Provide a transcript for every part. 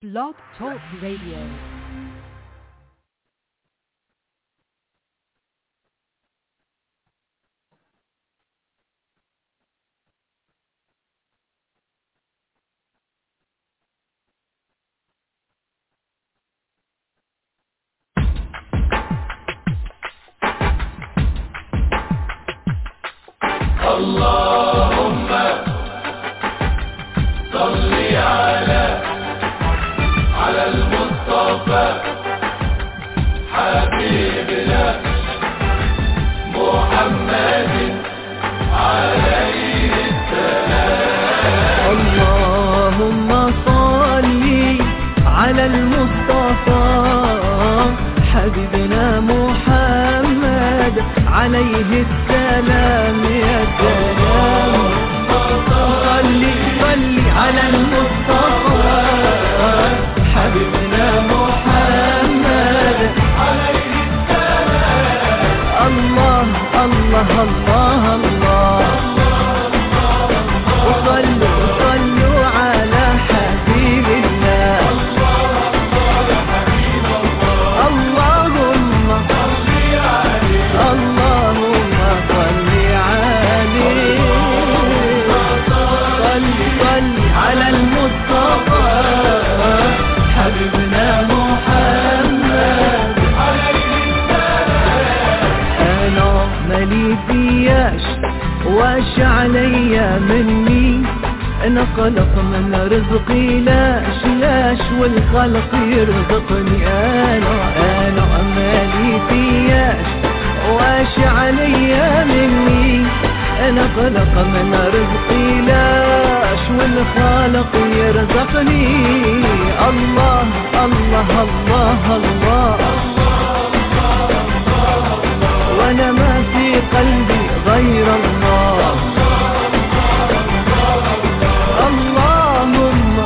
Blog Talk Radio. اللهم صل على على المصطفى حبيبنا محمد عليه اللهم صل على المصطفى حبيبنا محمد عليه السلام يا سلام صل صل على المصطفى حبيبنا محمد عليه السلام الله الله الله الله وصلوا صلوا على حبيب الله اللهم اللهم صل عليه صل صل على المصطفى حبيبنا محمد انا مالي فياش واش عليا مني انا خلق من رزقي لاش لاش والخلق يرزقني انا انا مالي فياش واش عليا مني انا خلق من رزقي لاش والخالق يرزقني الله الله الله, الله وانا ما في قلبي غير الله اللهم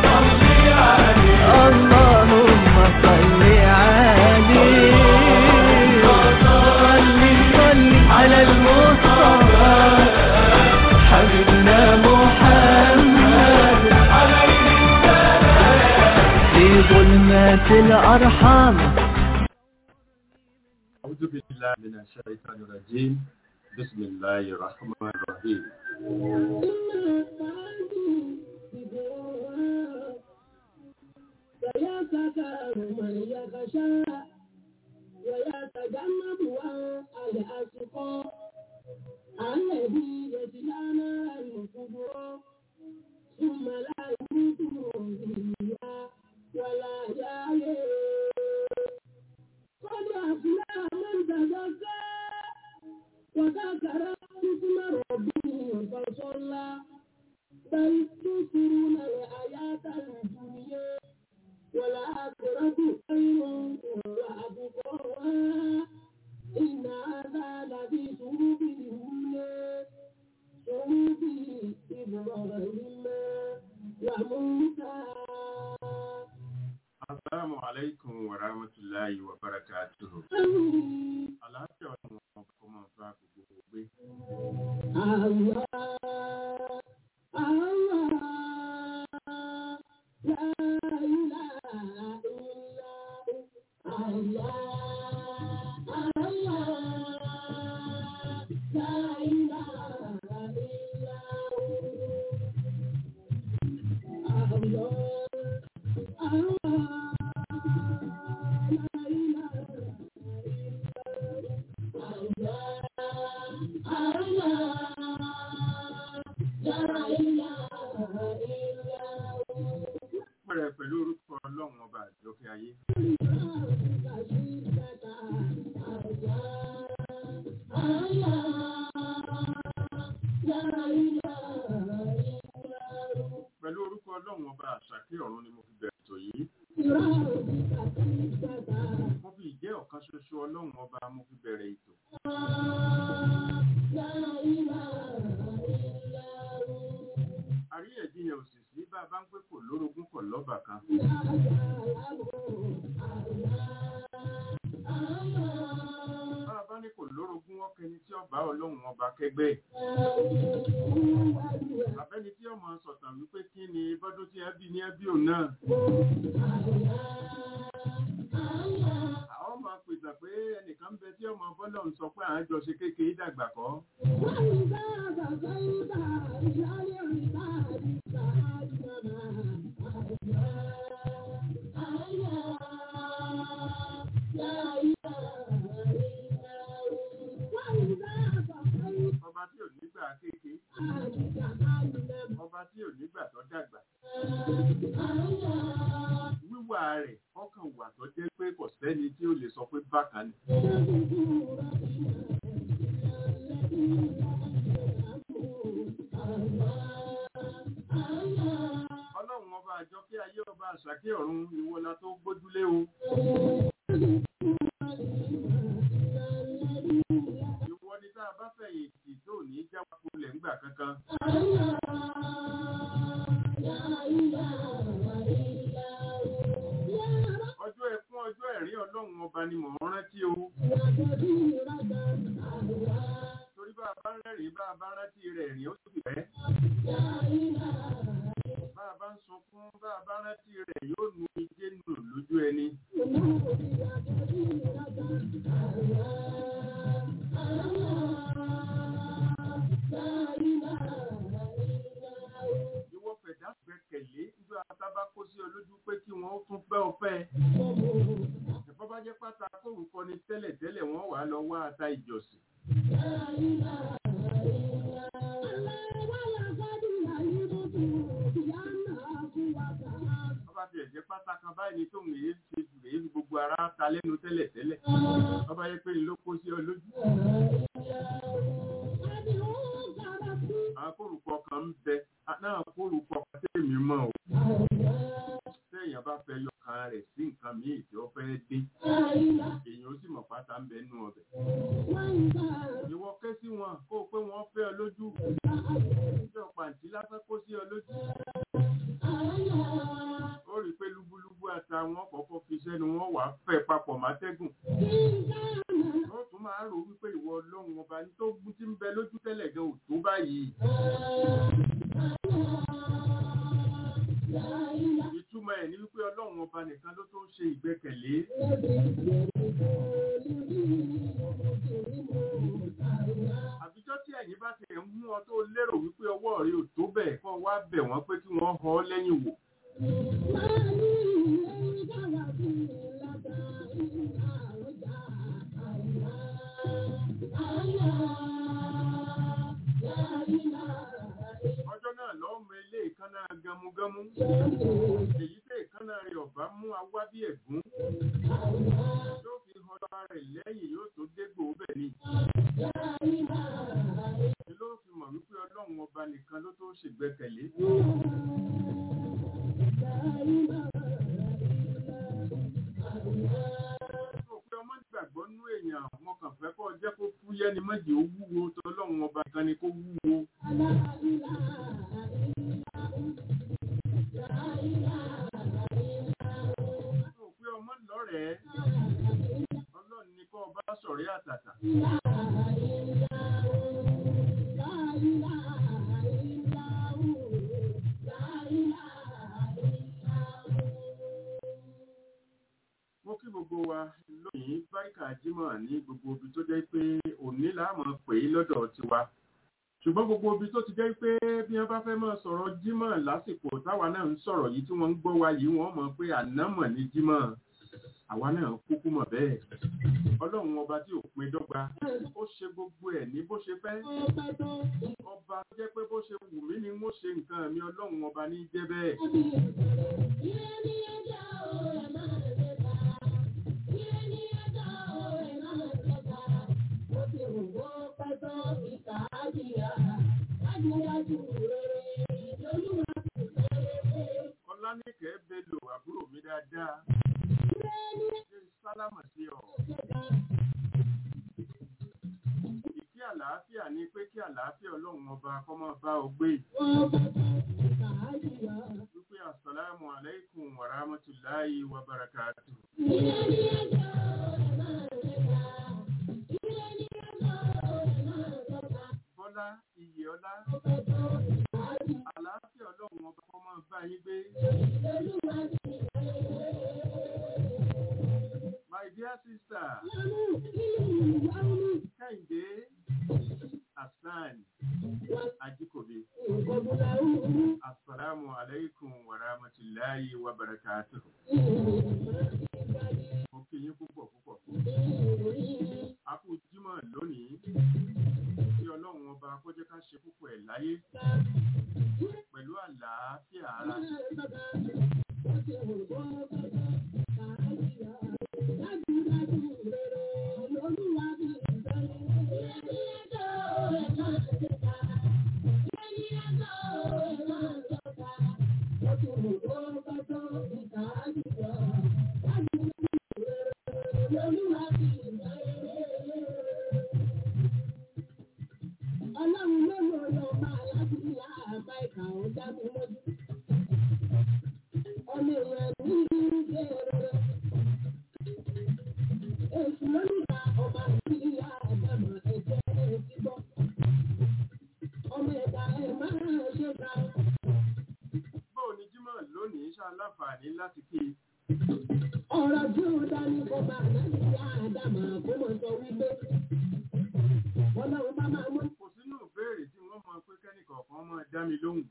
اللهم صل عليه صل صل على المصطفى حبيبنا محمد في ظلمات الارحام أعوذ بالله من الشيطان الرجيم بسم الله الرحمن الرحيم ويتذكر من يخشى ويتجنبها الأشقى الذي يصلى نارا الكبرى ثم لا يموت فيها ولا يحيى قد أفلح من تزكى وذكر اسم ربه فصلى بل تؤثرون الحياة الدنيا والآخرة خير وأبقى إن هذا لفي صحف الأولى صحف إبراهيم وموسى السلام عليكم ورحمة الله وبركاته àlàáfíà ọ̀nà wọn kò máa bá gbogbo gbé Allah, Allah, la ilaha illa hu. Allah, Allah, la ilaha illa hu. Allah, Allah, la ilaha pẹ̀rẹ̀ pẹ̀lú orúkọ ọlọ́run ọba àjọkẹ́ ayé pẹ̀lú orúkọ ọlọ́run ọba àṣàkẹ́ ọ̀run ni mo fi bẹ̀rẹ̀ ètò yìí mo fi ìjẹ́ ọ̀kan ṣoṣo ọlọ́run ọba mo fi bẹ̀rẹ̀ ètò àríyànjiyàn òṣìṣì bá a bá ń pé kò lórogún kò lọ́bà kan bá a bá ní kò lórogún ọkẹni tí ọba ọlọ́run ọba kẹgbẹ́ abẹ́ni tí ọmọ sọ̀tàn wípé kí ni bọ́dún tí ẹbí ní ẹbí òun náà bọ́lọ́run sọ pé à ń jọ ṣe kékeré dàgbà kọ́ وإذا بقيت إلى العباد فأجمل لا إله إلا هو وإذا بقيت ọba tí ò nígbà kékeré أجمل ọba tí ò nígbà tó dàgbà wíwà rẹ̀ ọkàn wà tó jẹ́ pé kò sẹ́ni tí ó lè sọ pé bákan ni ọlọ́run ọba àjọ kí ayé ọba àṣàkí ọ̀run ìwọlá tó gbójúlé o ìwọ ni tá a bá fẹ̀yìntì tó ní jáwá kulẹ̀ ńgbà kankan ọjọ́ ẹkún ọjọ́ ẹ̀rín ọlọ́run ọba ni mò ń rántí o torí bá a bá rẹ́rìn bá a bá rántí rẹ̀ rìn ó sì pẹ́ bá a bá ń sunkún bá a bá rántí rẹ̀ yóò nu ijé nù lójú ẹni ìwọ fẹ̀dá gbẹ́kẹ̀lé nígbà tá a bá kó sí ọ lójú pé kí wọ́n ó tún pẹ́ ọpẹ́ ẹ̀fọ́ bá jẹ́ pátá kórùkọ ni tẹ́lẹ̀ tẹ́lẹ̀ wọ́n wà á lọ wá ata ìjọsìn ọba tiẹ̀ jẹ́ pátá kan báyìí ni tóun èyí ti èyí fi gbogbo ara ta lẹ́nu tẹ́lẹ̀ tẹ́lẹ̀ ọba yẹ pé ló kó sí ọ lójú àwọn kórùkọ kan ń bẹ náà kórùkọ kan tẹ́lẹ̀ mi mọ̀ o téèyàn bá fẹ́ yọ kan rẹ̀ sí nǹkan míì tí ó fẹ́ dín èèyàn ó sì mọ̀ pátá ń bẹ nú ọbẹ̀ ìwọ ké sí wọn kó o pé wọ́n fẹ́ ọ lójú ìjọ pàǹtí lásán kó sí ọ lójú ó rí i pé lúbúlúbú ata wọn kọ́kọ́ fi sẹ́nu wọn wà á fẹ́ papọ̀ mátẹ́gùn ó tún máa rò wípé ìwọ ọlọ́run ọba ní tó gún tí ń bẹ lójú tẹ́lẹ̀ gan ò tó báyìí ìtumọ̀ ẹ̀ ní wípé ọlọ́run ọba nìkan ló tó ń ṣe ìgbẹ́kẹ̀lé àbíjọ́ tí ẹ̀yin bá ti ń mú ọ tó lérò wípé ọwọ́ rẹ ò tó bẹ́ẹ̀ kọ́ wá bẹ̀ wọ́n pé kí wọ́n họ ọ́ lẹ́yìn wò ọjọ́ náà lọ́ọ́ mọ ilé ìkànnà gamugamu èyí tẹ́ ìkànnà rẹ̀ ọ̀bá mú awá bí ẹ̀gún yóò fi hàn ara rẹ̀ lẹ́yìn yóò tó dégbò bẹ̀ ni ni ló fi mọ̀ wípé ọlọ́run ọba nìkan ló tó ṣègbẹ́kẹ̀lé tó pé ọmọ gbàgbọ́ nú èèyàn wọn kàn fẹ́ kọ́ jẹ́ kó fúyẹ́ ni mọ́jì ó wúwo tọ́lọ́run ọba kan ni kó wúwo tó pé ọmọ lọ́rẹ̀ẹ́ ọlọ́run ni kọ́ ọba sọ̀rẹ́ àtàtà mo kí gbogbo wa lónìí báríkà jímọ̀ ní gbogbo ibi tó jẹ́ pé òní láàmú pè é lọ́dọ̀ tiwa ṣùgbọ́n gbogbo ibi tó ti jẹ́ pé bí wọ́n bá fẹ́ máa sọ̀rọ̀ jímọ̀ lásìkò táwa náà ń sọ̀rọ̀ yìí tí wọ́n ń gbọ́ wa yìí wọ́n mọ̀ pé ànámọ̀ ní jímọ̀ àwa náà kúkú mọ̀ bẹ́ẹ̀ ọlọ́run ọba tí ò pin dọ́gba ó ṣe gbogbo ẹ̀ ní bó ṣe fẹ́ ọba tó jẹ́ pé bó ṣe wù mí ni mo ṣe nǹkan mi ọlọ́run ọba ní jẹ́ bẹ́ẹ̀ ọlánìkẹ́ bello àbúrò mi dáadáa ṣe sálámà sí ọ ìkí àlàáfíà ni pé kí àlàáfíà ọlọ́run ọba kó máa bá ọ gbé wípé àsàlámù aláìkùm wàràmọ́tìláyì wa barakàtù bọ́lá iyì ọlá àlàáfíà ọlọ́run ọba kó máa bá yín gbé my dear sista kẹ́hìndé hasan ajikobi asalaamu alaykum wa rahmatulahi wa barakatuh. mo kí yín púpọ̀ púpọ̀. a kú jímọ̀ lónìí kí ọlọ́run ọba kó jẹ́ ká ṣe púpọ̀ ẹ̀ láyé pẹ̀lú àlàáfíà ara. Ọlọ́run ló lò lọ máa láti ilá àbá ìkà ó dá mi lójú. Ọmọ èèyàn ní ilé rere. Èsì lónìí ọba sí ìyá àdàmọ̀ ẹ̀jẹ̀ èsì bọ́. Ọmọ ẹ̀dá ẹ̀ máa ṣe ká. bóò ni jímọ̀ lónìí ṣá láǹfààní láti kí i. Ọ̀rọ̀ tí ó dání kó máa láti ìyá àdàmọ̀ kó mọ̀ sọ wípé. Ọlọ́run bá máa mú kò sínú ìbéèrè tí wọ́n mọ pé kẹ́nìkọ̀ọ̀kan máa dá mi lóhùn.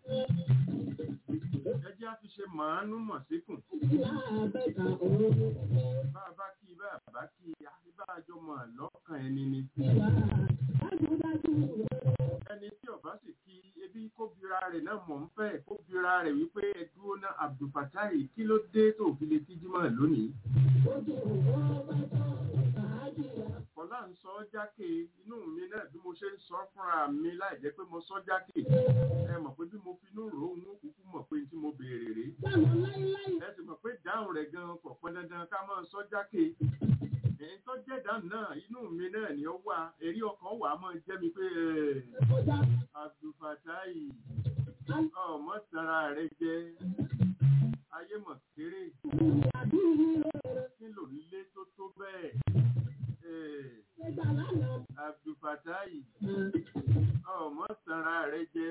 ẹ jẹ́ á fi ṣe màánú mọ̀ síkùn. ìyá àbẹ̀kà òun ní bá a bá kí i bá a bá kí i àti bá a jọ mọ̀ lọ́kàn ẹni ni. ìwà dájúdájú ẹni tí ọba sì kí ebi kó bira rẹ̀ náà mọ̀ ń fẹ́ kó bira rẹ̀ wípé ẹ dúró ná abdulfatai kí ló dé tó fi lè kí jímọ̀ lónìí. ojú òwò bá tọ́ ìbáàjìyà. kọ́lá ń sọ jákè inú mi náà bí mo ṣe ń sọ fúnra mi láì jẹ́ pé mo sọ jákè. ẹ mọ̀ pé bí mo fi inú rò ó ń kúkú mọ̀ pé tí mo béèrè rèé. Báwo láíláí ẹ sì mọ̀ pé dáhùn rẹ̀ gan kò pọn dandan ká máa sọ jákè. èyí tó jẹ́ dáhùn náà inú mi náà ni ó wà èrí ọkàn wà á máa jẹ́ mi pé ẹ̀, kọjá abdulfatai ọmọ tara rẹ jẹ ayé mọ̀ kéré àbí ìrere kí ló lé tó tó bẹ́ẹ̀ Eh, ẹgbà lánàá. abdulfatai ọmọ tara rẹ jẹ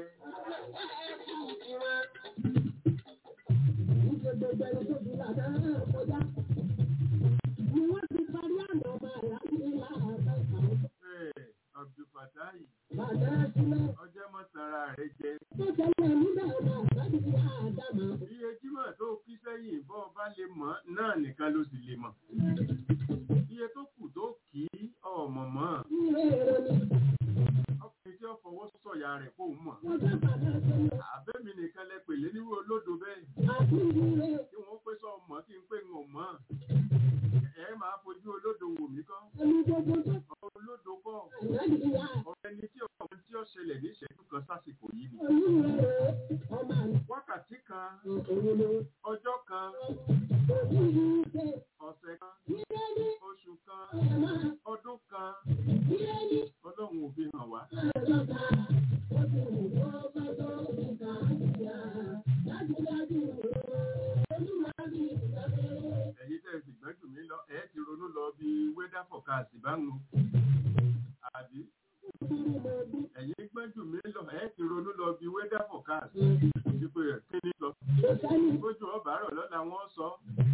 Ìṣe gbogbo ẹni tó fi lànà kọjá. Ni wọ́n ti parí àná ọmọ àlájú ńlá àbẹ̀kà. Eh, abdulfatai Bàdá sílẹ̀ ọjọ́ mọ̀ tara rẹ jẹ tó tẹ̀lé níbẹ̀ ọmọ àlájú ńlá àdàmà. iye jímọ̀ tó kí sẹ́yìn bọ́ ọ bá lè mọ̀ náà nìkan ló sì lè mọ̀ iye tó kù tó kì í ọmọ mọ́ Ìrere ni ọkùnrin tí ó fọwọ́ sọ̀yà rẹ̀ kó mọ̀ wọ́n fẹ́ bàdá sílẹ̀. àbẹ́mi nìkan lẹ pèlé nírú olódo bẹ́ẹ̀ Àbí ìrere kí wọ́n pé sọ mọ́ kí n pé ń mọ́ ẹ máa fojú olódo wò mí kọ́ ẹni gbogbo tó olódo kọ́ àlájú ńlá ọ̀rẹ́ ni tí ọmọ tí ó ṣẹlẹ̀ ní ìṣẹ́jú kan sásìkò yìí ni oníhèrè ọmọ àlọ́ wákàtí kan òun ló ọjọ́ kan oníhìíṣẹ́ ọ̀sẹ̀ kan ìrẹ́ni oṣù kan ẹ̀má ọdún kan ìrẹ́ni ọlọ́run ò fi hàn wá àlọ́ta ó ti wù kó bá tó ìka ìyá dájúdájú olúwàbí ìgbàgbé. ẹ̀yin tẹ́ ẹ sì gbẹ́jù mí lọ ẹ̀ ti ronú lọ bí wẹ́dà fọ̀kàsì bá ń mu àbí ẹ̀yin gbẹ́jù mí lọ ẹ̀ ti ronú lọ bí wẹ́dà fọ̀kàsì ìdìbò ẹ̀ kí ni lọ Kò sẹ́ni bójú ọba rọ̀ lọ́la wọ́n sọ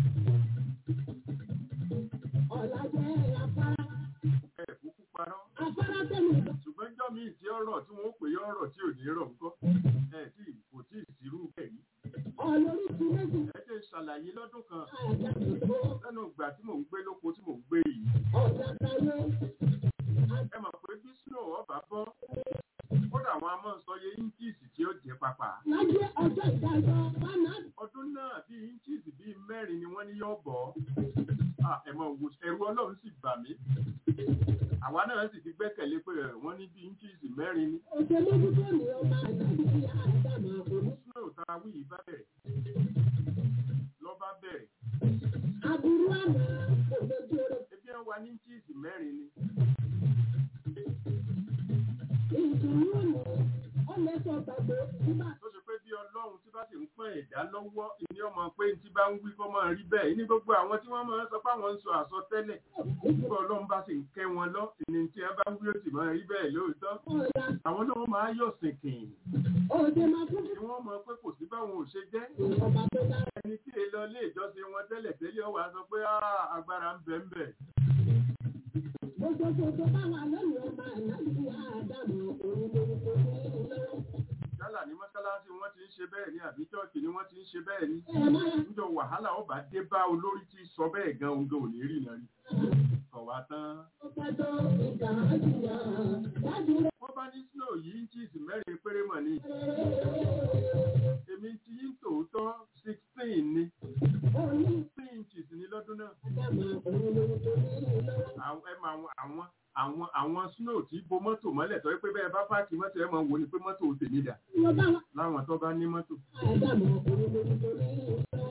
ọ̀la jẹ́ afárá. ẹ̀ kúkú parọ́ Afárá tẹ̀lé ṣùgbọ́n jọ́ mi tí ọ̀rọ̀ tí wọ́n pè é ọ̀rọ̀ tí ò ní rọ̀ ńkọ́ ẹ̀ tí kò tí ì sírú ẹ̀rí ọlórí ti méjì ẹ ṣe ṣàlàyé lọ́dún kan àjàkùn tó lẹ́nu ìgbà tí mò ń gbé lóko tí mò ń gbé yìí ọ̀dà táyé ẹ mọ̀ pé bí snow ọba bọ́ kódà àwọn a máa sọ iye inches tí ó jẹ́ pàpà lájẹ́ ọjọ́ ìdájọ́ fánà ọdún náà bí inches bíi mẹ́rin ni wọ́n ní yóò bọ̀ Ah, ẹ mọ̀ wò ẹ̀rù ọlọ́run sì bà mí àwa náà sì ti gbẹ́kẹ̀lé pé ẹ̀, wọ́n ní bí inches mẹ́rin ni òṣèlú tó ní ọmọ àjàkùn ní àdàmà òní. snow tá a wí yìí bá bẹ̀rẹ̀ lọ́ba bẹ̀rẹ̀ Aburú àná òdodo rẹ̀ ebi ẹ wà ní inches mẹ́rin ni ìdùnnú òní ọ̀lẹ́sọ̀ gbàgbé nígbà tó ṣe pé bí ọlọ́run tí bá sì ń pọ́n ẹ̀dá lọ́wọ́ ìní ọmọ pé tí bá ń wí kọ́ máa rí bẹ́ẹ̀ ní gbogbo àwọn tí wọ́n máa ń sọ pé àwọn ń sọ àsọtẹ́lẹ̀ nígbà ọlọ́run bá sì ń kẹ́ wọn lọ ìní tí ẹ bá ń wí ó sì máa rí bẹ́ẹ̀ lóòótọ́ ọ̀la àwọn náà máa yọ̀ sìnkìn òde máa fún tí wọ́n mọ̀ pé kò sí báwọn ò ṣe jẹ́ ọba tó dára ẹni tí èlò ilé ìjọsìn wọn tẹ́lẹ̀ tẹ́lẹ̀ ọwọ́ sọ pé "Ah, agbára ń bẹ ń bẹ Gbogbo gbogbo báwa lónìí ọmọ ànábì Ádámù òun lórúkọ ní lọ́wọ́. yálà ní mọ́sálásí wọ́n ti ń ṣe bẹ́ẹ̀ ni àbí chọ́ọ̀kì ni wọ́n ti ń ṣe bẹ́ẹ̀ ni Ẹ máa níjọ wàhálà ó bá dé bá olórí tí sọ bẹ́ẹ̀ gan oúnjẹ ò ní rí iná rí kọ̀ wá tán. ń pẹ́tọ́ ìgbà àjùyà dájú rẹ̀. wọ́n bá ní snow yìí ń chíìsì mẹ́rin péré mọ̀ ni èmi ti yín tòótọ́ sixteen ni Òní sixteen inches ní lọ́dún náà. Ádámù òun lórúkọ ní lọ́wọ́. àwọn ẹ máa wọn- àwọn àwọn àwọn snow tí bo mọ́tò mọ́lẹ̀ tọ́ pé bẹ́ẹ̀ bá páàkì mọ́tò ẹ máa wò ni pé mọ́tò ò tèmi dà Wọ́n bá wa láwọn tó bá ní mọ́tò. Ádámù òun lórúkọ ní lọ́wọ́.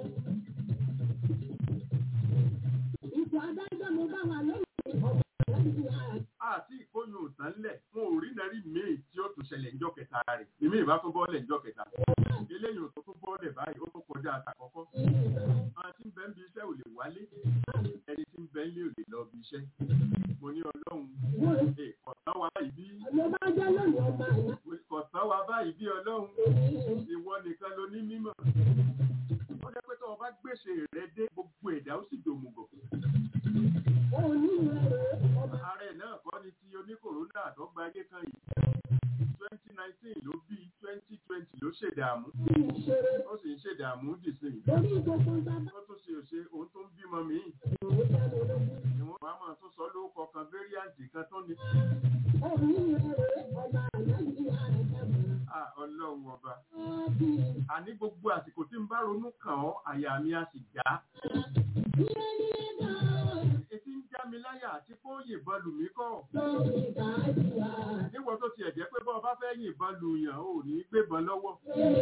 Ipò adájọ́ mo bá wa lónìí ọmọ ànábì Ádámù. àti ìkóyún òtán lẹ̀ wọn ò rí nàrí míì tí ó tún ṣẹlẹ̀ ńjọ́ kẹta rẹ̀ èmi ìbá tó bọ́ọ̀lẹ̀ ńjọ́ kẹta eléyìí ò tó tún bọ́ọ̀lẹ̀ báyìí ó tún kọjá àtàkọ́kọ́ àwọn tí ń bẹ ń bi iṣẹ́ ò lè wálé ẹni tí ń bẹ ń lé ò lè lọ bi iṣẹ́ mo ní ọlọ́run ẹ kọ̀tán wa báyìí bí Mo bá jẹ́ lónìí ọmọ ànábì kọ̀tán wa báyìí bí ọlọ́run ìwọ nìkan ló ní mímọ̀ ó jẹ́ pé tó o bá gbèsè rẹ dé gbogbo ẹ̀dá ó sì dòmùgọ̀ òní rẹ̀ ọmọ ààrẹ náà kọ́ ni ti oníkòrónà àtọ́gba ayé kan yìí twenty nineteen ló bí twenty twenty ló ṣèdààmú ìṣeré ó sì ń ṣèdààmú dìsìn lórí gbogbo bàbá ó tún ṣe òṣè òun tó ń bímọ míì òun dánú lógún. ìwọ̀n wàá máa tún sọ lórúkọ kan fẹ́ríàǹtì kan tó ní Òní rẹ̀ ọmọ ànábì Ádámù. à ọlọ́run ọba Ọ́bí àní gbogbo àsìkò tí ń bá ronú kàn ọ́ àyà mi á sì já ilé ní ẹ̀dá etí ń já mi láyà àti kó yìnbọn lù mí kọ́ lórí ìdájúwà. níwọ̀n tó tiẹ̀ jẹ́ pé bọ́ ọ bá fẹ́ yìnbọn lù yàn ò ní gbébọn lọ́wọ́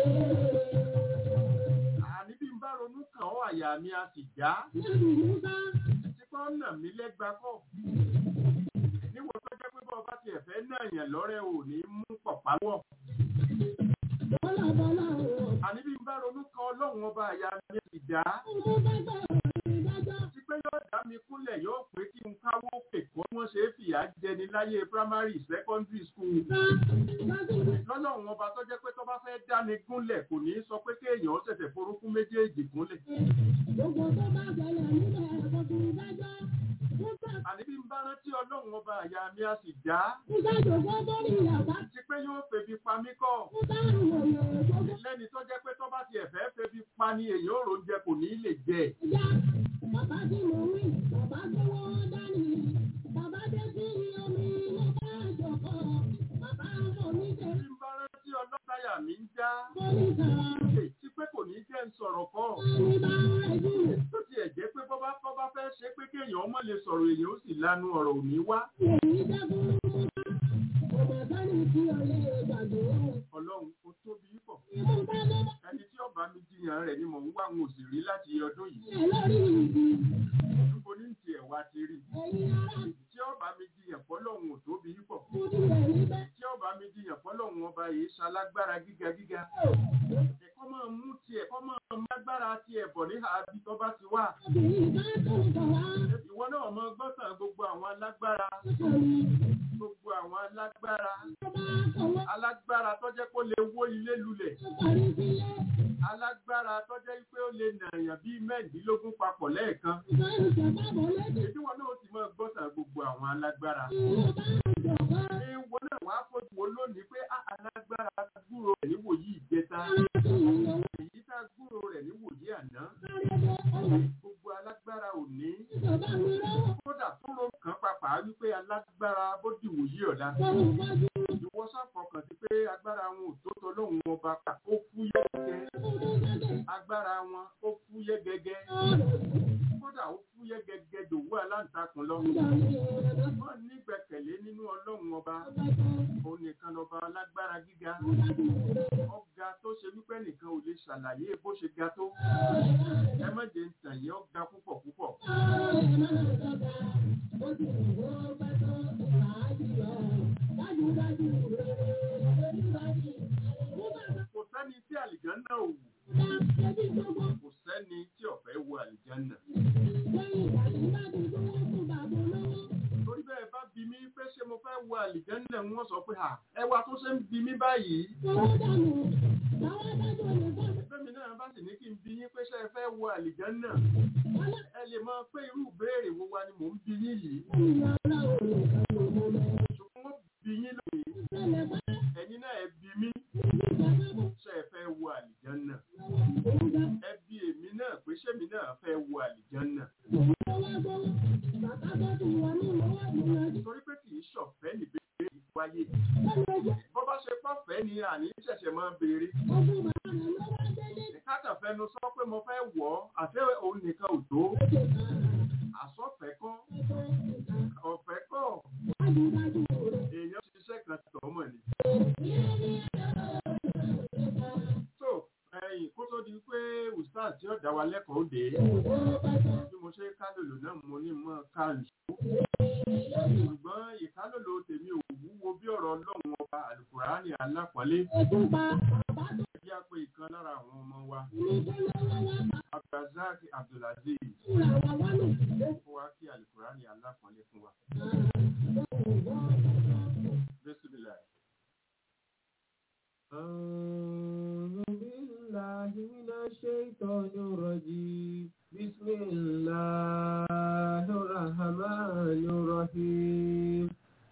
àní bí ń bá ronú kàn ọ́ àyà mi á sì já Lẹ́nu Musa, tí kò nà mí lẹ́gba kọ́ níwọ̀n tó jẹ́ pé bọ́ ọ bá tiẹ̀ fẹ́ náà yàn lọ́rẹ́ ò ní mú pọ̀pá wọ̀ bọ́lá bọ́lá ọ̀rọ̀. àní bí n bá ronú kan ọlọ́run ọba àyà mi á sì já Mo bá gbọ́ ọ̀rọ̀ ìdájọ́. tí pé yóò dá mi kúnlẹ̀ yóò pé kí n káwó pèkó wọ́n ṣe é fìyà jẹni láyé primary secondary school Bá lọ́dún lọ́lọ́run ọba tó jẹ́ pé tó bá fẹ́ dáni gúnlẹ̀ kò ní sọ pé kéèyàn ó ṣẹ̀ṣẹ̀ forúkún méjèèjì gúnlẹ̀ gbogbo tó bá ṣẹlẹ̀ nílẹ̀ ẹ̀kọ́ tó ìdájọ́. Musa àní bí n bá rántí ọlọ́run ọba àyà mi á sì já Musa jòkó bórí ìyàbá. tí pé yóò febi pa mí kọ́ Musa rìn òyìn gbogbo lẹ́ni tó jẹ́ pé tó bá tiẹ̀ fẹ́ febi pa ni èyí ò róúnjẹ kò ní lè jẹ ìyá. Bàbá tí mo rí, bàbá gbówó dání. Bàbá dé sí omi ló bá jòkó. Bàbá ọmọ mi jẹ́ bí n bá rántí ọlọ́tàyà mi ń já bórí sọ̀rọ̀. tí pé kò ní jẹ́ ń sọ̀rọ̀ kọ́ Ní bá ń rẹ̀ jù. tó tiẹ̀ jẹ́ pé bọ́ bá kọ́ bá fẹ́ ṣe pé kéèyàn ọmọ lè sọ̀rọ̀ èèyàn ó sì lanu ọ̀rọ̀ òní wá Èyí jẹ́ fún Musa. Ọmọ sani tí ọlẹ́ gbàgbé. ọlọ́run ó tóbi pọ̀ Ìmú bá lọ́ bá ẹni tí ọba mi jiyàn rẹ̀ ni mò ń wá àwọn òsì rí láti ọdún yìí ẹ̀ lórí ìdí. níbo ní tiẹ̀ wá ti rí Ẹ̀yin ará tí ọba mi jiyàn fọlọ́run ò tóbi pọ̀ kúrú rẹ̀ níbẹ̀. tí ọba mi jiyàn fọlọ́run ọba yìí ṣalágbára gíga gíga ẹ̀kọ́ máa mú tiẹ̀ kọ́ máa mú agbára tiẹ̀ bọ̀ ní àbí tó bá ti wà Obìnrin bá tó ń bọ̀ wá. ìwọ náà mọ gbọ́sàn gbogbo àwọn alágbára Nítorí gbogbo àwọn alágbára tó bá kọ̀wé alágbára tó jẹ́ kó lè wó ilé lulẹ̀ tó parí sílé. alágbára tó jẹ́ pé ó lè nàyàn bíi mẹ́ẹ̀ẹ́dínlógún papọ̀ lẹ́ẹ̀kan Ìgbà ìjọba bọ̀ lédè. èdè wọn náà ti máa gbọ́sàn gbogbo àwọn alágbára Ìwọ̀n bá ń jọ̀wọ́. ìwọ náà wàá fojú wo lónìí pé á alágbára gbúrò rẹ̀ níwò yìí ìjẹta Ara tí ìyẹn èyí tá gbúrò rẹ̀ níwò yìí àná sáré dé ọ̀rọ̀. gbogbo alágbára òní Ìjọba mi lọ́wọ́. kódà tó ro kan pàpà wípé alágbára bó dìwò yìí ọ̀la Fọ́nù wájú. ìwọ sáfọkàn sí pé agbára wọn ò tó tọlọ́hun ọba kà ó fúyẹ́ gẹ́gẹ́ Fúnú sẹ́dẹ̀. agbára wọn ó fúyẹ́ gẹ́gẹ́ Ọ̀rọ̀ yìí. kódà ó fúyẹ́ gẹ́gẹ́ dòwú aláǹtakùn lọ Ìjọ mi ò rẹ̀ lọ. wọ́n nígbẹ̀kẹ̀lé nínú ọlọ́run ọba Ọ̀pẹ̀ tó. òun nìkan lọ́ba alágbára gíga Wájú rẹ̀. ọ̀gá tó ṣe wípé nìkan ò lè ṣàlàyé bó ṣe ga tó ẹ má jẹ́ ń tàn yín ọ̀gá púpọ̀ púpọ̀ kò sẹ́ni tí àlìjánná ò wù kò sẹ́ni tí ọ̀fẹ́ wo àlìjánná torí bẹ́ẹ̀ bá bi mí pé ṣé mo fẹ́ wo àlìjánná wọ́n sọ pé à ẹwà tó ṣe ń bi mí báyìí Bẹ́mi náà bá sì ní kí n bi yín pé ṣé ẹ fẹ́ wo àlìjánná. Ẹ lè máa pé irú ìbéèrè wo wa ni mò ń bi yín yìí ṣùgbọ́n wọ́n bi yín lónìí ẹ̀yin náà ẹ bi mí ṣe ẹ fẹ́ wo àlìjánná ẹ bi èmi náà pé ṣémi náà fẹ́ wo àlìjánná torí pé kì í ṣọ̀fẹ́ níbèrè wáyé bó bá ṣe pọ̀fẹ́ ni àní ṣẹ̀ṣẹ̀ máa béèrè káàtà fẹnu sọ pé mo fẹ́ wọ̀ ọ́ àti òun nìkan ò tó àsọ̀fẹ́ kọ́ ọ̀fẹ́ kọ́ èèyàn ṣiṣẹ́ kan tọ̀ mọ̀ ni. so ẹ̀yìn kó tó di pé ustaz tí ó dá wa lẹ́kọ̀ọ́ òde bí mo ṣe kálòlò náà mo ní mọ́ káàlù ṣùgbọ́n ìkálòlò tèmi ò wúwo bí ọ̀rọ̀ ọlọ́run ọba àlùkùránì alápọ̀nlé ẹjẹ́ àpò ìkan lára àwọn ọmọ wa abdulrasaq abdulaziz ó wá kí àlùkùránì alápọ̀nlé fún wa. Bismillah. أعوذ بالله من الشيطان الرجيم بسم الله الرحمن الرحيم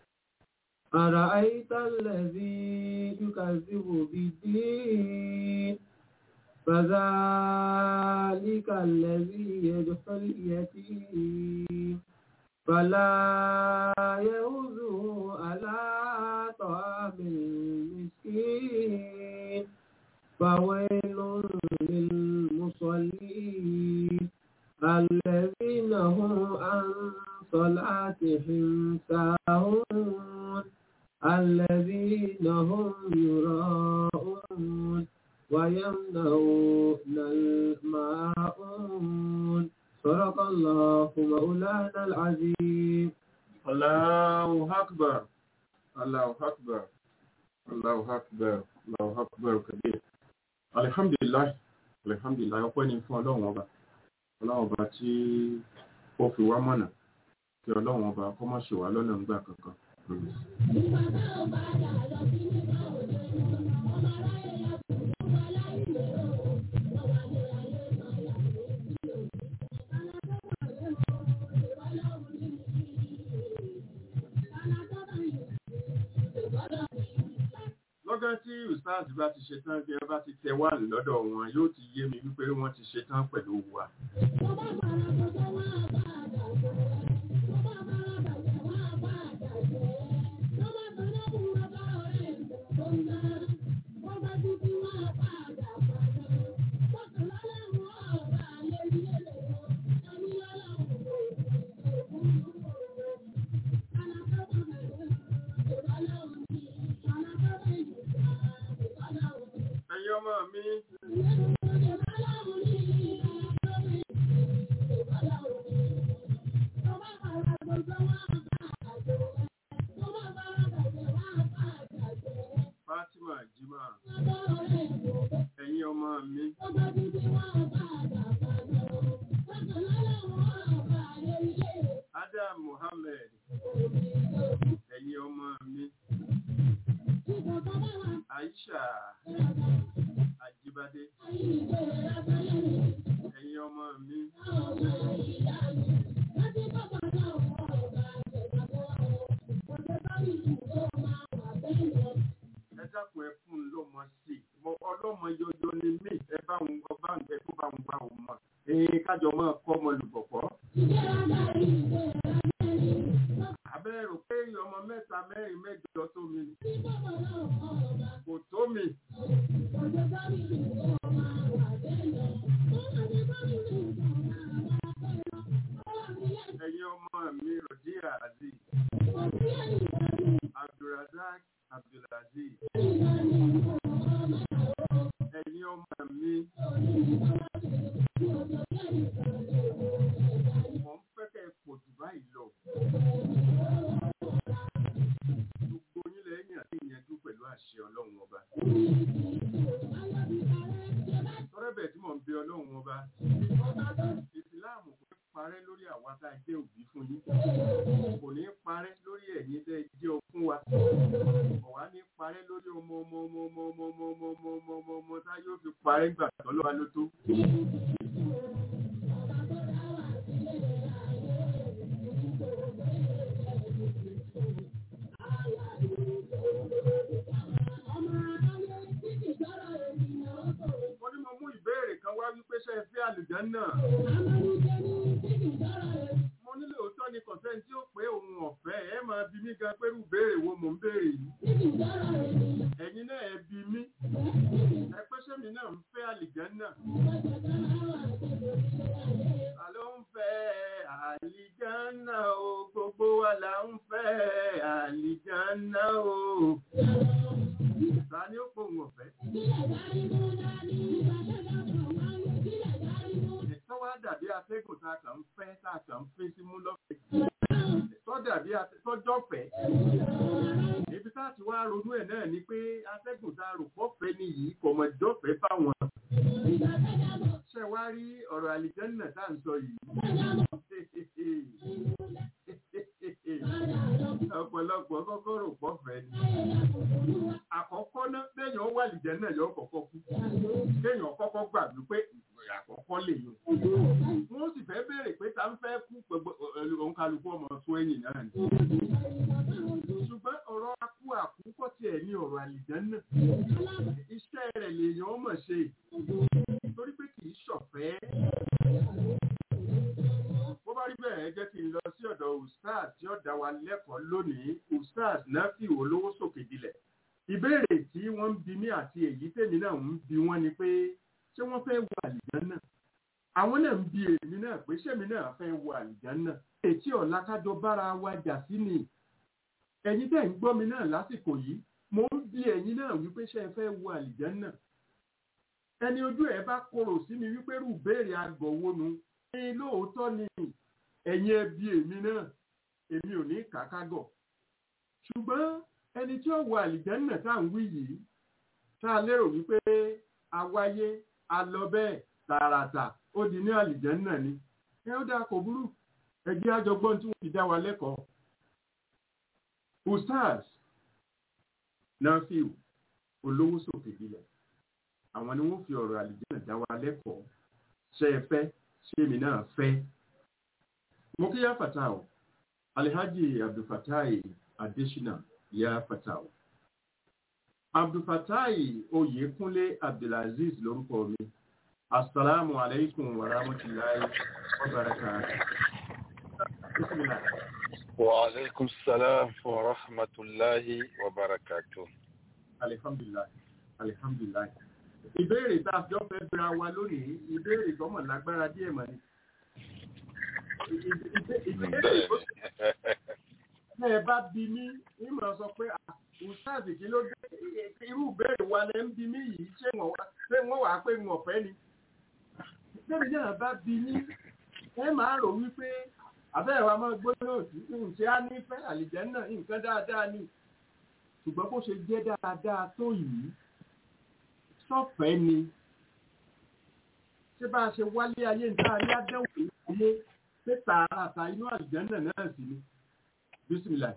أرأيت الذي يكذب بالدين فذلك الذي يدخل اليتيم فلا يوزه على طعام المسكين فويل للمصلين الذين هم عن صلاتهم ساهون الذين هم يراءون ويمنعون الماءون صدق الله مولانا العظيم Allahu Akbar. Allahu Akbar. Allahu Akbar. Allahu Akbar kabir. Alhamdulillah. Alhamdulillah. Ọpẹ́ ni fún Ọlọ́run ọba. Ọlọ́run ọba tí ó fi wá mọ̀nà. Kí Ọlọ́run ọba kó má ṣe wá lọ́nà ńgbà kankan. Lọ́gán tí Ustaz bá ti ṣetán bí ẹ bá ti tẹ wá lọ́dọ̀ wọn yóò ti yé mi wípé wọ́n ti ṣetán pẹ̀lú wa. Ẹ̀yin ọmọ mi, Fatima Jima, ẹ̀yin ọmọ mi, Adam Muhammad, ẹ̀yin ọmọ mi, Aisha Ajibade, ẹ̀yin ọmọ mi, ẹ dákun ẹ fún un lọ́mọ sí i. Mo ọlọ́mọ yọyọ ni mí ẹ bá ń ọba ń bẹ tó bá ń bá òun mọ̀. Ẹ̀yin kájọ máa kọ́ ọmọ lùbọ̀pọ̀. Abẹ́ rò pé ọmọ mẹ́ta mẹ́rin mẹ́jọ tó mi ni. Kò tó mi. Ẹ̀yin ọmọ mi Rọ̀díà Aziz, Abdulrazak Abdulaziz. Ẹ̀yin ọmọ mi. Mo ń fẹ́ kẹ́ ẹ pọ̀ jù báyìí lọ. Gbogbo yín lẹ́yìn àti ìyẹnjú pẹ̀lú àṣẹ Ọlọ́run ọba. Tọ́rẹ́bẹ̀ tí mò ń bẹ Ọlọ́run ọba. Ìsìláàmù kò ní parẹ́ lórí àwa tá a jẹ́ òbí fún yín. Kò ní parẹ́ lórí ẹ̀yin tẹ́ ẹ jẹ́ ọ fún wa. Kò wá ní parẹ́ lórí ọmọ ọmọ ọmọ ọmọ ọmọ ọmọ ọmọ ọmọ ọmọ ọmọ ọmọ tá yóò fi parẹ́ gbà tọ́lọ́ wa ló tó. fẹ́ tí ó pé òun ọ̀fẹ́ ẹ máa bi mí gan pẹ̀lú béèrè wo mò ń béèrè yìí ẹ̀yin náà ẹ bi mí ẹ pé sẹ́mi náà ń fẹ́ àlìjánà ta ló ń fẹ́ àlìjánà o gbogbo wa là ń fẹ́ àlìjánà o ta ni ó pò òun ọ̀fẹ́ tó wá dàbí atẹ́gùn tá a kàn ń fẹ́ tá a kàn ń fẹ́ sí mú lọ́fẹ̀ẹ́ tó dàbí tọ́jọ́fẹ́ ibi tá a ti wá ronú ẹ̀ náà ni pé atẹ́gùn tá a rò pọ́fẹ́ ni yìí kò mọ̀ jọ́fẹ́ fáwọn. ṣé wá rí ọ̀rọ̀ àlìjẹ́nà tá à ń sọ yìí. ọ̀pọ̀lọpọ̀ kọ́kọ́ rò pọ́fẹ́ ni. àkọ́kọ́ náà téèyàn wà àlìjẹ́nà yóò kọ́kọ́ kú. téèyàn kọ́kọ́ gbà wípé àkọ́kọ́ lè yàn. wọ́n sì fẹ́ béèrè pé ta ń fẹ́ kú gbogbo òǹkàlùkù ọmọ tó ẹ̀yìn náà ni. ṣùgbọ́n ọ̀rọ̀ akú àkúkọ́ tiẹ̀ ní ọ̀rọ̀ àlìjánná. iṣẹ́ rẹ̀ lèèyàn mọ̀ ṣe torí pé kì í ṣọ̀fẹ́. bó bá rí bẹ́ẹ̀ jẹ́ kí n lọ sí ọ̀dọ̀ ustaz tí ó dá wa lẹ́kọ̀ọ́ lónìí ustaz Nafi olówó sókè dilẹ̀. ìbéèrè tí wọ́n ń bi mí àti èyí tèmi náà ń bi wọ́n ni pé ṣé wọ́n fẹ́ wọ àlìjánná àwọn náà ń bi èmi náà pé ṣémi náà fẹ́ wọ àlìjánná ètí ọ̀la kájọ bára wa jà sí ni ẹ̀yin tẹ́ ń gbọ́ mi náà lásìkò yìí mo ń bi ẹ̀yin náà wípé ṣé ẹ fẹ́ wọ àlìjánná ẹni ojú ẹ̀ bá korò sí mi wípé rú béèrè àgọ̀wọ́ nu ní lóòótọ́ ni ẹ̀yin ẹ bi èmi náà èmi ò ní kàkágọ̀ ṣùgbọ́n ẹni tí ó wọ àlìjánná tá à ń wí yìí tá a lérò wípé awáyé alọ bẹ́ẹ̀ tààràtà ó di ní àlìjẹ́nnà ni ẹ ó dáa kò burú ẹgbẹ́ àjọgbọ́n tí wọ́n fi dá wa lẹ́kọ̀ọ́ ustaz nafiu olówó sókè ilẹ̀ àwọn ni wọ́n fi ọ̀rọ̀ àlìjẹ́nnà dá wa lẹ́kọ̀ọ́ ṣe é fẹ́ ṣé èmi náà fẹ́ mo kí yá fatah alhaji abdulfatai adesina yá fatah abdulfatai oyèkúnlé abdulaziz lórúkọ mi assalamu alaikum wa rahmatullahi wa barakatuh bismillah wa alaikum salam wa rahmatullahi wa barakatuh alhamdulillah alhamdulillah ìbéèrè tá a jọ fẹ́ bẹ̀rẹ̀ wa lónìí ìbéèrè tọ́mọ̀ lágbára díẹ̀ mọ́ ni ìbéèrè tó ṣe ẹ bá bí mi ìmọ̀ sọ pé ustazi kí ló dé irú ìbéèrè wa lẹ́ ń bí mí yìí ṣé wọ́n wàá pé wọn ọ̀fẹ́ ni. Bẹ́ẹ̀ni náà bá bí ní ẹ máa rò wípé àbẹ́rẹ́ wa máa gbóná sí nǹkan á ní fẹ́ àlìjẹ́ náà nǹkan dáadáa ni. Ṣùgbọ́n bó ṣe jẹ́ dáadáa tó yìí sọ́fẹ̀ẹ́ ni. Ṣé bá a ṣe wálé ayé níta ayé àdéhùn ayé pé tààràtà inú àlìjẹ́ náà náà sì ni. Bísímìlà.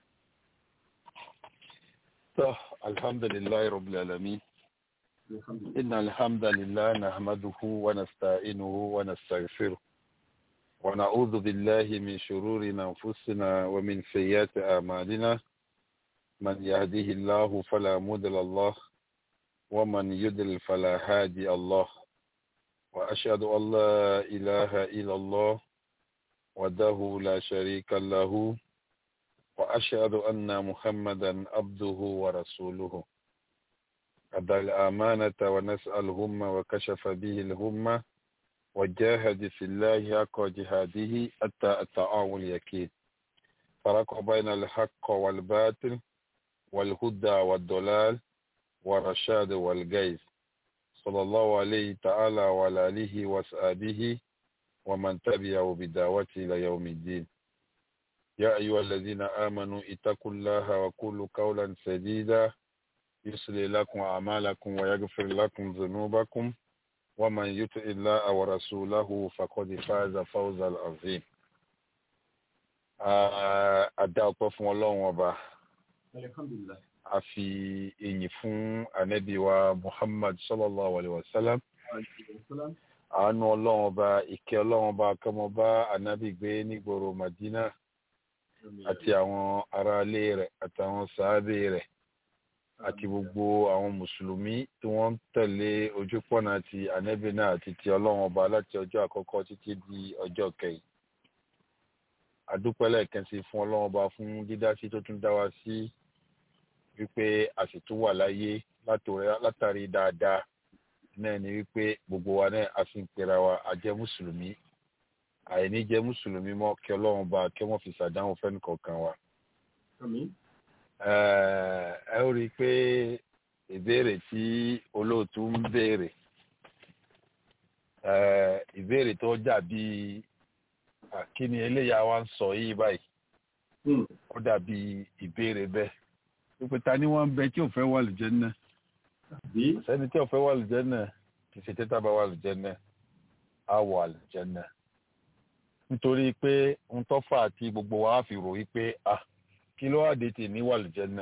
الحمد لله رب العالمين إن الحمد لله نحمده ونستعينه ونستغفره ونعوذ بالله من شرور أنفسنا ومن سيئات أعمالنا من يهده الله فلا مضل الله ومن يضلل فلا هادي الله وأشهد أن لا إله إلا الله وحده لا شريك له وأشهد أن محمدا عبده ورسوله أدى الأمانة ونسأل الهم وكشف به الهم وجاهد في الله حق جهاده حتى أتاه اليقين فرق بين الحق والباطل والهدى والضلال والرشاد والجيز صلى الله عليه تعالى وعلى آله وصحبه ومن تبعه بدعوته إلى يوم الدين يا أيها الذين آمنوا اتقوا الله وقولوا قولا سديدا يصلي لكم أعمالكم ويغفر لكم ذنوبكم ومن يطع الله ورسوله فقد فاز فوزا عظيما Adá ọpẹ́ fún Ọlọ́run ọba. Alhamdulillah. A fi èyìn fún ànábì wa Muhammad sallallahu alayhi wa sallam. Àánú Ọlọ́run ọba, ìkẹ́ Ọlọ́run ọba kọ́mọba ànábì gbé nígboro Madina àti àwọn aráalé rẹ̀ àtàwọn sàábé rẹ̀ àti gbogbo àwọn mùsùlùmí tí wọ́n ń tẹ̀lé ojúpọ̀nà ti ànábì náà àti ti ọlọ́run ọba láti ọjọ́ àkọ́kọ́ títí di ọjọ́ kẹyìn. adúpẹ́ lẹ́ẹ̀kan sí fún ọlọ́run ọba fún dídá sí tó tún dá wa sí wípé a sì tún wà láyé látàrí dáadáa náà ni wípé gbogbo wa náà a sì ń pera wa a jẹ́ mùsùlùmí àìní jẹ́ mùsùlùmí mọ́ kí ọlọ́run ọba kí wọ́n fi ṣàdánwò fẹ́ni kọ̀ọ̀kan wa. ẹ ó rí i pé ìbéèrè tí olóòtú ń béèrè ìbéèrè tó dàbí kíni eléyà wa ń sọ yìí báyìí ó dàbí ìbéèrè bẹ́ẹ̀ wípé ta ni wọ́n ń bẹ tí ò fẹ́ wà lùjẹ́ náà sẹ́ni tí ò fẹ́ wà lùjẹ́ náà kì í ṣe tẹ́tà bá wà lùjẹ́ náà á wà lùjẹ́ náà nítorí pé ń tọ́fà àti gbogbo wa á fi rò wípé ah kí ló wà dé tì ní wà lùjẹ́ náà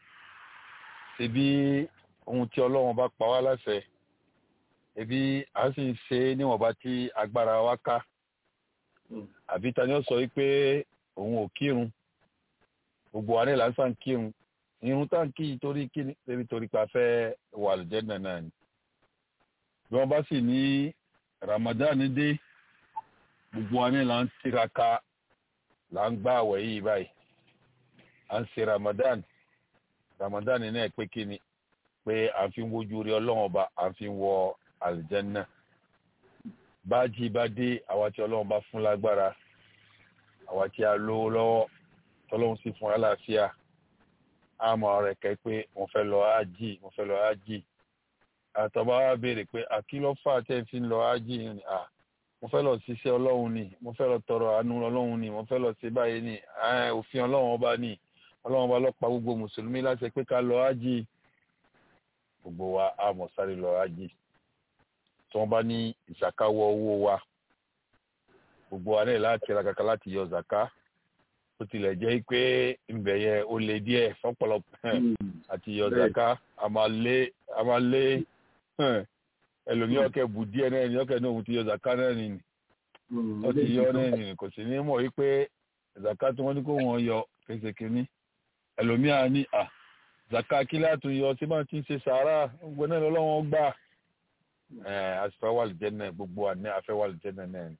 ṣebí ohun tí ọlọ́run bá pa wá láṣẹ ebi à ń sì ń ṣe níwọ̀nba tí agbára wa ká àbí ta ni ó sọ wípé òun ò kírun gbogbo wa ní lásán kírun irun tá ń kí torí kíni torí torí pa fẹ́ wà lùjẹ́nà náà ni bí wọ́n bá sì ní Ramadan dé gbogbo wa ní là ń tiraka là ń gbá àwẹ̀ yìí báyìí à ń ṣe Ramadan Ramadan náà pé kíni pé à ń fi wojú rí ọlọ́run ọba à ń fi wọ àlùjẹ́nà bájí bá dé àwa tí ọlọ́run bá fún lágbára àwa tí a lówó lọ́wọ́ tọ́lọ́run sì fún aláàfíà àmọ́ rẹ̀ kẹ́ pé mo fẹ́ lọ ájì mo fẹ́ lọ ájì àtọ́ba wa béèrè pé àkìlọ́fà tẹ́ fi ń lọ ájì ni à mo fẹ́ lọ ṣiṣẹ́ ọlọ́run ni mo fẹ́ lọ tọrọ àánú ọlọ́run ni mo fẹ́ lọ ṣe báyìí ni òfin ọlọ́run ọba ni ọlọ́run ọba ló pa gbogbo mùsùlùmí láti pé ká lọ ájì gbogbo wa àmọ́ sáré lọ ájì tí wọ́n bá ní ìṣàkáwọ́ owó wa gbogbo wa náà láti ra kàkà láti yọ zaka ó tilẹ̀ jẹ́ pé ńbẹ̀ yẹn ó le díẹ̀ fọ́pọ̀lọpọ̀ àti yọ zaka a máa lé a máa lé ẹlòmíràn ọkẹ́ bù díẹ̀ náà ní ọkẹ́ náà òun ti yọ zaka náà nìyí ó ti yọ náà nìyí kò sì ní mọ̀ wípé zaka tí wọ́n ní kó wọ́n yọ kése kínní ẹlòmíràn ní à zaka kílá tún yọ tí máa ti ń ṣe sàárà gbogbo náà lọ́wọ́ gbà asifẹ́ wà lìjẹ́ náà gbogbo àná afẹ́ wà lìjẹ́ náà náà ni.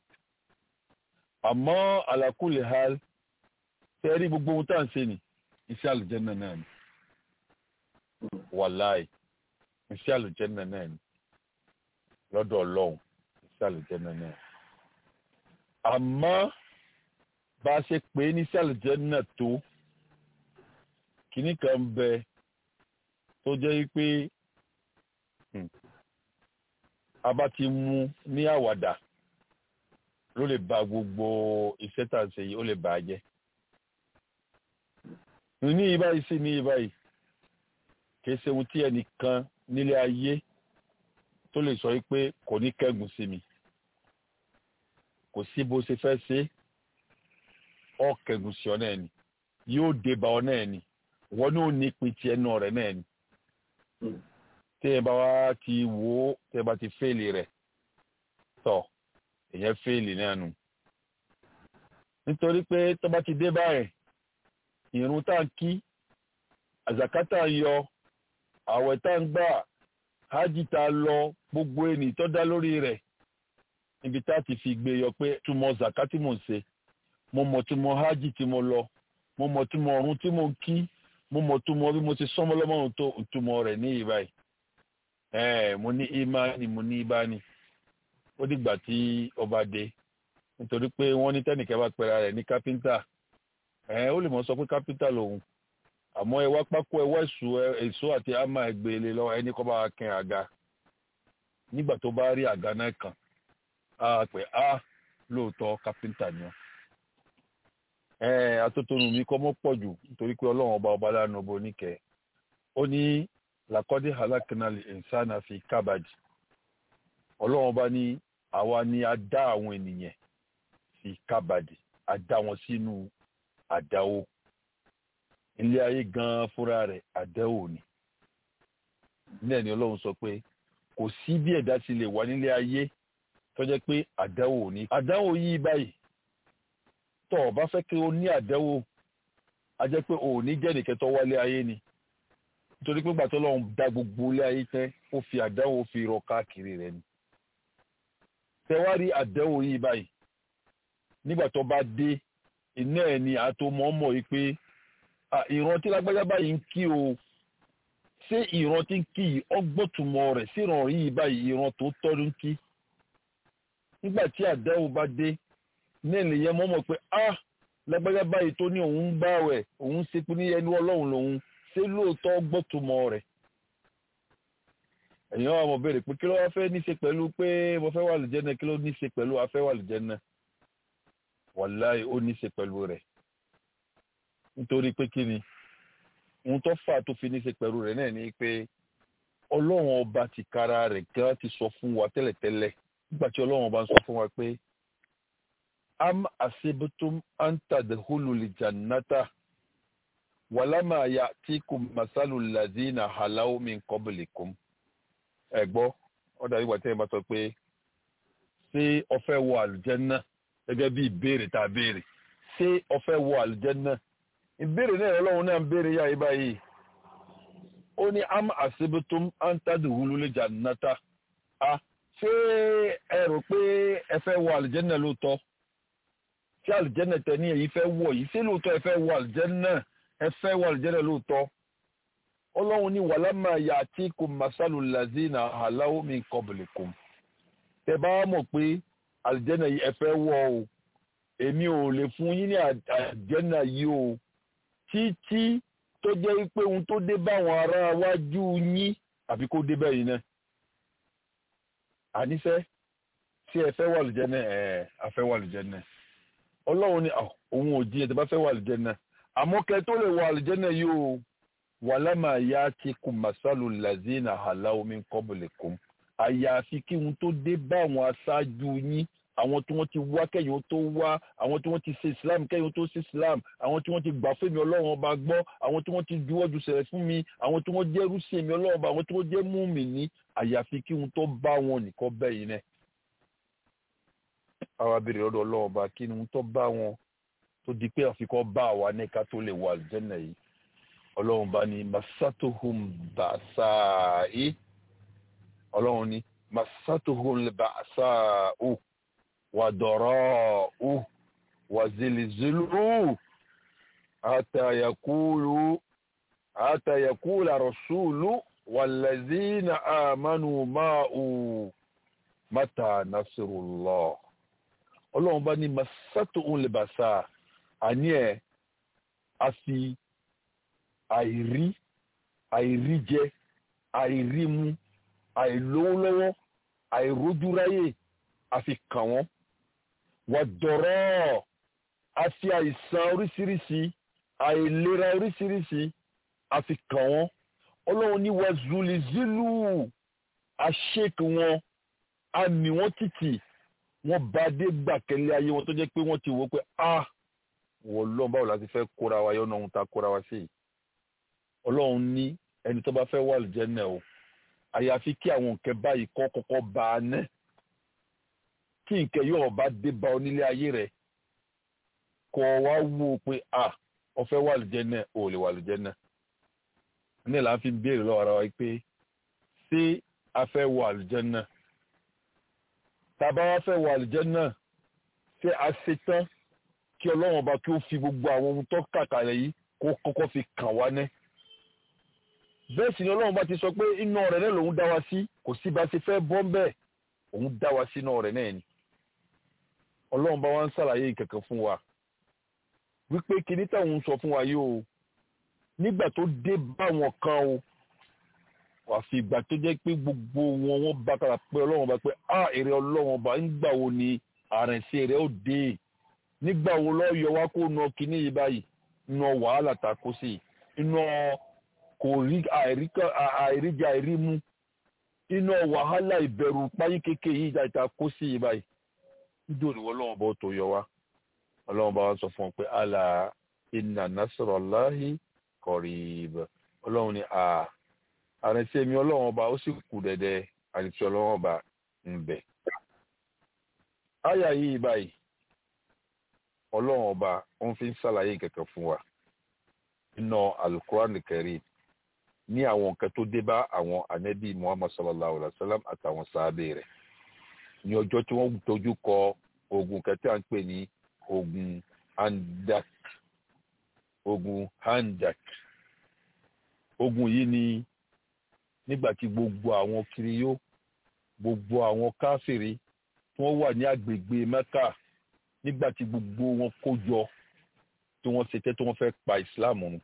àmọ́ àlàkùlẹ̀ ha tẹ́rí gbogbo ohun tá à ń ṣe ni iṣẹ́ àlùjẹ́ náà náà ni. wàláì iṣẹ́ àlùjẹ́ náà náà ni lọ́dọ̀ ọlọ́run iṣẹ́ àlùjẹ́ náà náà. àmọ́ bá a ṣe pé ní iṣẹ́ àlùjẹ́ náà tó kìíní kan bẹ tó jẹ́ pé a bá ti mú ní àwàdà ló lè ba gbogbo iṣẹ́ tá à ń ṣe yìí ó lè bà á jẹ́. ní ìbáyìí sí ní ìbáyìí kì í ṣe ohun tí ẹnìkan nílé ayé tó lè sọ pé kò ní kẹ́gùn sí mi kò sí bó ṣe fẹ́ ṣe ọ kẹ́gùn sí ọ náà ni yóò dé bá ọ náà ni wọn ní ò ní pin tiẹ̀ náà rẹ̀ náà ni tẹ́ ẹ bá wá ti wò ó tẹ́ ẹ bá ti fẹ́ẹ̀lì rẹ̀ tọ̀ èyàn fẹ́ẹ̀lì náà nù. nítorí pé tó bá ti dé báyìí ìrun tá à ń kí àzàkátà ń yọ àwẹ̀ tá à ń gbà hajj tá a lọ gbogbo ẹni tó dá lórí rẹ̀ níbi tá a ti fi gbé yọ pé túmọ̀ zaka tí mò ń ṣe mo mọ̀ túmọ̀ hajj tí mo lọ mo mọ̀ túmọ̀ ọ̀run tí mo ń kí mo mọ̀ túmọ̀ bí mo ti sọ́mọ́ lọ́mọ́ tó túmọ̀ rẹ̀ ní ìbáyìí ẹ mo ní imani mo ní ibani ó dìgbà tí ọba dé nítorí pé wọ́n ní tẹ́nìkẹ́ bá pẹ́ra rẹ̀ ní kápẹ́ńtà ẹ ó lè mọ̀ sọ pé kápẹ́ńtà lòun àmọ́ ẹ wá pákó ẹ wá èso èso àti àmà ẹgbẹ́ lọ ẹni kọ́ bá kẹ́ àga nígbà tó bá rí àga náà kàn á pè á lóòótọ́ kápẹ́ńtà ni wọ́n ẹ atótónu mi kọ́ mọ́ pọ̀ jù nítorí pé ọlọ́run ọba ọba lánàá ọba oníkẹ́ ó ní làkọ́dé halakinali insana fi kábàdì ọlọ́run ọba ní àwa ni a dá àwọn ènìyàn fi kábàdì a dá wọn sínú àdáwó ilé ayé gan fúnra rẹ̀ àdáwó ni nílẹ̀ ni ọlọ́run sọ pé kò sí bí ẹ̀dá ti lè wà nílé ayé tó jẹ́ pé àdáwó ni àdáwó yìí báyìí tọ́ ọ bá fẹ́ kí o ní àdáwó a jẹ́ pé o ò ní jẹ́ nìkẹ́ tó wálé ayé ni nítorí pé gbàtọ́ lọ́run dá gbogbo ilé ayé tẹ́ ó fi àdáwó fi rọ káàkiri rẹ̀ ni tẹwárí àdáwó yìí báyìí nígbà tó bá dé iná ẹ̀ ni àtòmọ́mọ́ yìí pé ìran tí lágbájá báyìí ń kí o ṣé ìran tí ń kí yìí ọgbọ́tùmọ̀ rẹ̀ sí ìran yìí báyìí ìran tó tọ́jú ń kí nígbà tí àdáwò bá dé náà nìyẹn mọ́mọ́ pé ah lágbájá báyìí tó ní òun ń gbààwẹ̀ òun ṣe pé ní ẹni ọlọ́run lòun ṣé lóòótọ́ gbọ́tùmọ̀ rẹ̀ èèyàn wa mọ̀ béèrè pé kí ló wá fẹ́ ní ṣe pẹ̀lú pé mo fẹ́ wà lùjẹ́nà kí ló ní ṣe pẹ̀lú afẹ́ wà lùjẹ́nà wàláì ó ní ṣe pẹ̀lú rẹ̀ nítorí pé kí ni ohun tó fà tó fi ní ṣe pẹ̀lú rẹ̀ náà ni pé ọlọ́run ọba ti kára rẹ̀ gan ti sọ fún wa tẹ́lẹ̀tẹ́lẹ̀ nígbà tí ọlọ́run ọba ń sọ fún wa pé am asibitum antadhulu lijannata walama ya'tikum masalu lazina halaw min qablikum ẹ gbọ́ ọ dàbí ìgbà tí ẹ bá sọ pé ṣé o fẹ́ wọ àlùjànnà gẹ́gẹ́ bí ìbéèrè tá a béèrè ṣé o fẹ́ wọ àlùjànnà ìbéèrè náà ọlọ́run náà ń béèrè yá ibà yìí ó ní am asibitum antadhulu lijannata a ṣé ẹ rò pé ẹ fẹ́ wọ àlùjànnà lóòótọ́ tí àlùjẹ́nà tẹ ní èyí fẹ́ wọ̀ yìí sí lóòótọ́ ẹ fẹ́ wọ àlùjẹ́nà ẹ fẹ́ wọ àlùjẹ́nà lóòótọ́ ọlọ́run ní wàlámà yà àti kò masalu lazina aláwọ̀ mi kọ̀bìlìkùn tẹ bá mọ̀ pé àlùjẹ́nà yìí ẹ fẹ́ wọ̀ o èmi ò lè fún yín ní àlùjẹ́nà yìí o títí tó jẹ́ pé ohun tó dé báwọn ará wájú yín àbí kó dé bẹ́ẹ̀ yìí náà àníṣe tí ẹ fẹ́ wọ àlùjẹ́nà ẹ̀ afẹ́ wọ àlùjẹ́nà ọlọ́run ni òun ò jí ẹ̀ tó bá fẹ́ wọ àlùjẹ́nà àmọ́ kẹ́ tó lè wọ àlùjẹ́nà yìí o wàlámà yá ti kù màsálù làzínà àhàlà omi kọ́bùlẹ̀kùn àyàfi kí wọn tó dé bá àwọn aṣáájú yín àwọn tí wọ́n ti wá kẹ́yìn tó wá àwọn tí wọ́n ti ṣe islam kẹ́yìn tó ṣe islam àwọn tí wọ́n ti gbà fún mi ọlọ́run ọba gbọ́ àwọn tí wọ́n ti juwọ́ ju sẹ̀rẹ̀ fún mi àwọn tí wọ́n jẹ́ rúṣì mi ọlọ́run ọba àwọn tí wọ́n jẹ́ mú mi ní àyàfi kí wọn tó bá wọn nìkan bẹ́yìn náà àwa béèrè lọ́dọ̀ ọlọ́run ọba kí ni wọn tó bá wọn tó di pé àfikọ́ bá àwa ní ká tó lè wà àlùjànnà yìí ọlọ́run bá ní masatohum bàṣáì ọlọ́run ní masatohum bàṣáù wàdọ̀rọ̀ wàzìlìzìlù àtàyàkúlù àtàyàkúlù àrọ̀ṣùlù wàlẹ́zínà àmánù máàù mátà nasirullah ọlọ́run bá ní masatohum bàṣáì àní ẹ̀ a fi àìrí àìríjẹ àìrímu àìlówólọ́wọ́ àìrójúráyè àfi kàn wọ́n wà dọ̀rọ̀ àfi àìsàn oríṣiríṣi àìlera oríṣiríṣi àfi kàn wọ́n ọlọ́run ní wà zulizilu àṣekì wọn àmì wọn títì wọn bá dé gbàkẹ́lé ayé wọn tó jẹ́ pé wọ́n ti wò pé ah wọ́n lọ́n báwo la ti fẹ́ kóra wa yọ̀nà ohun tá a kóra wa sí yìí ọlọ́run ní ẹni tó bá fẹ́ wà lùjẹ́nẹ̀ o àyàfi kí àwọn nǹkan báyìí kọ́ kọ́kọ́ bá a ná kí nǹkan yóò bá dé bá onílé ayé rẹ̀ kọ́ wá wò ó pé a ó fẹ́ wà lùjẹ́nẹ̀ o lè wà lùjẹ́nẹ̀ ní ìlànà fi béèrè lọ́wọ́ ara wa pé ṣé a fẹ́ wà lùjẹ́nẹ̀ tàbá wa fẹ́ wà lùjẹ́nẹ̀ ṣé a ṣe tán kí ọlọ́run ọba kí ó fi gbogbo àwọn ohun tó kàkàlẹ̀ yìí kó kọ́kọ́ fi kàn wá ná bẹ́ẹ̀ sì ni ọlọ́run bá ti sọ pé iná rẹ̀ náà lòun dá wa sí kò sí bá ṣe fẹ́ bọ́ bẹ́ẹ̀ òun dá wa sí iná rẹ̀ náà ni ọlọ́run bá wa ń ṣàlàyé ìkẹ̀kẹ̀ fún wa wípé kíní táwọn ń sọ fún wa yìí o nígbà tó dé bá wọn kan o àfi ìgbà tó jẹ́ pé gbogbo wọn wọ́n bá kára pé ọlọ́run bá pé a èrè ọlọ́run ọba nígbà wo ni àrẹ̀sẹ̀ rẹ̀ ó dé nígbà wo lọ́ọ́ yọ wá kó nà kíní yìí báyìí nà wàhálà ta kó sí iná kò rí àìríjà àìrímú iná wàhálà ìbẹ̀rù páyín kéèké yìí ìta kó sí yìí báyìí nítorí wọn lọ́wọ́ bọ́ tó yọ wá ọlọ́wọ́n bá wá sọ fún un pé àlà inna nasrallahi qarib ọlọ́run ni à àrẹ̀sẹ̀ mi ọlọ́wọ́n bá ó sì kù dẹ̀dẹ̀ àrẹ̀sẹ̀ ọlọ́wọ́n bá ń bẹ̀. àyà yìí báyìí ọlọ́run ọba ó ń fi ń ṣàlàyé kẹ̀kẹ́ fún wa nínú alukuran karim ní àwọn nǹkan tó dé bá àwọn anabi muhammad sallallahu alaihi wa sallam àtàwọn sáábẹ rẹ̀ ní ọjọ́ tí wọ́n dojú kọ ogun kẹtẹ à ń pè ní ogun handak ogun handak ogun yìí ni nígbà tí gbogbo àwọn kiriyó gbogbo àwọn káfìrí tí wọ́n wà ní agbègbè mẹ́kà nígbà tí gbogbo wọn kó jọ tí wọ́n ṣetẹ́ tí wọ́n fẹ́ pa ìsìláàmù run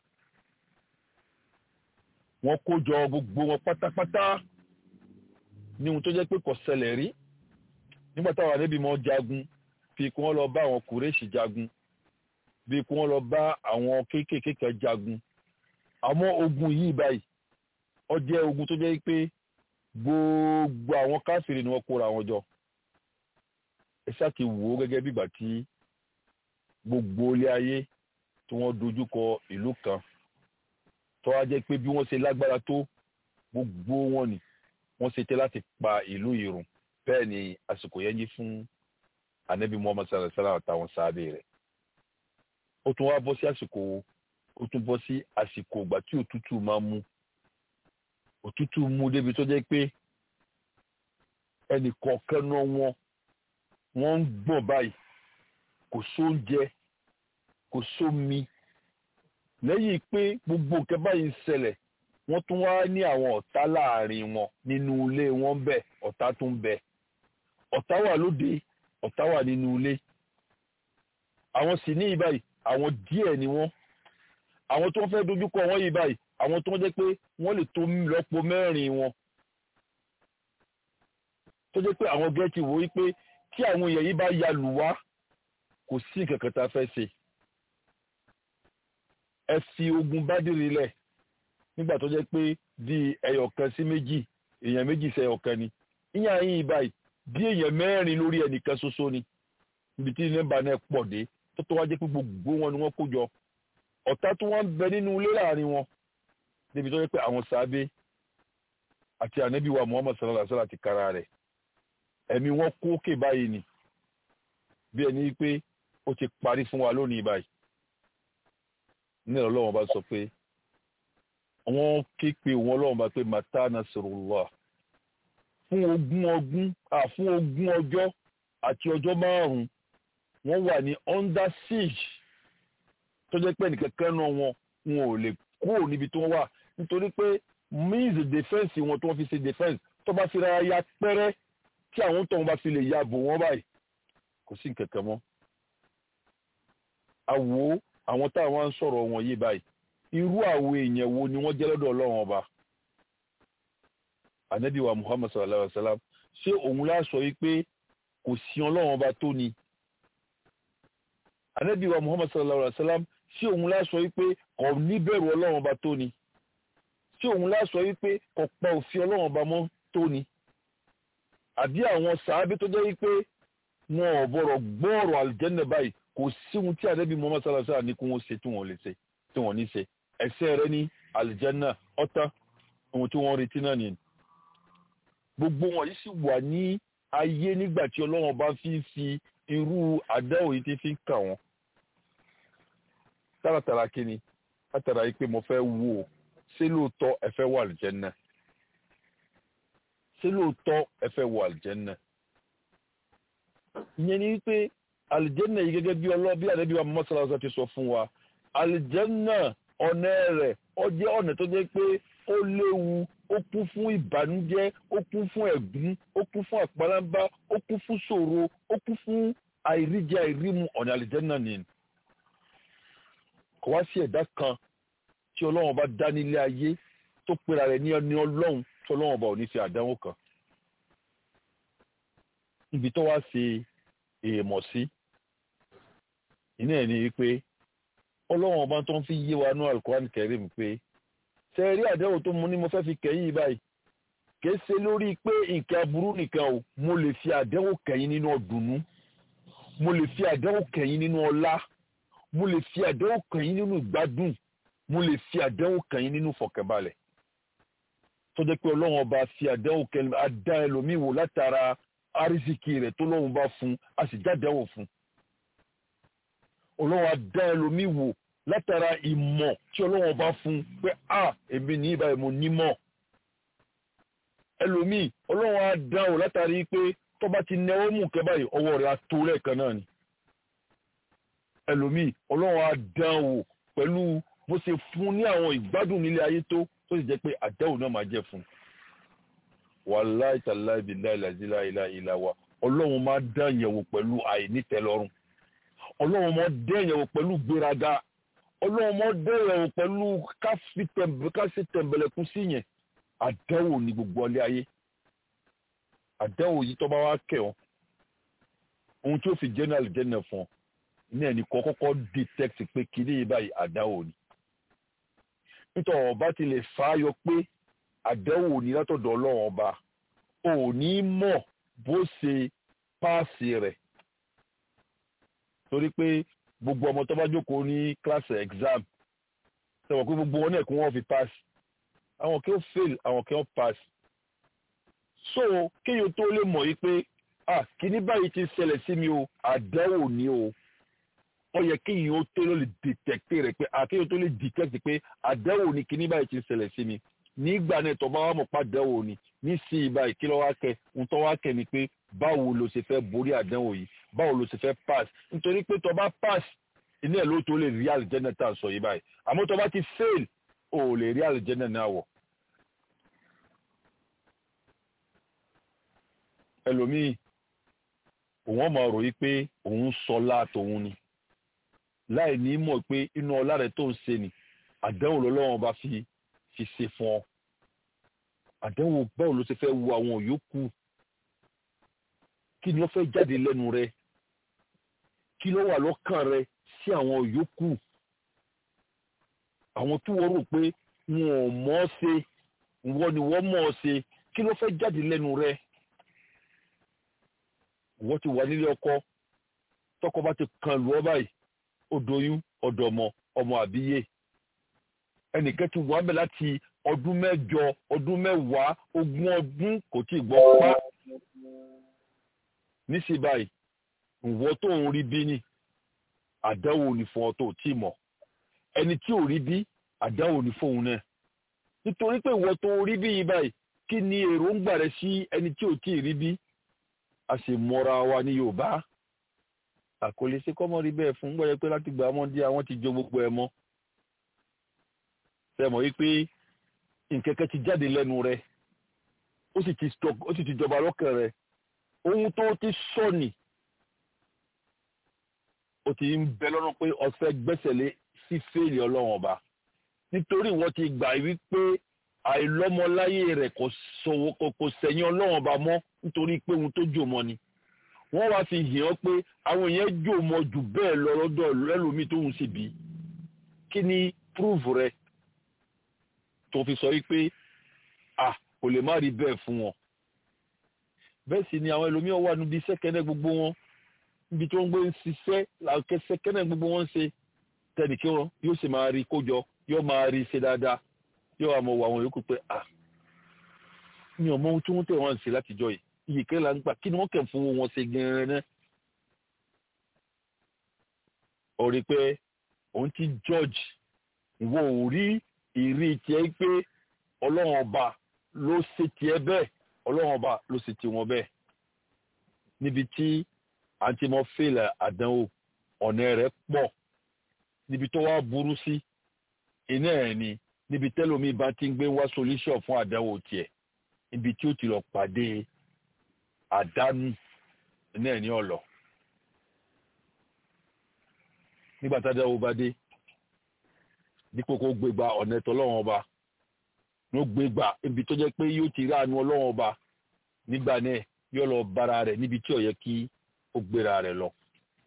wọ́n kó jọ gbogbo wọn pátápátá ní ohun tó jẹ́ pé kò ṣẹlẹ̀ rí nígbà táwọn ànábì mọ́ jagun bí kí wọ́n lọ bá àwọn kùrẹ́ṣì jagun bí kí wọ́n lọ bá àwọn kéékèèké kan jagun àmọ́ ogun yìí báyìí ó jẹ́ ogun tó jẹ́ pé gbogbo àwọn káfíìrì ni wọ́n kóra wọn jọ ẹ ṣáà ti wò ó gẹ́gẹ́ bí ìgbà tí gbogbo ilé ayé tí wọ́n dojú kọ ìlú kan tó wá jẹ́ pé bí wọ́n ṣe lágbára tó gbogbo wọn ni wọ́n ṣe tẹ́ láti pa ìlú yìí run bẹ́ẹ̀ ni àsìkò yẹn yí fún anabi muhammad sallallahu alaihi wa sallam àtàwọn sáábẹ̀ rẹ̀ ó tún wá bọ́ sí àsìkò ó tún bọ́ sí àsìkò ìgbà tí òtútù máa mú òtútù mú débi tó jẹ́ pé ẹnì kọ̀ọ̀kan náà wọn wọ́n ń gbọ̀n báyìí kò sóúnjẹ kò sómi lẹ́yìn pé gbogbo nǹkan báyìí ń ṣẹlẹ̀ wọ́n tún wá ní àwọn ọ̀tá láàrin wọn nínú ilé wọn bẹ̀ ọ̀tá tún bẹ ọ̀tá wà lóde ọ̀tá wà nínú ilé àwọn sì ní ìbáyìí àwọn díẹ̀ ni wọ́n àwọn tó ń fẹ́ dojúkọ wọ́n yìí báyìí àwọn tó ń jẹ́ pé wọ́n lè tó lọ́pọ̀ mẹ́rin wọn tó jẹ́ pé àwọn gẹ́ẹ̀tì wò ó pé tí àwọn èèyàn yìí bá ya lù wá kò sí nǹkan kan tá a fẹ́ ṣe ẹ fi ogun bádìrí lẹ̀ nígbà tó jẹ́ pé di ẹyọ̀kan sí méjì èèyàn méjì sí ẹyọ̀kan ni ìyá yín báyìí bí èèyàn mẹ́rin lórí ẹnìkan ṣoṣo ni ibi tí nẹ́bà náà pọ̀ dé tó tó wá jẹ́ pé gbogbo wọn ni wọ́n kó jọ ọ̀tá tó wọ́n ń bẹ nínú ilé láàrin wọn níbi tó jẹ́ pé àwọn sàábé àti ànábì wa Muhammad sallallahu alaihi wasallam ti kára rẹ̀ ẹ̀mí wọn kó òkè báyìí ni bí ẹni pé ó ti parí fún wa lónìí báyìí ní ọlọ́run bá sọ pé wọ́n ké pe wọn ọlọ́run bá pé mata nasrullah fún ogún ọdún fún ogún ọjọ́ àti ọjọ́ márùn-ún wọ́n wà ní under siege tó jẹ́ pé nìkankan náà wọn wọn ò lè kúrò níbi tí wọ́n wà nítorí pé means defence wọn tó wọ́n fi ṣe defence tó bá fi ra ya pẹ́rẹ́ tí àwọn tó wọn bá fi lè ya bò wọ́n báyìí kò sí nǹkankan mọ́ àwo àwọn táwọn ń sọ̀rọ̀ wọn yìí báyìí irú àwọn èèyàn wo ni wọ́n jẹ́ lọ́dọ̀ ọlọ́run ọba anabi wa muhammad sallallahu alaihi wa sallam ṣé òun lá sọ yìí pé kò sí ọlọ́run ọba tó ni anabi wa muhammad sallallahu alaihi wa sallam ṣé òun lá sọ yìí pé kò níbẹ̀rù ọlọ́run ọba tó ni ṣé òun lá sọ yìí pé kò pa òfin ọlọ́run ọba mọ́ tó ni àbí àwọn sàábí tó jẹ́ yìí pé wọn ò bọ̀rọ̀ gbọ́ ọ̀rọ̀ àlùjẹ́nẹ̀ báyìí kò sí ohun tí anabi muhammad sallallahu alaihi wa sallam ní kí wọ́n ṣe tí wọ́n lè ṣe tí wọ́n ní ṣe ẹ̀ṣẹ̀ rẹ̀ ní àlùjẹ́nà ọ̀tá ohun tí wọ́n retí náà nìyẹn gbogbo wọn yìí sì wà ní ayé nígbà tí ọlọ́run bá fi ń fi irú àdáwò yìí ti fi ń kà wọ́n tààràtàrà kíni látara yìí pé mo fẹ́ wò ó ṣé lóòótọ́ ẹ fẹ́ wọ àlùjẹ́nà ṣé lóòótọ́ ẹ fẹ́ wọ àlùjẹ́nà ìyẹn ni wípé àlùjẹ́nà yìí gẹ́gẹ́ bí ọlọ́ bí àdébí wa mọ́sálásá ti sọ fún wa àlìjẹ́nà ọ̀nà rẹ̀ ó jẹ́ ọ̀nà tó jẹ́ pé ó léwu ó kún fún ìbànújẹ́ ó kún fún ẹ̀gún ó kún fún àpáránbá ó kún fún ṣòro ó kún fún àìríjẹ àìrímu ọ̀nà àlìjẹ́nà ni. kò wá sí ẹ̀dá kan tí ọlọ́run bá dá nílé ayé tó pera rẹ̀ ní ẹni ọlọ́run tí ọlọ́run bá ò ní fi àdánwò kan. ibi tó wá ṣe èèmọ̀ sí iná ẹ̀ ní wípé ọlọ́run ọba tó ń fi yé wa ní alukoran kẹrim pé ṣe rí àdéhùn tó mu ní mo fẹ́ fi kẹ́yìn báyìí kìí ṣe lórí pé nǹkan aburú nìkan o mo lè fi àdéhùn kẹ́yìn nínú ọ̀dùnnú mo lè fi àdéhùn kẹ́yìn nínú ọlá mo lè fi àdéhùn kẹ́yìn nínú ìgbádùn mo lè fi àdéhùn kẹ́yìn nínú fọkànbalẹ̀ tó jẹ́ pé ọlọ́run ọba fi àdéhùn kẹ́yìn adá ẹlòmíì wò látara arísìkì rẹ̀ tó lọ́run bá fún a sì jáde fún ọlọ́run adá ẹlòmíì wò látara ìmọ̀ tí ọlọ́run bá fún pé a èmi ní ìbáyìí mo nímọ̀ ẹlòmíì ọlọ́run adá wò látàrí pé tó bá ti nẹwọ́ mú kẹ́ báyìí ọwọ́ rẹ̀ á tó lẹ́ẹ̀kan náà ni ẹlòmíì ọlọ́run á dán wò pẹ̀lú bó ṣe fún ní àwọn ìgbádùn nílé ayé tó tó sì jẹ́ pé àdáwò náà máa jẹ́ fún un wàláì tàláì bíláì làzílà ìlà ìlà wa ọlọ́run máa dán yẹ̀wò pẹ̀lú àìnítẹ́lọ́rùn ọlọ́run máa dán yẹ̀wò pẹ̀lú gbéraga ọlọ́run máa dán yẹ̀wò pẹ̀lú káṣí tẹ̀m̀bẹ̀lẹ̀kún sí yẹn àdáwò ní gbogbo ọlé ayé àdáwò yìí tó bá wá kẹ̀ ọ́ ohun tí ó fi jẹ́ náà lè jẹ́ náà fún ọ ní ẹnì kan kọ́kọ́ detect pé kìíní yìí báyìí àdáwò ni nítorí ọba ti lè fàáyọ pé àdáwò ní látọ̀dọ̀ ọlọ́run ọba ò ní mọ̀ bó ṣe páàsì rẹ̀ torí pé gbogbo ọmọ tó bá jókòó ní class exam sọ̀rọ̀ pé gbogbo wọn náà kún wọn fi pass àwọn kí ó fail àwọn kí ó pass so kéèyàn tó lè mọ̀ yìí pé ah kíní báyìí ti ṣẹlẹ̀ sí mi o àdáwò ni o ó yẹ kéèyàn ó tó lè detect rẹ̀ pé ah kéèyàn tó lè detect pé àdáwò ni kíní báyìí ti ṣẹlẹ̀ sí mi nígbà náà tó bá wà mọ̀ pàdánwò ni ní sí ibà kí ló wá kẹ ń tọ́ wá kẹ ni pé báwo ló ṣe fẹ́ borí àdánwò yìí báwo ló ṣe fẹ́ pass nítorí pé tó bá pass iná ẹ̀ ló tó lè rí àlùjẹ́nà tá à ń sọ yìí báyìí àmọ́ tó bá ti fail ò lè rí àlùjẹ́nà náà wọ̀. ẹlòmíì òun máa rò yí pé òun sọ láàtòun ni láì ní mọ̀ pé inú ọlá rẹ̀ tó ń ṣe ni àdánwò lọ́lọ́wọ́n bá fi fi ṣe fún ọ àdánwò báwo ló ṣe fẹ́ wo àwọn yòókù kí ni wọ́n fẹ́ jáde lẹ́nu rẹ kí ló wà lọ́kàn rẹ sí àwọn yòókù àwọn tí wọ́n rò pé wọn ò mọ̀ ọ́ ṣe wọ́n ni wọ́n mọ̀ ọ́ ṣe kí ló fẹ́ jáde lẹ́nu rẹ wọ́n ti wà nílé ọkọ tọkọ bá ti kan lù ọ́ báyìí ó doyún ọ̀dọ̀mọ ọmọ àbíyè ẹnìkan ti wà ń bẹ̀ láti ọdún mẹ́jọ ọdún mẹ́wàá ogún ọdún kò tí ì gbọ́ pa níṣẹ́ báyìí ìwọ tó ń rí bí ni àdáwò ní fún ọ tó tí mọ̀ ẹni tí ò rí bí àdáwò ní fóun náà nítorí pé ìwọ tó rí bí yìí báyìí kí ni èròǹgbà rẹ sí ẹni tí ò tí ì rí bí a sì mọra wa ní Yorùbá àkọlé sí kọ́mọ rí bẹ́ẹ̀ fún gbọ́dọ̀ pé láti gbà wọ́n dí àwọn ti jó gbogbo ẹ̀ mọ́ sẹ́mọ̀ wípé nkẹ́kẹ́ ti jáde lẹ́nu rẹ̀ ó sì ti stop ó sì ti jọba lọ́kàn rẹ̀ ohun tó ti sọ ni ó ti ń bẹ lọ́nà pé ọ̀sẹ̀ gbẹ́sẹ̀lé sí fèèlì ọlọ́run ọba nítorí wọ́n ti gbà wípé àìlọ́mọláyé rẹ̀ kò sọ̀wọ́ kò sẹ̀yìn ọlọ́run ọba mọ́ nítorí pé ohun tó jò mọ́ ni wọ́n wá fi hàn ọ́ pé àwọn èèyàn jò mọ́ jù bẹ́ẹ̀ lọ lọ́dọ̀ ẹlòmíì tó ń sì bí kí ni proof rẹ̀ tó fi sọ wípé à kò lè má rí bẹ́ẹ̀ fún wọn bẹ́ẹ̀ sì ni àwọn ẹlòmíràn wà níbi sẹ́kẹ́nẹ́ gbogbo wọn níbi tí wọ́n gbé ń ṣiṣẹ́ làkẹ́ sẹ́kẹ́nẹ́ gbogbo wọn ṣe tẹnìkí wọn yóò sì máa rí kójọ yóò máa rí ṣe dáadáa yóò wà mọ̀ wọ àwọn yòókù pé à mi ò mọ ohun tí wọ́n tẹ̀ wọ́n ṣe látijọ́ yìí iye kẹ́lẹ́ là ń gbà kí ni wọ́n kẹ̀ fún wọn ṣe gan-an náà ó rí pé òun ti George ìwọ ò rí ìrí tiẹ̀ pé ọlọ́run ọba ló ṣe tiẹ̀ bẹ́ẹ̀ ọlọ́run ọba ló ṣe tiwọn bẹ́ẹ̀ níbi tí àǹtí mọ́ fèlè àdánwò ọ̀nà rẹ̀ pọ̀ níbi tó wá burú sí iná ẹ̀ ni níbi tẹ́lómi bá ti ń gbé wá solution fún àdánwò tiẹ̀ níbi tí ó ti lọ pàdé àdánù iná ẹ̀ ní ọ̀lọ́ nígbà tá a dáwọ́ bá dé dípò kó gbégbá ọ̀nà ẹ̀tọ́ ọlọ́run ọba ló gbégbá ibi tó jẹ́ pé yóò ti ránu ọlọ́run ọba nígbà náà yóò lọ bára rẹ̀ níbi tí ó yẹ kí ó gbéra rẹ̀ lọ.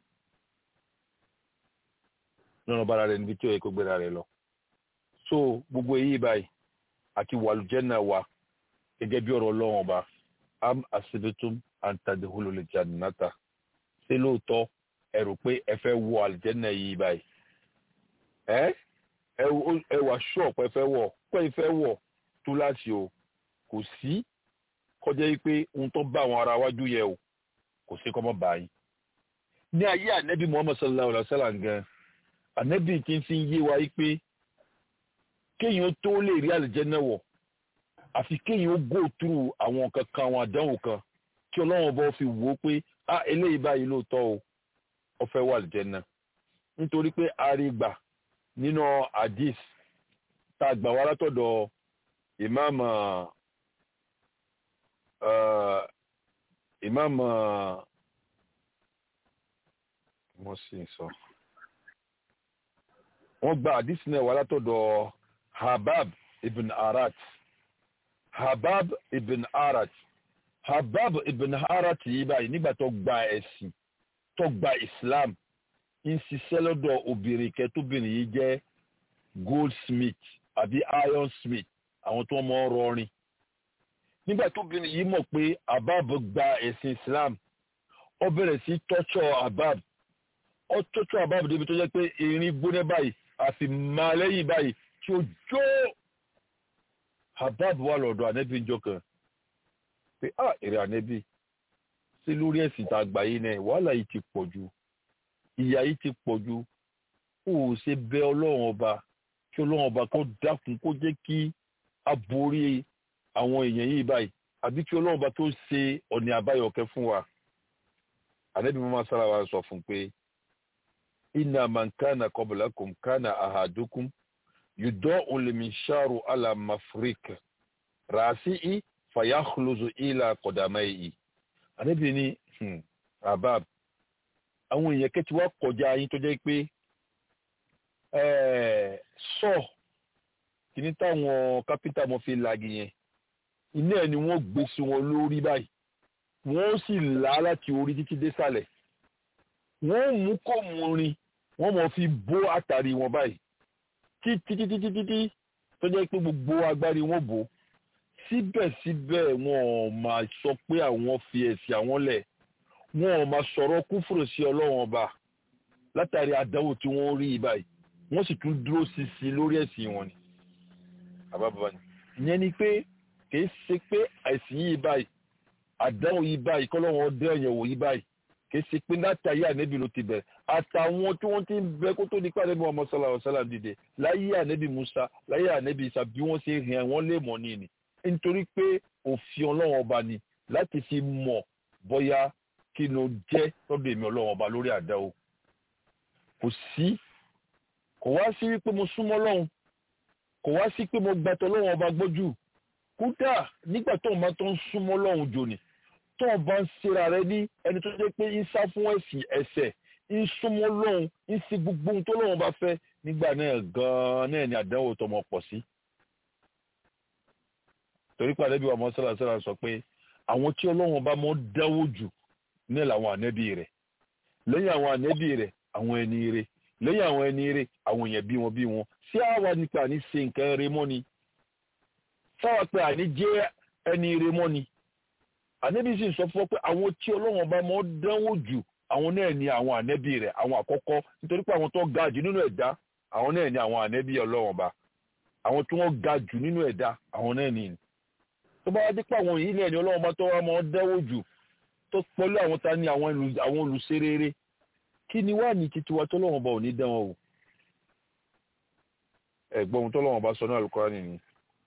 yóò lọ bára rẹ̀ níbi tí ó yẹ kó gbéra rẹ̀ lọ. so gbogbo èyí báyìí àti wàlújẹ́nà wa gẹ́gẹ́ bí ọ̀rọ̀ ọlọ́run ọba am asibitum antadehulu lè jannata ṣé lóòótọ́ ẹ rò pé ẹ fẹ́ wọ àlùjẹ́nà yìí báyìí ẹ́ ẹ wà ṣọ́ọ̀pù ẹ fẹ́ wọ̀ pé ẹ fẹ́ wọ̀ tó láti o kò sí kọjá yìí pé ohun tó bá àwọn ará wájú yẹ o kò sí kọ́ mọ́ báyìí. ní ayé ànẹ́bí muhammed sallallahu alayhi wa sallam gan ànẹ́bí tí ń fi yé wa yìí pé kéèyàn tó lè rí àlùjànnà wọ̀ àfi kéèyàn ó go through àwọn kankan àwọn àdánwò kan kí ọlọ́run bá fi wò ó pé ah eléyìí báyìí lóòótọ́ o ó fẹ́ wà àlùjànnà nítorí pé àrígbà nínú hadith tá a gbà wá látọ̀dọ̀ imam uh, imam uh, mo sì sọ wọ́n gba hadith náà wá látọ̀dọ̀ habab ibn arat habab ibn arat habab ibn arat yìí báyìí nígbà tó gba ẹ̀sìn tó gba islam ń ṣiṣẹ́ lọ́dọ̀ obìnrin kẹtóbìnrin yìí jẹ́ goldsmith àbí ironsmith àwọn tó mọ rọrin nígbà tóbìnrin yìí mọ̀ pé habab gba ẹ̀sìn islam ó bẹ̀rẹ̀ sí tọ́jọ́ habab ó tọ́jọ́ habab débi tó jẹ́ pé erin gbóná báyìí àfi máa lẹ́yìn báyìí tí ó jó habab wà lọ́dọ̀ ànẹ́bí njọ́ kan pé ah èrè ànẹ́bí sí lórí ẹ̀sìn tá a gbà yìí náà wàhálà yìí ti pọ̀ jù ìyà yìí ti pọ̀ jù ó ṣe bẹ ọlọ́run ọba kí ọlọ́run ọba kó dákun kó jẹ́ kí a borí àwọn èèyàn yìí báyìí àbí kí ọlọ́run ọba tó ṣe ọ̀nà àbáyọ̀kẹ́ fún wa ànẹ́bí mọ́mọ́ sára wa sọ fún pé inna man kana qablakum kana ahadukum yudau liminsharu ala mafrik rasi'i fayakhluzu ila qadamaihi ànẹ́bí ní abab àwọn èèyàn kẹ́ ti wá kọjá yín tó jẹ́ pé sọ kìíní táwọn kápítà mọ́ fi lagi yẹn iná ẹ̀ ni wọ́n gbé sí wọn lórí báyìí wọ́n sì là á láti orí títí dé sàlẹ̀ wọ́n mú kó mu rin wọ́n mọ̀ fi bó àtàrí wọn báyìí títí títí títí títí tó jẹ́ pé gbogbo agbárí wọn bò síbẹ̀síbẹ̀ wọn ò máa sọ pé àwọn fi ẹ̀sìn àwọn lẹ̀ wọn ò máa sọ̀rọ̀ kúfùrù sí ọlọ́run ọba látàrí àdánwò tí wọ́n rí báyìí wọ́n sì tún dúró ṣinṣin lórí ẹ̀sìn wọn ni àbábọ̀ ni ìyẹn ni pé kì í ṣe pé àìsìn yìí báyìí àdánwò yìí báyìí kọ́lọ́run ọdẹ ẹ̀yẹ̀wò yìí báyìí kì í ṣe pé látàrí ànẹ́bí ló ti bẹ̀rẹ̀ àtàwọn tí wọ́n ti ń bẹ kó tó di pé ànẹ́bí Muhammad sallallahu alaihi wasallam dìde láyé ànẹ́bí Musa láyé ànẹ́bí Isa bí wọ́n ṣe rìn wọ́n lè mọ̀ ní ni nítorí pé òfin ọlọ́run ọba ni láti fi mọ̀ bóyá kí ló jẹ́ lọ́dọ̀ èmi ọlọ́run ọba lórí àdáwò kò sí kò wá sí wípé mo súnmọ́ lọ́hùn kò wá sí pé mo gbàtọ̀ lọ́hùn ọba gbójú kódà nígbà tó ń bá tó ń súnmọ́ lọ́hùn jòní tó ń bá ń ṣera rẹ ní ẹni tó jẹ́ pé ń sá fún ẹ̀sìn ẹ̀ṣẹ̀ ń súnmọ́ lọ́hùn ń ṣe gbogbo ohun tó lọ́hùn bá fẹ́ nígbà náà gan-an náà ni àdánwò tó mọ̀ pọ̀ sí. torí pàdé bí wàá mọ́ sọ́lá sọ́lá sọ pé àwọn tí ọlọ́run bá mọ́ dáwó jù ní làwọn ànẹ́bí rẹ̀ lẹ́yìn àwọn ànẹ́bí rẹ̀ àwọn ẹni rẹ̀ lẹ́yìn àwọn ẹni rẹ̀ àwọn èèyàn bí wọn bí wọn sí àwa nípa àní ṣe nǹkan rẹ̀ mọ́ ni sáwà pé àní jẹ́ ẹni rẹ̀ mọ́ ni ànẹ́bí sì sọ fún ọ pé àwọn tí ọlọ́run bá mọ́ dánwò jù àwọn náà ni àwọn ànẹ́bí rẹ̀ àwọn àkọ́kọ́ nítorí pé àwọn tó ga jù nínú ẹ̀dá àwọn náà ni àwọn ànẹ́bí ọlọ́run bá àwọn tí wọ́n ga jù nínú ẹ̀dá àwọn náà ni tó bá wá dé pé àwọn yìí náà ni ọlọ́run bá tó wá mọ́ dánwò jù tó pẹ̀lú àwọn ta ni àwọn olùṣerere kí ni wá ní títí wa tọ́lọ́wọ́n bá ò ní dán wọn wò ẹ̀gbọ́n ohun tọ́lọ́wọ́n bá sọ ní Al-Qur'ani ni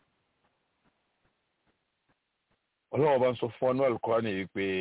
ọlọ́wọ́n bá ń sọ fún ọ ní Al-Qur'ani yìí pé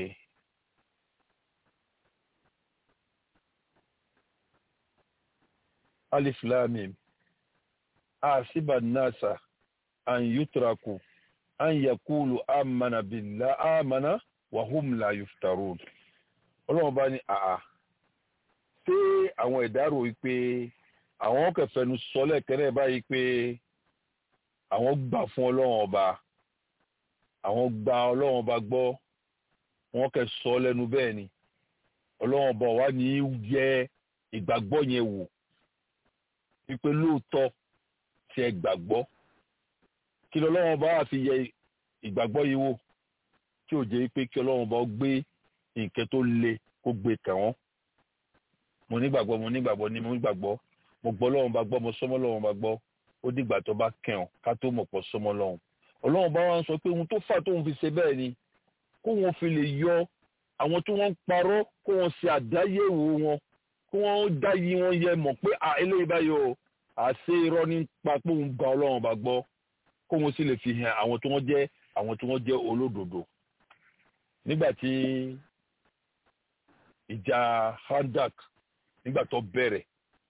alif lam mim asiba nasa an yutraku an yakulu amana billah amana wa hum la yuftarun ọlọ́wọ́n bá ní àà pé àwọn ìdárò wípé àwọn kẹfẹnu sọlẹ̀ kẹ́rẹ́ báyìí pé àwọn gbà fún ọlọ́run ọba àwọn gba ọlọ́run ọba gbọ́ wọn kẹ sọ lẹ́nu bẹ́ẹ̀ ni ọlọ́run ọba wa ní yẹ ìgbàgbọ́ yẹn wò wípé lóòótọ́ tí ẹ gbàgbọ́ kí lọ́lọ́run ọba wà fi yẹ ìgbàgbọ́ yìí wò tí ò jẹ́ pé kí ọlọ́run ọba gbé nǹkan tó le kó gbé kàn mo nígbàgbọ́ mo nígbàgbọ́ ni mo nígbàgbọ́ mo gbọ́ lọ́wọ́n bá gbọ́ mo sọ́mọ́ lọ́wọ́n bá gbọ́ ó dìgbà tó bá kẹ̀hàn ká tó mọ̀ pọ̀ sọ́mọ́ lọ́wọ́n ọlọ́wọ́n bá wọn sọ pé ohun tó fà tóun fi ṣe bẹ́ẹ̀ ni kó wọn fi lè yọ àwọn tí wọ́n ń parọ́ kó wọn ṣe àdáyéwò wọn kó wọn dá yí wọn yẹ mọ̀ pé à eléyìí báyìí o àṣé irọ́ nípa pé òun gba ọlọ́wọ́n bá gbọ́ kó wọn sì lè fi hàn àwọn tí wọ́n jẹ́ àwọn tí wọ́n jẹ́ olódodo nígbà tí ìjà handak nígbà tó bẹ̀rẹ̀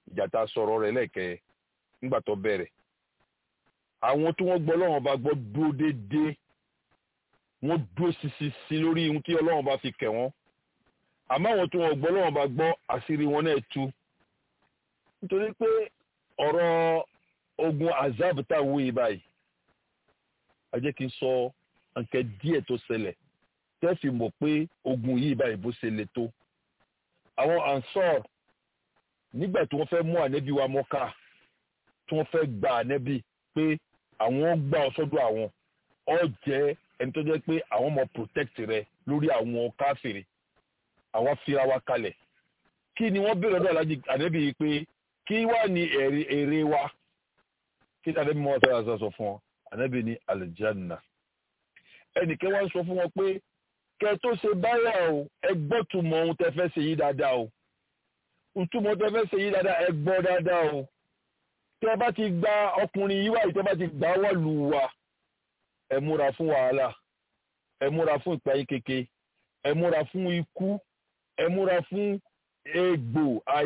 ìjà tá a sọ̀rọ̀ rẹ̀ lẹ́ẹ̀kẹ́ nígbà tó bẹ̀rẹ̀ àwọn tí wọ́n gbọ́ ọlọ́run bá gbọ́ dúró déédéé wọ́n dúró sisi lórí ohun tí ọlọ́run bá fi kẹ̀ wọ́n àmọ́ àwọn tí wọ́n gbọ́ ọlọ́run bá gbọ́ àṣírí wọn náà tú nítorí pé ọ̀rọ̀ ogun azab tá a wú yìí báyìí a jẹ́ kí n sọ nǹkan díẹ̀ tó ṣẹlẹ̀ tẹ́ fi mọ̀ pé ogun yìí báyìí bó ṣe le tó àwọn ansor nígbà tí wọ́n fẹ́ mú ànẹ́bí wa mọ́ká tí wọ́n fẹ́ gba ànẹ́bí pé àwọn gbà ọ sọ́dọ̀ àwọn ọ jẹ́ ẹni tó jẹ́ pé àwọn ọmọ protect rẹ lórí àwọn káfìrí àwọn fira wa kalẹ̀ kí ni wọ́n béèrè ọ̀dọ̀ alájí ànẹ́bí yìí pé kí wá ní èrè wa kí ni ànẹ́bí mọ́ ọ́ sọ fún wọn ànẹ́bí ní aljanna ẹnìkan wá ń sọ fún wọn pé kẹ tó ṣe báyà o ẹ gbọ́ túmọ̀ ohun tẹ fẹ́ ṣe yí dáadáa o ìtumọ̀ tẹ fẹ́ ṣe yí dáadáa ẹ gbọ́ dáadáa o tẹ bá ti gba ọkùnrin yìí wáyé tẹ bá ti gbà wà lù wá ẹ múra fún wàhálà ẹ múra fún ìpayín keke ẹ múra fún ikú ẹ múra fún egbò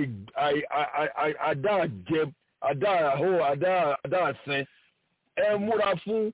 àdáàjẹ àdáàhó àdáàsẹ ẹ múra fún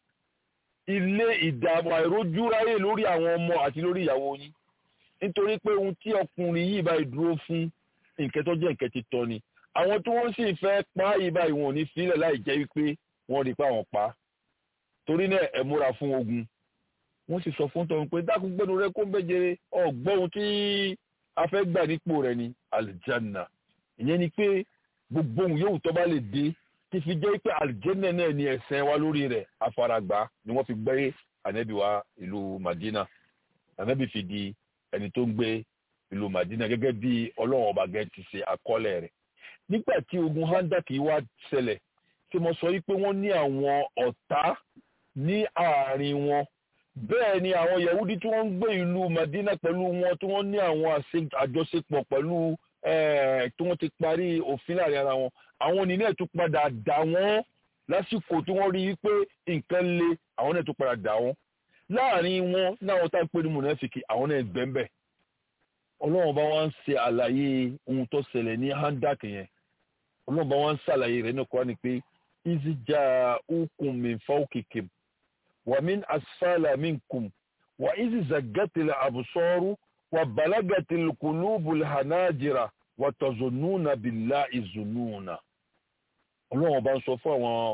ilé ìdààmú àìrójúráyè lórí àwọn ọmọ àti lórí ìyàwó yín nítorí pé ohun tí ọkùnrin yìí bá dúró fún nǹkan tó jẹ́ nǹkan ti tọ́ ni àwọn tí wọ́n sì fẹ́ pa á yìí báyìí wọn ò ní sílẹ̀ láì jẹ́ wípé wọ́n rí i pé àwọn pa á torí náà ẹ múra fún ogun wọ́n sì sọ fún tọ́hún pé dákun gbẹ́nu rẹ kó ń bẹ́jẹrẹ ọ̀gbọ́n ohun tí a fẹ́ gbà nípò rẹ ni aljanna ìyẹn ni pé gbogbo ohun yóò tó bá lè dé ti fi jẹ́ pé aljanna náà ni ẹ̀sẹ̀ wa lórí rẹ̀ afaragbá ni wọ́n fi gbé ànábì wa ìlú Madina ànábì fi di ẹni tó ń gbé ìlú Madina gẹ́gẹ́ bí ọlọ́run ọba gẹ́ ti ṣe àkọọ́lẹ̀ rẹ̀ nígbà tí ogun handak yìí wá ṣẹlẹ̀ tí mo sọ yìí pé wọ́n ní àwọn ọ̀tá ní àárín wọn bẹ́ẹ̀ ni àwọn yahudi tí wọ́n ń gbé ìlú Madina pẹ̀lú wọn tí wọ́n ní àwọn àjọṣepọ̀ pẹ̀lú tí wọ́n ti parí òfin láàrin ara wọn àwọn onílé ẹ̀ tún padà dà wọ́n lásìkò tí wọ́n rí i pé nǹkan le àwọn náà tún padà dà wọ́n láàrin wọn láwọn tá a pè ní mùnàfíkì àwọn náà gbẹ́ńbẹ́ ọlọ́run bá wá ń ṣe àlàyé ohun tó ṣẹlẹ̀ ní handak yẹn ọlọ́run bá wá ń ṣàlàyé rẹ̀ ní kọ́ ni pé ìzìjà ukùn min fawqikum wa min asfala minkum wa ìzì zagatil absaru wa balagatil qulubul hanajira wa tazununa billahi zununa ọlọ́run bá ń sọ fún àwọn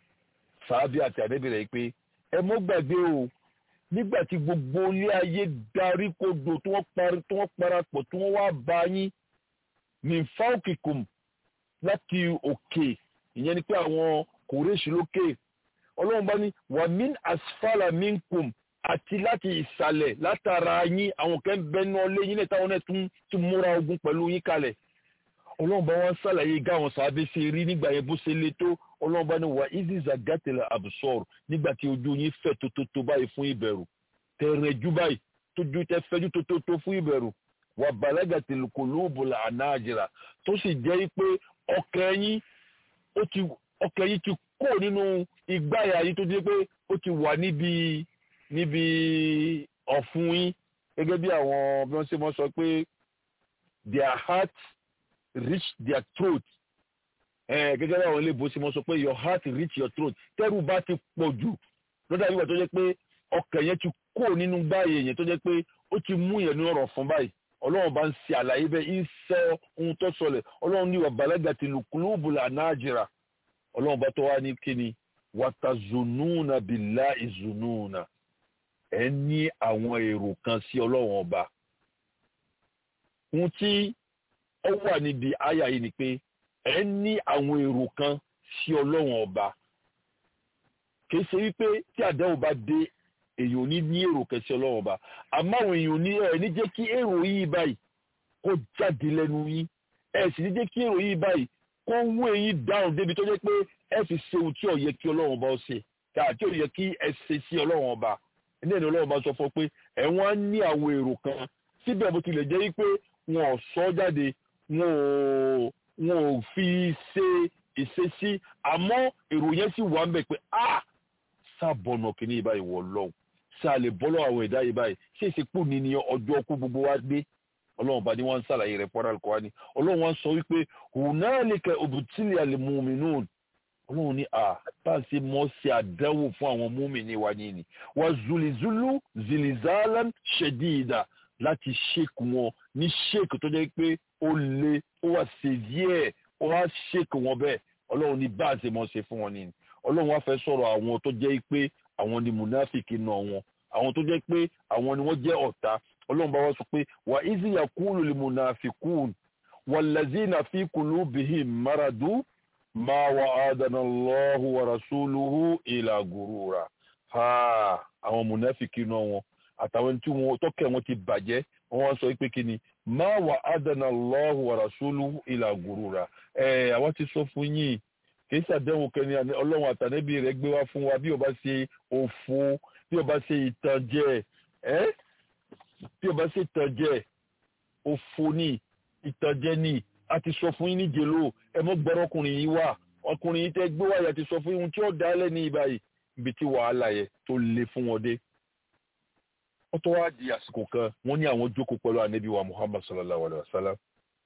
sàábì àti àdébìrẹ̀ pé ẹ mọ́ gbàgbé o nígbà tí gbogbo ilé ayé darí kodò tí wọ́n parí tí wọ́n parapọ̀ tí wọ́n wá bá yín min fawqikum láti òkè ìyẹn ni pé àwọn kòrèṣì lókè ọlọ́run bá ní wà min asfala minkum àti láti ìsàlẹ̀ látara yín àwọn kan bẹnu ọlé yín náà táwọn náà tún ti múra ogun pẹ̀lú yín kalẹ̀ ọlọ́run bá wọn ṣàlàyé gáwọn sàábé ṣe rí nígbà yẹn bó ṣe le tó ọlọ́run bá ní wà iziza gàtẹ̀lẹ̀ àbùsọ̀rọ̀ nígbà tí ojú yín fẹ̀ tótótó báyìí fún ìbẹ̀rù tẹ̀rẹ̀jú báyìí tójú tẹ fẹ́jú tótótó fún ìbẹ̀rù wà balagatil qulubul anajira tó sì jẹ́ pé ọkàn yín ọkàn yín ti kó nínú ìgbáyà yín tó jẹ́ pé ó ti wà níbi níbi ọ̀fun yín gẹ́gẹ́ bí àwọn bí wọ́n ṣe mọ́ sọ pé their heart reach their throat ẹ gẹ́gẹ́ bí àwọn ilé ìbò ṣe mọ́ sọ pé your heart reach your throat tẹ́rù bá ti pọ̀ jù lọ́dà yìí wà tó jẹ́ pé ọkàn yẹn ti kó nínú gbáyà yẹn tó jẹ́ pé ó ti mú yẹn ní ọ̀rọ̀ fún báyìí ọlọ́run bá ń ṣe àlàyé bẹ́ẹ̀ ń sọ ohun tó sọlẹ̀ ọlọ́run ní wàbàlágà ti lù kúlúùbùlà náàjìrà ọlọ́run bá tó wá ní kíni wàtàzùnúùnà bìlá ìzùnúùnà ẹ ní àwọn èrò kan sí ọlọ́run ọba ohun tí ó wà níbi àyà yìí ni pé ẹ ní àwọn èrò kan sí ọlọ́run ọba kì í ṣe wípé tí àdáwò bá dé èyàn ò ní ní èrò kẹsí ọlọ́run ọba àmọ́ àwọn èèyàn ní ẹ̀ ní jẹ́ kí èrò yìí báyìí kó jáde lẹ́nu yín ẹ̀ sì ní jẹ́ kí èrò yìí báyìí kó wú eyín dáhùn débi tó jẹ́ pé ẹ fi ṣe ohun tí ó yẹ kí ọlọ́run ọba ó ṣe káà tí ó yẹ kí ẹ ṣe sí ọlọ́run ọba ní ẹni ọlọ́run ọba sọ fún pé ẹ̀ wọ́n á ní àwọn èrò kan síbẹ̀ bó tilẹ̀ jẹ́ wípé wọn ò sọ jáde wọn ò wọn ò fi ṣe ìṣesí àmọ́ èrò yẹn sì wà ń bẹ̀ pé ah sábọ̀nà kìíní ìbáyìí wọ̀ lọ́hùn ṣe a lè bọ́lọ́ àwọn ẹ̀dá yìí báyìí ṣé ìsìnkú ni ni ọjọ́ ọkú gbogbo wa dé ọlọ́run bá ní wọ́n ń sàlàyé rẹ̀ pọ́nrán kọ́ ni ọlọ́run wọ́n sọ wípé hunalika ubtili al-mu'minun ọlọ́run ní à bá a ṣe mọ́ ṣe àdánwò fún àwọn múmìnì wa ní ni wà zulizulu zilizalan shadida láti ṣèkù wọn ní ṣèkù tó jẹ́ pé ó le ó wà severe ó wá ṣèkù wọn bẹ́ẹ̀ ọlọ́run ní bá a ṣe mọ́ ṣe fún wọn ní ni ọlọ́run wá fẹ́ sọ̀rọ̀ àwọn tó jẹ́ pé àwọn ni munafiki náà wọn àwọn tó jẹ́ pé àwọn ni wọ́n jẹ́ ọ̀tá ọlọ́run bá wá sọ pé wà izi yakulu li munafikun wàlazina fi kulubihim maradu ma wa'adana Allahu wa rasuluhu ila gurura ha àwọn munafiki náà wọn àtàwọn tí wọn tọkẹ wọn ti bàjẹ́ wọn wá sọ pé kí ni ma wa'adana Allahu wa rasuluhu ila gurura ẹ àwọn ti sọ fún yín kì í ṣàdéhùn kẹni ọlọ́run àtànẹ́bí rẹ̀ gbé wá fún wa bí ó bá ṣe òfo bí ó bá ṣe ìtànjẹ ẹ bí ó bá ṣe ìtànjẹ òfo ní ìtànjẹ ní a ti sọ fún yín ní jèlò ẹ mọ gbọ́rọ̀ ọkùnrin yìí wà ọkùnrin yìí tẹ́ gbé wáyà ti sọ fún yín tí ó dá lẹ́ni ìbáyìí ibi tí wàhálà yẹ tó le fún wọn dé. wọ́n tó wá di àsìkò kan wọ́n ní àwọn jókòó pẹ̀lú ànábì wa muhammad sallallahu alayhi wa sallam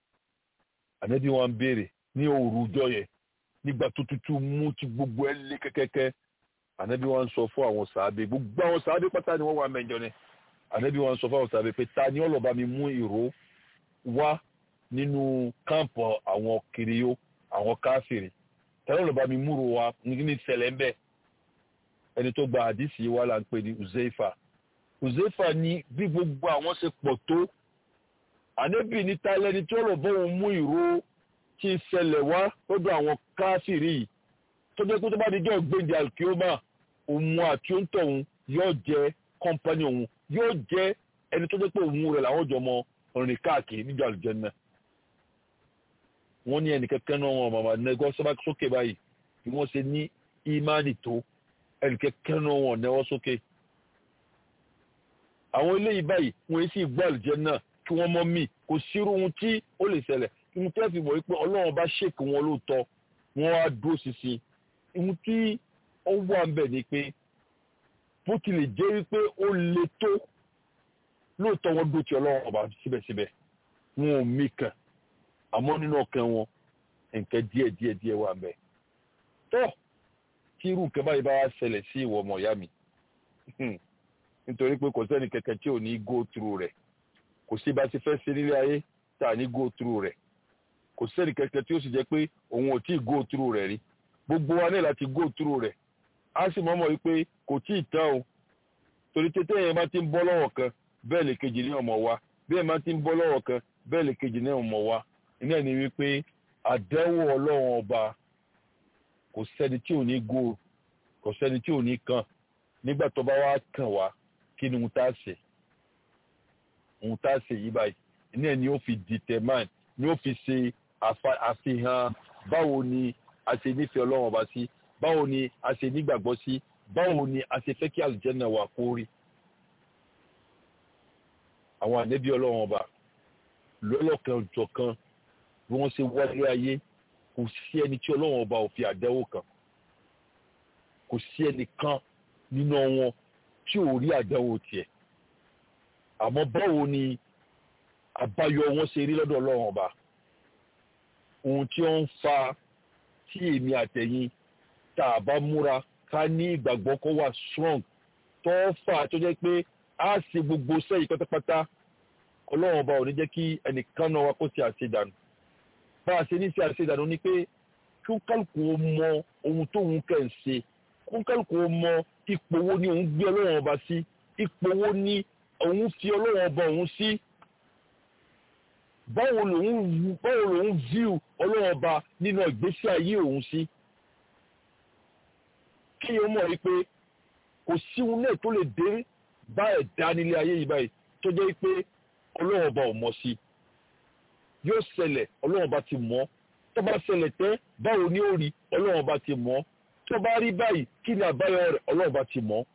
ànábì wa ń béèrè ní òru ọjọ́ yẹn nígbà tó tutù mú ti gbogbo ẹ lé kẹ́kẹ́kẹ́ ànábì wa ń sọ fún àwọn sàábé gbogbo àwọn sàábé pátá ni wọ́n wà mẹ́jọ ni ànábì wa ń sọ fún àwọn sàábé pé ta ni ọlọ́ba mi mú ìró wá nínú káàmpù àwọn kiriyó àwọn káfìrí tẹ́lẹ̀ lọ́ba mi múrò wa ní ṣẹlẹ̀ ń bẹ̀ ẹni tó gba àdìsí wa là ń pè ní uzeifa uzeifa ní bí gbogbo àwọn ṣe pọ̀ tó ànẹ́bì ní talẹ́ni tí ó lọ bọ́ òun mú ìró tí ń ṣẹlẹ̀ wá lọ́dọ̀ àwọn káfìrí yìí tó jẹ́ pé tó bá di jọ́ gbèǹdé alkioma òun àti òǹtọ̀ òun yóò jẹ́ kọ́mpánì òun yóò jẹ́ ẹni tó jẹ́ pé òun rẹ̀ làwọn jọ mọ rìn káàkiri níjọ́ àlùjànnà wọ́n ní ẹnìkẹ́kẹ́ náà wọn màmá nẹ́gọ́ sábà sókè báyìí bí wọ́n ṣe ní ìmánì tó ẹnìkẹ́kẹ́ náà wọn nẹ́wọ́ sókè. àwọn eléyìí báyìí wọ́n sì gbọ́ àlùjánnà kí wọ́n mọ́ mì kò sírú ohun tí ó lè ṣẹlẹ̀ ohun tí wọ́n fi mọ̀ wípé ọlọ́run bá ṣèkì wọn lóòótọ́ wọ́n á dúró ṣinṣin ohun tí ó wà ń bẹ̀ ni pé bó tilẹ̀ jẹ́ wípé ó le tó lóòótọ́ wọn dó ti ọlọ́run ọba síbẹ̀síbẹ̀ wọn ò mí kàn àmọ́ nínú ọkàn wọn nǹkan díẹ̀ díẹ̀ díẹ̀ wà mẹ́. tó tí irú nǹkan báyìí bá wá ṣẹlẹ̀ sí ìwọ ọmọ ìyá mi nítorí pé kò sẹ́ni kẹ̀kẹ́ tí ò ní go through rẹ̀ kò sí bá ti fẹ́ ṣe nílé ayé tá à ní go through rẹ̀ kò sẹ́ni kẹ̀kẹ́ tí ó sì jẹ́ pé òun ò tí ì go through rẹ̀ rí gbogbo wa ní láti go through rẹ̀ á sì mọ̀ mọ̀ wípé kò tí ì tán o torí tètè yẹn bá ti ń bọ́ lọ́wọ́ kan bẹ́ẹ̀ lè kejì ní ọmọ wa bẹ́ẹ̀ bá ti ń bọ́ lọ́wọ́ kan bẹ́ẹ̀ lè kejì ní ọmọ wa iná ni wípé àdánwò ọlọ́run ọba kò sẹ́ni tí ò ní go kò sẹ́ni tí ò ní kàn nígbà tó bá wá kàn wá kí ni ohun tá a ṣe ohun tá a ṣe yí báyìí iná ni ó fi determine ni ó fi ṣe àfihàn báwo ni a ṣe nífẹ̀ẹ́ ọlọ́run ọba sí báwo ni a ṣe nígbàgbọ́ sí báwo ni a ṣe fẹ́ kí àlùjànnà wà kó rí àwọn ànẹ́bí ọlọ́run ọba lọ́lọ́kan jọ̀kan bí wọ́n ṣe wáyé ayé kò sí ẹni tí ọlọ́run ọba ò fi àdánwò kan kò sí ẹnìkan nínú wọn tí ò rí àdánwò tiẹ̀ àmọ́ báwo ni àbáyọ wọn ṣe rí lọ́dọ̀ ọlọ́run ọba ohun tí ó ń fa tí èmi àtẹ̀yìn tá a bá múra ká ní ìgbàgbọ́ kó wà strong tó fà tó jẹ́ pé a ṣe gbogbo sẹ́yìn pátápátá ọlọ́run ọba ò ní jẹ́ kí ẹnìkan náà wá kó ṣe àṣedànù bá a ṣe ní ṣe àṣedànù ni pé kí ó kálukú ó mọ ohun tóun kẹ̀ ń ṣe kí ó kálukú ó mọ ipò wo ni òun gbé ọlọ́run ọba sí ipò wo ni òun fi ọlọ́run ọba òun sí báwo lòun báwo lòun view ọlọ́run ọba nínú ìgbésí ayé òun sí kí o mọ̀ wípé kò sí ohun náà tó lè dé bá ẹ̀dá nílé ayé yìí báyìí tó jẹ́ pé ọlọ́run ọba ò mọ̀ sí yóò ṣẹlẹ̀ ọlọ́run ọba ti mọ̀ tó bá ṣẹlẹ̀ tẹ́ báwo ni ó rí ọlọ́run ọba ti mọ̀ tó bá rí báyìí kí ni àbáyọ rẹ̀ ọlọ́run ọba ti mọ̀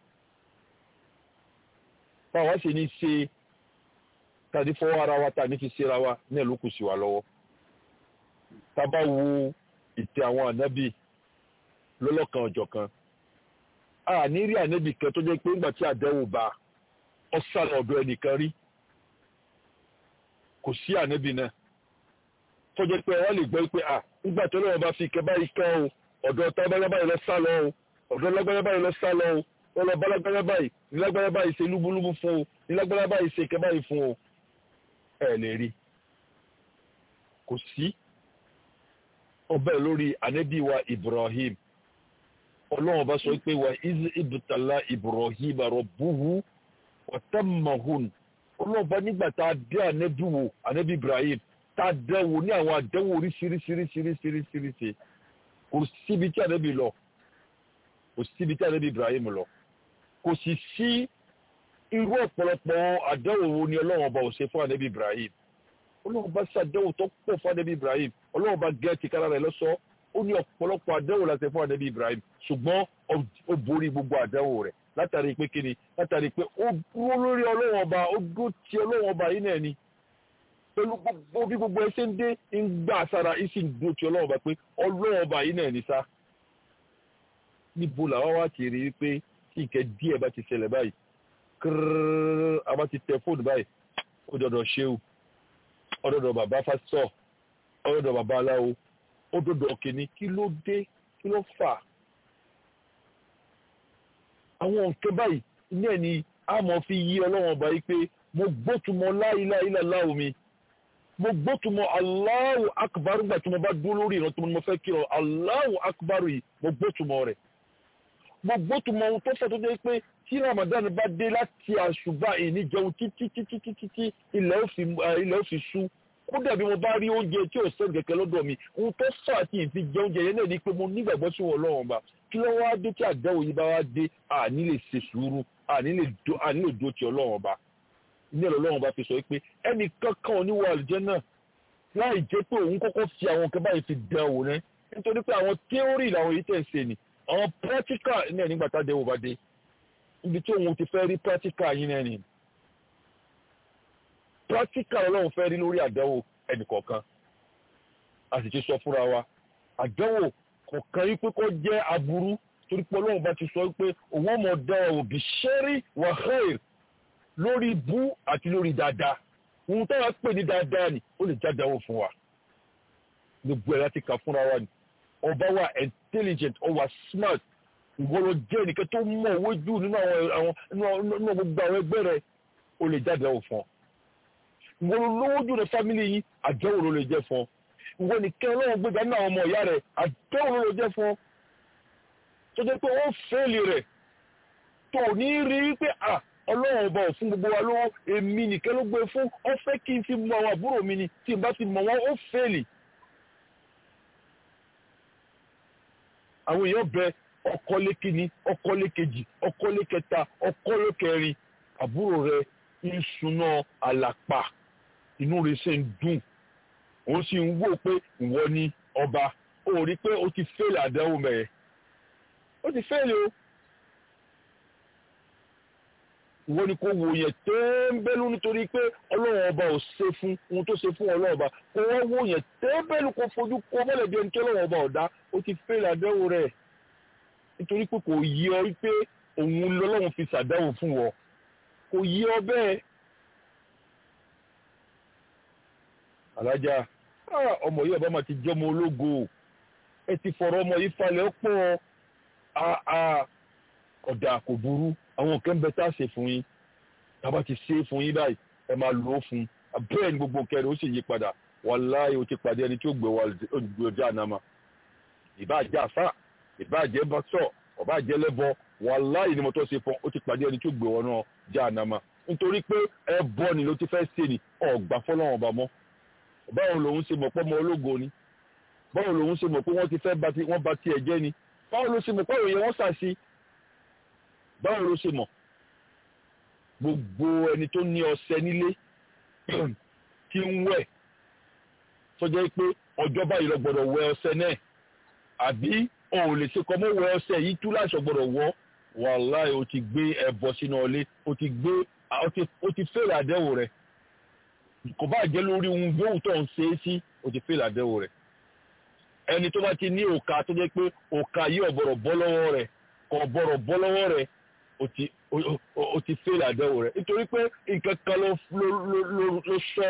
báwa ṣe ní ṣe tàbí fọwọ́ ara wa tà ní fi ṣera wa ní ẹ̀ ló kù sí wa lọ́wọ́ tá a bá wo ìtẹ̀ àwọn ànábì lọ́lọ́kan ọ̀jọ̀kan a ní rí ànábì kan tó jẹ́ pé ńgbà tí àdẹ́wò bá ọ sálọ ọ̀dọ̀ ẹnìkan rí kò sí ànábì náà tó jẹ́ pé wọ́n lè gbọ́ pé à nígbà tó lọ́wọ́ bá fi kẹ́ báyìí kán o ọ̀dọ̀ tábàlá báyìí lọ sá lọ o ọ̀dọ̀ lágbára báyìí lọ sá lọ o wọ́n lọ bá lágbára báyìí ní lágbára báyìí ṣe lúbúlúbú fún o ní lágbára báyìí ṣe kẹ́ báyìí fún o ẹ lè rí kò sí ọbẹ̀ lórí ànábì wa Ibrahim ọlọ́run bá sọ pé wa iz ibtala Ibrahim rabbuhu wa tammahun ọlọ́run bá nígbà tá a dé ànábì wò ànábì Ibrahim tá a dẹ́wò ní àwọn àdẹ́wò oríṣiríṣiríṣiríṣiríṣi kò síbi tí ànábì lọ kò síbi tí ànábì Ibrahim lọ kò sì sí irú ọ̀pọ̀lọpọ̀ àdẹ́wò wo ni ọlọ́run ọba ò ṣe fún ànábì Ibrahim ọlọ́run bá ṣàdẹ́wò tó pọ̀ fún ànábì Ibrahim ọlọ́run bá gẹ́ ti kára rẹ̀ lọ́sọ́ ó ní ọ̀pọ̀lọpọ̀ àdẹ́wò láti fún ànábì Ibrahim ṣùgbọ́n ó borí gbogbo àdẹ́wò rẹ̀ látàrí pé kíni látàrí pé ó dúró lórí ọlọ́run ọba ó dúró ti ọlọ́run ọba yìí náà ni pẹ̀lú gbogbo bí gbogbo ẹsẹ̀ ń dé ń gbà sára ìsì ń dúró ti ọlọ́run ọba pé ọlọ́run ọba yìí náà ni sá níbo làwọn wá kiri wípé tí nǹkan díẹ̀ bá ti ṣẹlẹ̀ báyìí kírrrr a bá ti tẹ fóònù báyìí ó dọ̀dọ̀ ṣéwù ó dọ̀dọ̀ bàbá fásitọ̀ ó dọ̀dọ̀ bàbá aláwo ó dọ̀dọ̀ kìíní kí ló dé kí ló fà àwọn nǹkan báyìí ní ẹni a mọ̀ fi yí ọlọ́wọ́n ọba yìí pé mo gbótumọ̀ láìláìlá láwo mi mo gbótumọ̀ Allahu akbar gbà tí mo bá dúró lórí ìrántí mo fẹ́ kí ọ Allahu akbar yìí mo gbótumọ̀ rẹ̀ mo gbótumọ̀ ohun tó fẹ́ tó dé pé tí Ramadan bá dé láti àṣùbà ìní jẹun títí títí títí tí ilẹ̀ ó fi ṣú kódà bí mo bá rí oúnjẹ tí ò sẹ́ni kẹ̀kẹ́ lọ́dọ̀ mi ohun tó fà á tí ì fi jẹ oúnjẹ yẹn náà ni pé mo nígbàgbọ́ sí wọn lọ́wọ́n ba kí ló wá dé tí àdáwò yìí bá wá dé àní lè ṣe sùúrù àní lè dó ti ọlọ́wọ́n ba ní ẹ̀rọ ọlọ́wọ́n bá fi sọ pé ẹnì kankan ò ní wọ àlùjánnà láì jẹ́ pé òun kọ́kọ́ fi àwọn kan báyìí fi dán wò ná nítorí pé àwọn theory làwọn yìí tẹ̀ ń ṣe ni àwọn practical náà nígbà tá a dẹ́wò bá dé ibi tí òun ti fẹ́ rí practical yín náà ni practical ọlọ́run fẹ́ rí lórí àdánwò ẹnìkọ̀ọ̀kan a sì ti sọ fúnra wa àdánwò kọ̀ọ̀kan yí pé kó jẹ́ aburú torí pé ọlọ́run bá ti sọ pé òun ọmọ dán ọ òbí ṣẹ́rí wàhálà lórí bú àti lórí dáadáa ohun táwa pè ní dáadáa ni ó lè jádáwò fún wa gbogbo ẹ̀ láti kà fúnra wa ni ọba wa intelligent ọwa smart ìwọ ló jẹ́ ẹnìkan tó mọ̀ owó jù nínú àwọn nínú gbogbo àwọn ẹgbẹ́ rẹ̀ ó lè jádáwò fún ọ ìwọ ló lówó jù ní fámìlì yìí àjẹwò ló lè jẹ́ fún ọ ìwọ nìkan ọlọ́run gbégbá ní àwọn ọmọ ìyá rẹ̀ àjẹwò ló lè jẹ́ fún ọ tó jẹ́ pé ó fẹ́ẹ̀lì rẹ̀ tó ní rí pé à ọlọ́run ọba ò fún gbogbo wa lówó èmi nìkan ló gbé fún ọ fẹ́ kí n fi mọ àwọn àbúrò mi ni tí n bá ti mọ̀ wọ́n ó fẹ́ẹ̀lì. àwọn èèyàn bẹ ọkọlé kìíní ọkọlé kejì ọkọlé kẹta ọkọlé kẹrin àbúrò rẹ ń suná àlàpà inú rẹ ṣe ń dùn ó sì ń wò pé ìwọ ni ọba ó rí pé ó ti fẹ́ẹ̀lì àdánwò mẹ́ẹ̀ ó ti fẹ́ẹ̀lì o ìwọ ni kò wò yẹn tẹ́ńbẹ́lú nítorí pé ọlọ́run ọba ò ṣe fún ohun tó ṣe fún ọlọ́run ọba kò wọ́n wò yẹn tẹ́ńbẹ́lú kò fojú kó mọ́lẹ̀ bí ẹni tí ọlọ́run ọba ọ̀dá ó ti fẹ́ẹ̀lì àdánwò rẹ̀ nítorí pé kò yí ọ wípé òun lọ́lọ́run fi ṣàdánwò fún wọ kò yí ọ bẹ́ẹ̀. alájà ọmọ yìí ọba máa ti jẹ́ ọmọ ológo ẹ ti fọ̀rọ̀ ọmọ yìí falẹ̀ pọ̀ ọ̀dà kò burú àwọn nǹkan bẹ tá a ṣe fún yín tá a bá ti ṣe fún yín báyìí ẹ máa lò ó fún bẹ́ẹ̀ ni gbogbo kẹrin ó sì yí padà wàláhì ó ti pàdé ẹni tí ó gbé wa ọjà ànámà ìbáàjẹ́ àfà ìbáàjẹ́ bọ́sọ̀ ọ̀báàjẹ́ lẹ́bọ wàláhì ni mo tọ́ ṣe fún ó ti pàdé ẹni tí ó gbé wọn náà já ànámà nítorí pé ẹ bọ́ ni ló ti fẹ́ ṣe ni ọ̀gbà fọlọ́wọ́n ọba mọ́ báwo lòun ṣe mọ̀ pé ọmọ ológo ni báwo lòun ṣe mọ̀ pé wọ́n ti fẹ́ wọ́n ba tiẹ̀ jẹ́ ni báwo ló ṣe mọ̀ pé òye wọ́n ṣàṣì báwo ló ṣe mọ̀ gbogbo ẹni tó ní ọṣẹ nílé tí ń wẹ̀ tó jẹ́ pé ọjọ́ báyìí lọ gbọ́dọ̀ wẹ ọṣẹ náà àbí o ò lè ṣe kọ́ mọ́ wẹ ọṣẹ yìí tú láṣọ gbọ́dọ̀ wọ́ wàláì o ti gbé ẹbọ sínú ọlé o ti gbé o ti fèrè àdẹ́wò rẹ̀ kò bá jẹ́ lórí ohun yóò tó ń ṣe é sí o ti fèrè àdẹ́wò rẹ̀ ẹni tó bá ti ní òkà tó jẹ́ pé òkà yìí ọ̀bọ̀rọ̀ bọ́ lọ́wọ́ rẹ̀ kò bọ̀rọ̀ bọ́ lọ́wọ́ rẹ̀ o ti fẹ́lẹ̀ àdẹ́wò rẹ̀ nítorí pé nǹkan kan ló sọ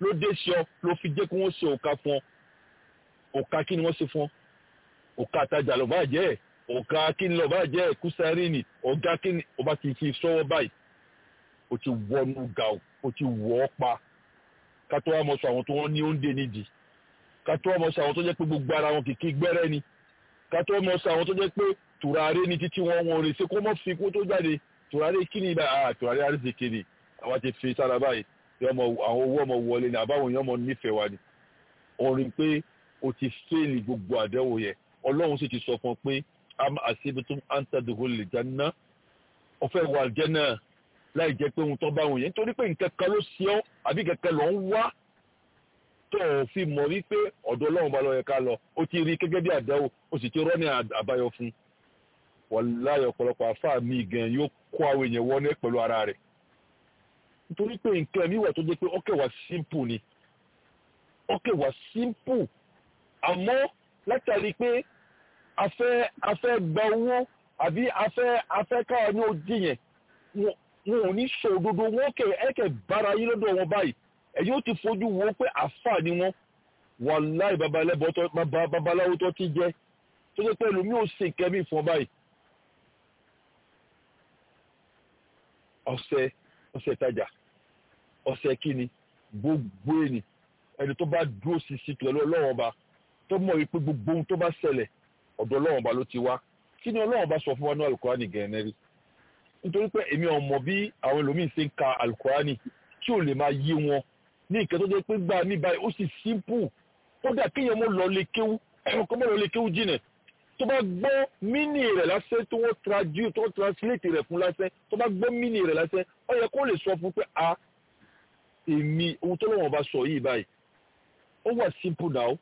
ló dé sí ọ ló fi jẹ́ kí wọ́n ṣe òka fún ọ òka kí ni wọ́n ṣe fún ọ òka àtajà ló bá jẹ́ òka kí ni ló bá jẹ́ kúsárìnì ọ̀gá kí ni ó bá ti fi sọ́wọ́ báyìí ó ti wọnú ga ó ti wọ̀ ọ́ pa ká tó wá mọ̀ sọ àwọn tó wọ́n ní oúnjẹ nídìí ká tó wá mọ̀ sọ àwọn tó jẹ́ pé gbogbo ara wọn kìkì gbẹ́rẹ́ ni ká tó wá mọ̀ sọ àwọn tó jẹ́ pé tùràrí ni títí wọn wọn ò lè ṣe kó mọ́ fi kó tó jáde tùràrí kí ni ibà ah tùràrí àríṣèké ni àwa ti fi sára báyìí àwọn owó ọmọ wọlé ni àbáwọn èèyàn ọmọ nífẹ̀ẹ́ wa ni orin pé o ti fẹ́ẹ̀lì gbogbo àdẹ́wò yẹn ọlọ́run sì ti sọ fún ọ pé am àṣebitum antadogol lè jáná ọ̀fẹ́ wà jẹ́nà láì jẹ́ pé ohun tó bá wọn yẹn nítorí pé nǹkan kan ló ṣe ọ́ àbí kẹ̀kẹ́ lọ ń wá tó o fi mọ̀ wípé ọ̀dọ̀ ọlọ́run bá lọ yẹ ká lọ o ti rí gẹ́gẹ́ bí àdẹ́wò o sì ti rọ́ ní àbáyọ fún wàláyọ̀ ọ̀pọ̀lọpọ̀ àfáà mi gan yóò kó àwọn èèyàn wọlé pẹ̀lú ara rẹ̀ nítorí pé nǹkan mi wà tó jẹ́ pé ọkẹ́ wà simple ni ọkẹ́ wà simple àmọ́ látàrí pé afẹ́ afẹ́ gba owó àbí afẹ́ afẹ́ káwa ní ojú yẹn wọn ò ní sọ òdodo wọn kẹ ẹkẹ bára yín lọ́dọ̀ wọn báyìí ẹ̀yin ó ti fojú wo pé àfà ni wọn wàláì babaláwo tó ti jẹ́ tó jẹ́ pé ẹlòmíì ò ṣe nǹkan mi fún ọ báyìí ọ̀sẹ̀ ọ̀sẹ̀ ìtajà ọ̀sẹ̀ kíni gbogbo ẹni ẹni tó bá dúró ṣinṣin pẹ̀lú ọlọ́run ọba tó mọ̀ wípé gbogbo ohun tó bá ṣẹlẹ̀ ọ̀dọ̀ ọlọ́run ọba ló ti wá kí ni ọlọ́run ọba sọ fún wa ní alukurani gẹ̀ẹ́nẹ́rì nítorí pé èmi ò mọ̀ bí àwọn ẹlòmíín ṣe ń ka alukurani tí ò lè máa yé wọn ní nǹkan tó jẹ́ pé gbà mí báyìí ó sì simple ó dà kéèyàn mọ́ lọ lè kéwú kó mọ́ lọ lè kéwú jìnà tó bá gbọ́ mínì rẹ̀ lásán tó wọ́n traduce tó wọ́n translate rẹ̀ fún lásán tó bá gbọ́ mínì rẹ̀ lásán ó yẹ kó lè sọ fún pé a èmi ohun tó lọ́wọ́ bá sọ yìí báyìí ó wà simple now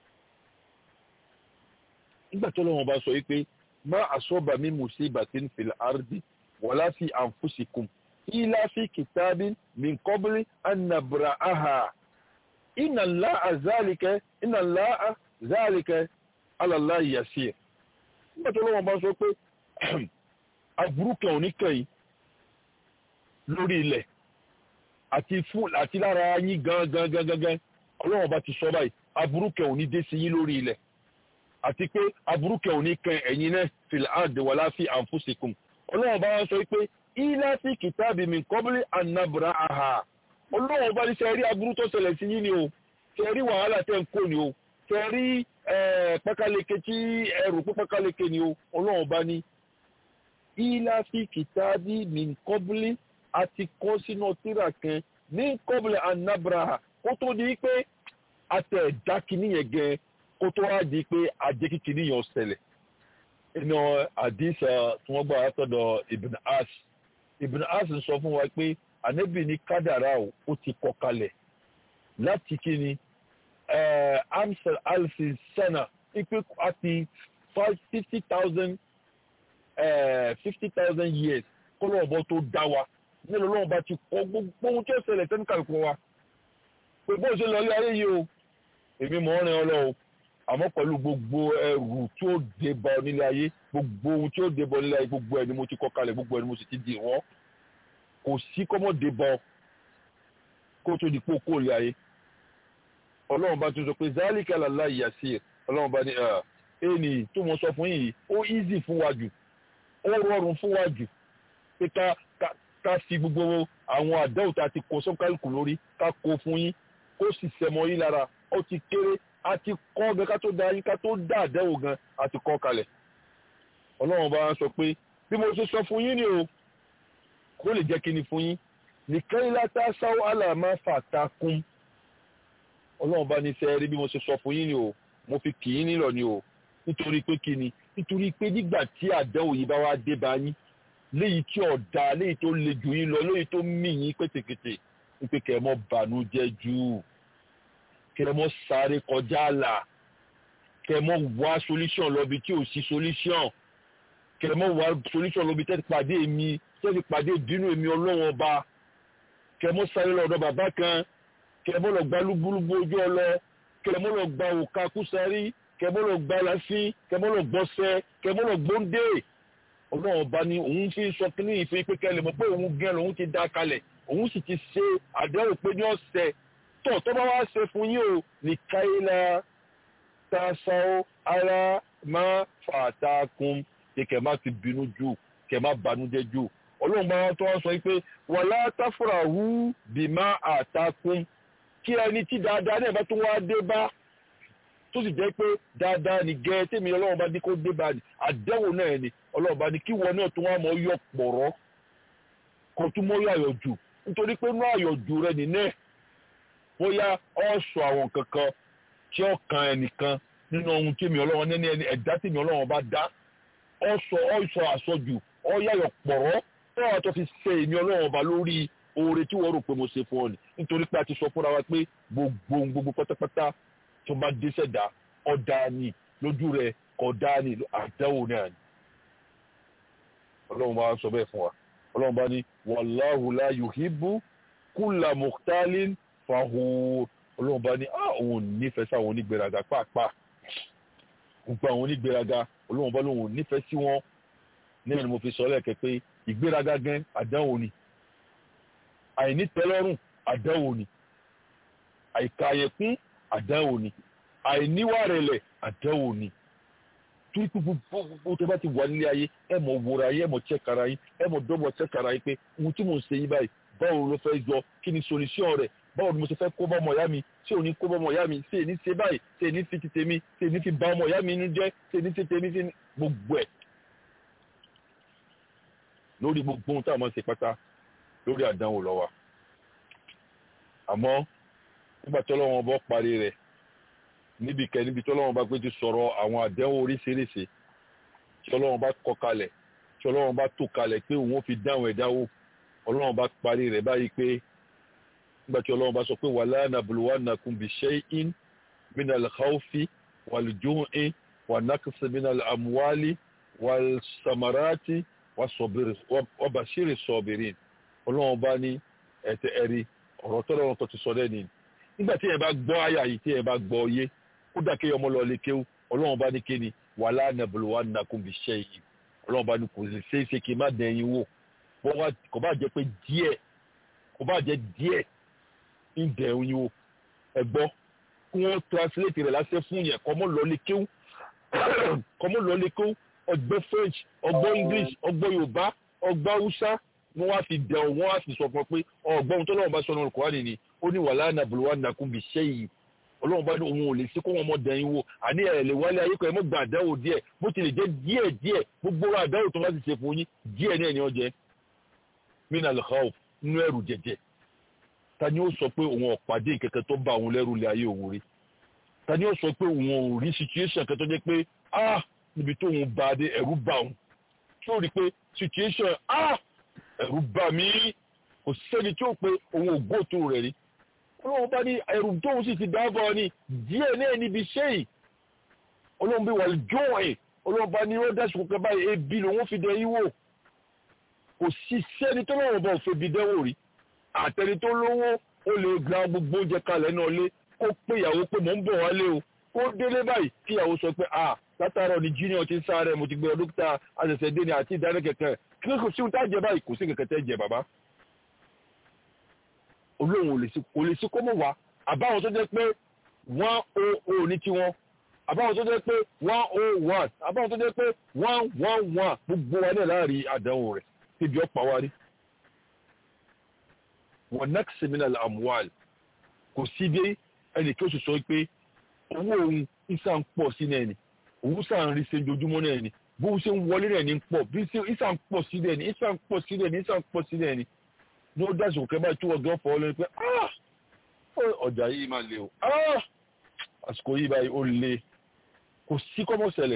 nígbà tó lọ́wọ́ bá sọ yìí pé má àsọ́bà mi musibatin fil ardi wala fi anfusikum ila fi kitabin min qabli an nabra'aha inna Allaha zalika inna Allaha zalika ala Allahi yasir nígbà tó lọ́wọ́ bá sọ pé aburú kan ò ní kẹ́yìn lórí ilẹ̀ àti fún àti lára yín gan gan gan gan gan ọlọ́run bá ti sọ báyìí aburú kan ò ní dé sí yín lórí ilẹ̀ àti pé aburú kan ò ní kan ẹ̀yin náà fil ard wala fi anfusikum ọlọ́run bá wọn sọ pé ila fi kitabi min qabli an nabra'aha ọlọ́run bá ní sẹ́ rí aburú tó ṣẹlẹ̀ sí yín ni o sẹ́ rí wàhálà tẹ́ ń kó ni o sẹ́ rí pákáleke tí ẹrù pé pákáleke ni o ọlọ́run bá ní ila fi kitabi min qabli àti kọ́ sínú tíra kan ní kọ́bùlẹ̀ anabraha kó tó di pé àtẹ̀ ẹ̀dá kìíní yẹn gan kó tó wá di pé ajé kìíní yẹn ṣẹlẹ̀ inú àdìsá tí wọ́n gbà látọ̀dọ̀ ibn as ibn as sọ fún wa pé ànábì ní kádàrá ó ti kọ kalẹ̀ láti kíni amsel alfin sana ipe àti fifty thousand fifty thousand years kọ́lọ́ ọ̀bọ tó dá wa nílò lọ́wọ́ bá ti kọ́ gbogbo ohun tí ó ṣẹlẹ̀ tẹ́nu kàlùkù wa pé bó ṣe lọ ilé ayé yìí o èmi mọ̀ ọ́rin ọ lọ o àmọ́ pẹ̀lú gbogbo ẹrù tí ó dé bá ọ nílé ayé gbogbo ohun tí ó dé bá ọ nílé ayé gbogbo ẹni mo ti kọ́ kalẹ̀ gbogbo ẹni mo sì ti dì wọ́n kò sí kọ́mọ́ dé bá ọ kó tó di pé kó lé ayé ọlọ́run bá tún sọ pé zálíkà làlá ìyàsí ọlọ́run bá ní ẹni tó mọ sọ fún yìí ó easy fún wa jù ó rọrùn fún wa jù pé ká ká fi gbogbo àwọn àdáwò tá a ti kó sọ́kàlùkù lórí ká kó fún yín kó sì sẹmọ yín lára ó ti kéré a ti kọ́ gan ká tó da yín ká tó dá àdáwò gan a ti kọ́ kalẹ̀ ọlọ́run bá sọ pé bí mo ṣe sọ fún yín ni o kó lè jẹ́ kí ni fún yín nìkan ilá tá a sáwọ́ àlàmà fàtà kún ọlọ́run bá ní sẹ́ẹ̀rí bí mo ṣe sọ fún yín ni o mo fi kì í nílọ ni o nítorí pé kí ni nítorí pé nígbà tí àdáwò yìí bá wá dé bá yín léyìí tí ọ̀dà léyìí tó le jù yín lọ léyìí tó mì yín pétékété wípé kẹmọ́ bànújẹ́ jù kẹmọ́ sáré kọjá àlà kẹmọ́ wá solution lọ́bi tí ò sí solution kẹmọ́ wá solution lọ́bi tẹ́tí pàdé mi tẹ́tí pàdé ìbínú èmi ọlọ́wọ́n ọba kẹmọ́ sáré lọ́dọ̀ bàbá kan kẹmọ́ lọ gba lúbúlúbú ojú ọlọ kẹmọ́ lọ gba òkà kúsárì kẹmọ́ lọ gba lásì kẹmọ́ lọ gbọ́sẹ̀ kẹmọ́ lọ gbóńdé ọlọ́run bá ní òun fi sọ kíní ìfẹ́ pé kẹlẹ̀ mọ̀ pé òun gẹ́ lòun ti dá kalẹ̀ òun sì ti ṣe àdéhùn pé ní ọ̀sẹ̀ tọ̀ tó bá wá ṣe fún yín o ní káyílá tasao ara máa fàtàkùn kẹ má ti bínú jù kẹ má banújẹ́ jù ọlọ́run bá wọn tó wá sọ pé wàlá táfúrà hù bí má àtàkùn kí ẹni tí dáadáa náà bá tún wá dé bá tó sì jẹ́ pé dáadáa ní gẹ́ tèmi ọlọ́run bá ní kó dé bá ní àdẹ́wò náà ni ọlọ́run bá ní kí wọn náà tún wá mọ yọ pọ̀rọ́ kó tún mọ́ yọ àyọ̀jù nítorí pé inú àyọ̀jù rẹ nìyẹn bóyá ọ sọ àwọn kankan tí ó kan ẹnìkan nínú ohun tèmi ọlọ́run nẹ́ni ẹni ẹ̀dá tèmi ọlọ́run bá dá ọ sọ ọ sọ àsọjù ọ yàyọ̀ pọ̀rọ́ tó wà tó fi ṣe èmi ọlọ́run ọba lórí oore tí wọ́n rò pé mo ṣe fún ọ ni nítorí pé a ti sọ fúnra wa pé gbogbo ohun gbogbo pátápátá tó bá dé sẹ̀dá ọ̀dà ni lójú rẹ̀ kọ̀dá ni àdáwò náà ni. ọlọ́run bá sọ bẹ́ẹ̀ fún wa ọlọ́run bá ní wàláhù la yuhibbu kulla mukhtalin fakhur ọlọ́run bá ní á òun nífẹ̀ẹ́ sáwọn onígbéraga pàápàá gbogbo àwọn onígbéraga ọlọ́run bá lóun nífẹ̀ẹ́ sí wọn náà ni mo fi sọ lẹ́ẹ̀kẹ́ pé ìgbéraga gan àdánwò ni àìnítẹ́lọ́rùn àdánwò ni àìkàyẹ̀kún àdánwò ni àìníwàrẹ̀lẹ̀ àdánwò ni torí pé gbogbo tó bá ti wà nílé ayé ẹ mọ̀ wòrà ayé ẹ mọ̀ chẹ́kara yín ẹ mọ̀ dọ́gbọ̀ chẹ́kara yín pé ohun tí mò ń ṣe yí báyìí báwo ló fẹ́ jọ kí ni solution rẹ̀ báwo ni mo ṣe fẹ́ kó bá ọmọ ìyá mi ṣé ò ní kó bá ọmọ ìyá mi ṣé èní ṣe báyìí ṣé èní fi ti tèmi ṣé èní fi bà ọmọ ìyá mi inú jẹ́ ṣé èní ṣe tèmi ṣe gbogbo ẹ̀ lórí gbogbo ohun tá a máa ṣe pátá lórí àdánwò lọ́wọ́ àmọ́ nígbà tí ọlọ́run ọba parí rẹ̀ níbi kẹ níbi tí ọlọ́run bá gbé ti sọ̀rọ̀ àwọn àdánwò oríṣiríṣi tí ọlọ́run bá kọ kalẹ̀ tí ọlọ́run bá tó kalẹ̀ pé òun ó fi dáhùn ẹ̀dá wò ọlọ́run bá parí rẹ̀ báyìí pé nígbà tí ọlọ́run bá sọ pé wala nabluwannakum bi shay'in minal khawfi wal ju'i wa naqsi minal amwali wal samarati wa bashiri sabirin ọlọ́run bá ní ẹ̀tẹ̀ ẹ̀rí ọ̀rọ̀ tọ́lọ́run tó ti sọ lẹ́ni nígbà tí ẹ bá gbọ́ àyà yìí tí ẹ bá gbọ́ yé kódà kí ọmọ lọ lè kéwú ọlọ́run bá ní kéni wala nabluwannakum bi shay'in ọlọ́run bá ní kò sì ṣe é ṣe kí n má dẹ̀yìn wò bọ́ wá kò bá jẹ́ pé díẹ̀ kò bá jẹ́ díẹ̀ ń dẹ̀yìn wò ẹ gbọ́ kí wọ́n translate rẹ̀ lásẹ̀ fún yẹn kọ́mọ́ lọ lè kéwú kọ́mọ́ lọ lè kéwú ọgbẹ́ French ọgbọ́ English ọgbọ́ Yorùbá ọgbọ́ Hausa wọ́n wá fi dẹ̀ wọ́n wá fi sọ fún ọ pé ọgbọ́n tó lọ́wọ́ bá sọ nínú Kùránì ni ó ní wala nabluwannakum bi shay'in ọlọ́run bá ní òun ò lè sí kó wọn mọ dẹ̀yìn wò àní ẹ̀ lè wálé ayé kan ẹ̀ mọ́ gba àdáwò díẹ̀ bó ti lè jẹ́ díẹ̀ díẹ̀ gbogbo àdáwò tó bá ti ṣe fún yín díẹ̀ náà ni ó jẹ́ minal khawf nínú ẹ̀rù jẹ̀jẹ̀ ta ni ó sọ pé òun ọ̀pàdé kẹ̀kẹ́ tó bá òun lẹ́rù lé ayé òun rí ta ni ó sọ pé òun ò rí situation kan tó jẹ́ pé ah níbi tó òun bá dé ẹ̀rù bá òun tí ó rí pé situation ah ẹ̀rù bá mi kò sẹ́ni tí ó pé òun ò gbóòtó rẹ̀ rí ọlọ́run bá ní ẹ̀rù tóun sì ti dáàbọ̀ ni díẹ̀ náà níbi ṣé yìí ọlọ́run bí wà jọ́ ẹ̀ ọlọ́run bá ní rọ́dà ṣùkọ́ báyìí ebi lòun fi dẹ yíwò kò sí sẹ́ni tó lọ́wọ́ bá òfin bí dẹ́wò rí àtẹni tó lówó ó lè gba gbogbo oúnjẹ kalẹ̀ náà lé kó pé ìyàwó pé mò ń bọ̀ wálé o kó délé báyìí kí ìyàwó sọ pé ah látàárọ̀ ni junior ti ń sáré mo ti gbé dókítà àṣẹ̀ṣẹ̀ dé ni àti ìdánilẹ́kẹ̀kẹ́ kí kò sí ohun tá jẹ báyìí kò sí kẹ̀kẹ́ tẹ́ jẹ bàbá olóhùn kò lè sí kó mọ̀ wá àbáwọn tó jẹ́ pé one oh oh ní tiwọn àbáwọn tó jẹ́ pé one oh one àbáwọn tó jẹ́ pé one one one gbogbo wa náà láàrin àdánwò rẹ̀ níbi ọ̀pá wa rí. wọ́n naqsi minal amwal kò sí dé ẹnì kí ó sì sọ pé owó òun ìsà ń pọ̀ sí náà ni òun sà ń rí ṣe ojoojúmọ́ náà ni bó ṣe ń wọlé náà ní pọ̀ bí ìsà ń pọ̀ sí náà ni ìsà ń pọ̀ sí náà ni ìsà ń pọ̀ sí náà ni ní ó dáṣù kẹ́ báyìí tí wọ́n gan fọ́ lórí pé ọjà yìí máa le o àsìkò yìí báyìí ó le kò sí kọ́mọ́ ṣẹlẹ̀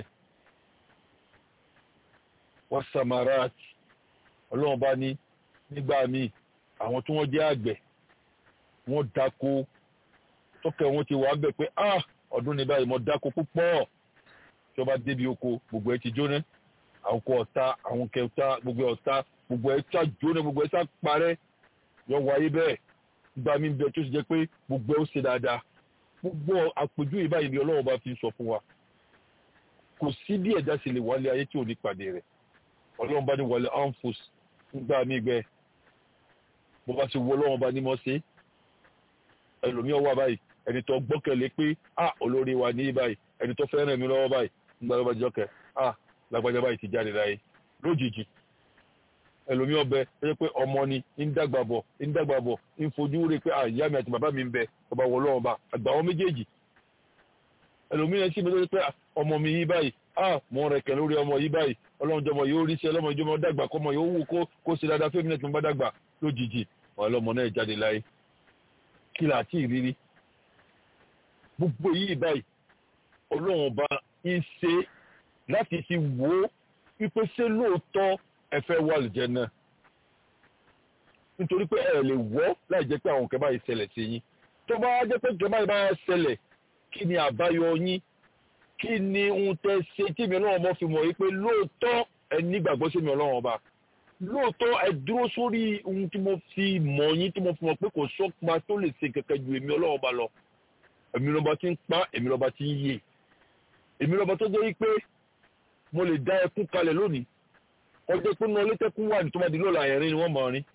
wọ́n samarat ọlọ́run bá ní nígbà míì àwọn tí wọ́n jẹ́ àgbẹ̀ wọ́n dáko tọ́kẹ́ wọn ti wà bẹ̀ pé ọdún ní báyìí mo dáko púpọ̀ tí wọ́n bá débi oko gbogbo ẹ ti jóná àwọn kò ọ̀tá àwọn kẹta gbogbo ọ̀tá gbogbo ẹ sá jóná gbogbo ẹ sá parẹ́ yọ wáyé bẹ́ẹ̀ gba mi bẹ tó ṣe jẹ́ pé gbogbo ẹ ó ṣe dáadáa gbogbo àpèjú ìbáyìí ni Ọlọ́run bá fi sọ fún wa kò sí bí ẹ̀dá sì lè wálé ayé tí ò ní pàdé rẹ̀ Ọlọ́run bá ní wọlé anfus nígbà mí gbẹ bó bá ṣe wọ Ọlọ́run bá ní mọ́ sí ẹlòmíọ́ wà báyìí ẹni tó gbọ́kẹ̀lé pé ah olórí wa ní báyìí ẹni tó fẹ́ràn mi lọ́wọ́ báyìí nígbà tó bá jọ́kẹ́ ah lágbájá báyìí ti jáde láyé lójijì ẹlòmíọ́ bẹ ẹ pé ọmọ ni ń dàgbà bọ̀ ń dàgbà bọ̀ ń fojú rè pé ah ìyá mi àti bàbá mi ń bẹ ọba wọ lọ́wọ́ bá àgbà wọn méjèèjì ẹlòmíọ́ sì bẹ pé ọmọ mi yí báyìí ah mo rẹ̀ kẹ̀ lórí ọmọ yí báyìí ọlọ́run jọmọ yóò rí sí ọlọ́mọ ìjọmọ dàgbà kọ́mọ yóò wù kó kó ṣe dáadáa fẹ́mi náà tó ń bá dàgbà lójijì ọlọ́mọ náà jáde láyé kí là á tí ì rírí gbogbo yìí báyìí ọlọ́run ọba ń ṣe láti fi wò ó wípé ṣé lóòótọ́ ẹ fẹ́ wà lùjẹ́ náà nítorí pé ẹ lè wọ́ láì jẹ́ pé àwọn kẹ́bá yìí ṣẹlẹ̀ sí yín tó bá jẹ́ pé kẹ́bá yìí bá ṣẹlẹ̀ kí ni àbáyọ yín kí ni ohun tẹ́ ṣe tí mi ọlọ́run ọba fi mọ̀ wípé lóòótọ́ ẹ nígbàgbọ́ sí mi ọlọ́run ọba lóòótọ́ ẹ dúró sórí ohun tí mo fi mọ̀ yín tí mo fi mọ̀ pé kò sọ́kpa tó lè ṣe kẹ̀kẹ́ ju èmi ọlọ́run ọba lọ èmi lọ́ba tí ń pa èmi lọ́ba tí ń yè èmi lọ́ba tó jẹ́ pé mo lè dá ẹkún kalẹ̀ lónìí ọjọ́ pé náà létẹ́kún wà ní tó bá di lọ́la ẹ̀rín ni wọ́n mọ̀ rin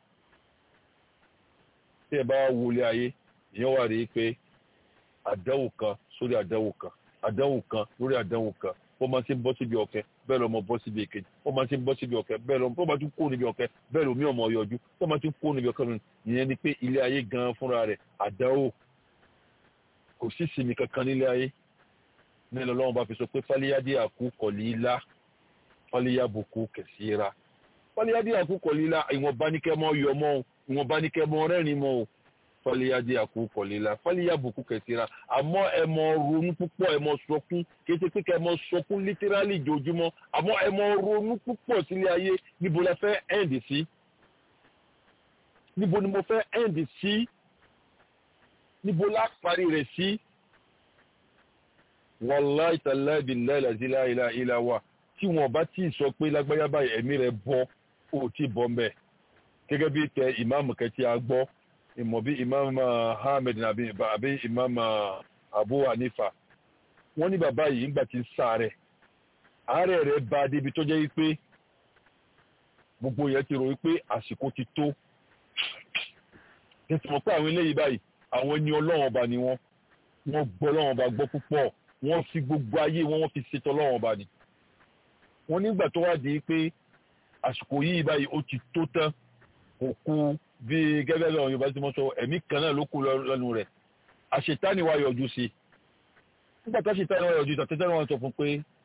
tí ẹ bá wọlé ayé ìyẹn wà rí i pé àdánwò kan sórí àdánwò kan àdánwò kan lórí àdánwò kan wọ́n máa ti ń bọ́ síbi ọ̀kẹ́ bẹ́ẹ̀ lọ́mọ bọ́ síbi èkejì wọ́n máa ti ń bọ́ síbi ọ̀kẹ́ bẹ́ẹ̀ lọ́mọ tó máa tún kó níbi ọ̀kẹ́ bẹ́ẹ̀ lómi ọmọ yọjú tó máa tún kó níbi ọ̀kẹ́ lónìí ìyẹn ni pé ilé ayé gan fúnra rẹ̀ àdánwò kò sí sinmi kankan nílé ayé nílẹ̀ ọlọ́run bá fi sọ pé fálíyádé àkú kọ̀lílá fálíyábùkú kẹsíra fálíyádé àkú kọ̀lílá ìwọ̀nba ní kẹ́ mọ́ yọ mọ́ o ìwọ̀nba ní kẹ́ mọ́ rẹ́rìn mọ́ o fálíyádé àkú kọ̀lílá fálíyábùkú kẹsíra àmọ́ ẹ mọ́ ronú púpọ̀ ẹ mọ́ sọkún kì í ṣe pé kẹ́ mọ́ sọkún lítírálì jojúmọ́ àmọ́ ẹ mọ́ ronú púpọ̀ sílé ayé níbo la fẹ́ ẹ̀ǹdì sí níbo ni mo fẹ́ ẹ̀ǹdì sí níbo la parí rẹ̀ sí wàláì tàláì billahi la ilaha illa huwa tí wọn bá tí sọ pé lágbáyà báyìí ẹ̀mí rẹ̀ bọ́ ó ti bọ́ mbẹ́ gẹ́gẹ́ bí tẹ ìmáàmù kẹtì agbọ́ ìmọ̀ bí ìmáàmù Ahmed àbí ìmáàmù Abu Hanifa wọ́n ní bàbá yìí ńgbà tí ń sáré àárẹ̀ rẹ̀ bá débi tó jẹ́ wípé gbogbo yẹn ti rò wípé àsìkò ti tó tẹ̀sán mọ̀ pé àwọn eléyìí báyìí àwọn ẹni ọlọ́run ọba ni wọ́n wọ́n gbọ́ ọlọ́run ọba gbọ́ púpọ̀ wọ́n fi gbogbo ayé wọn wọ́n fi ṣètò ọlọ́run ọba ni. wọ́n nígbà tó wá di pé àsìkò yìí báyìí ó ti tó tán kò kú bí gẹ́gẹ́ bí àwọn yorùbá ti mọ̀ sọ ẹ̀mí kan náà ló kú lẹ́nu rẹ̀ àṣetáni wa yọjú sí i nígbà tó àṣetáni wa yọjú tàtẹ́tẹ́ wọn sọ fún pé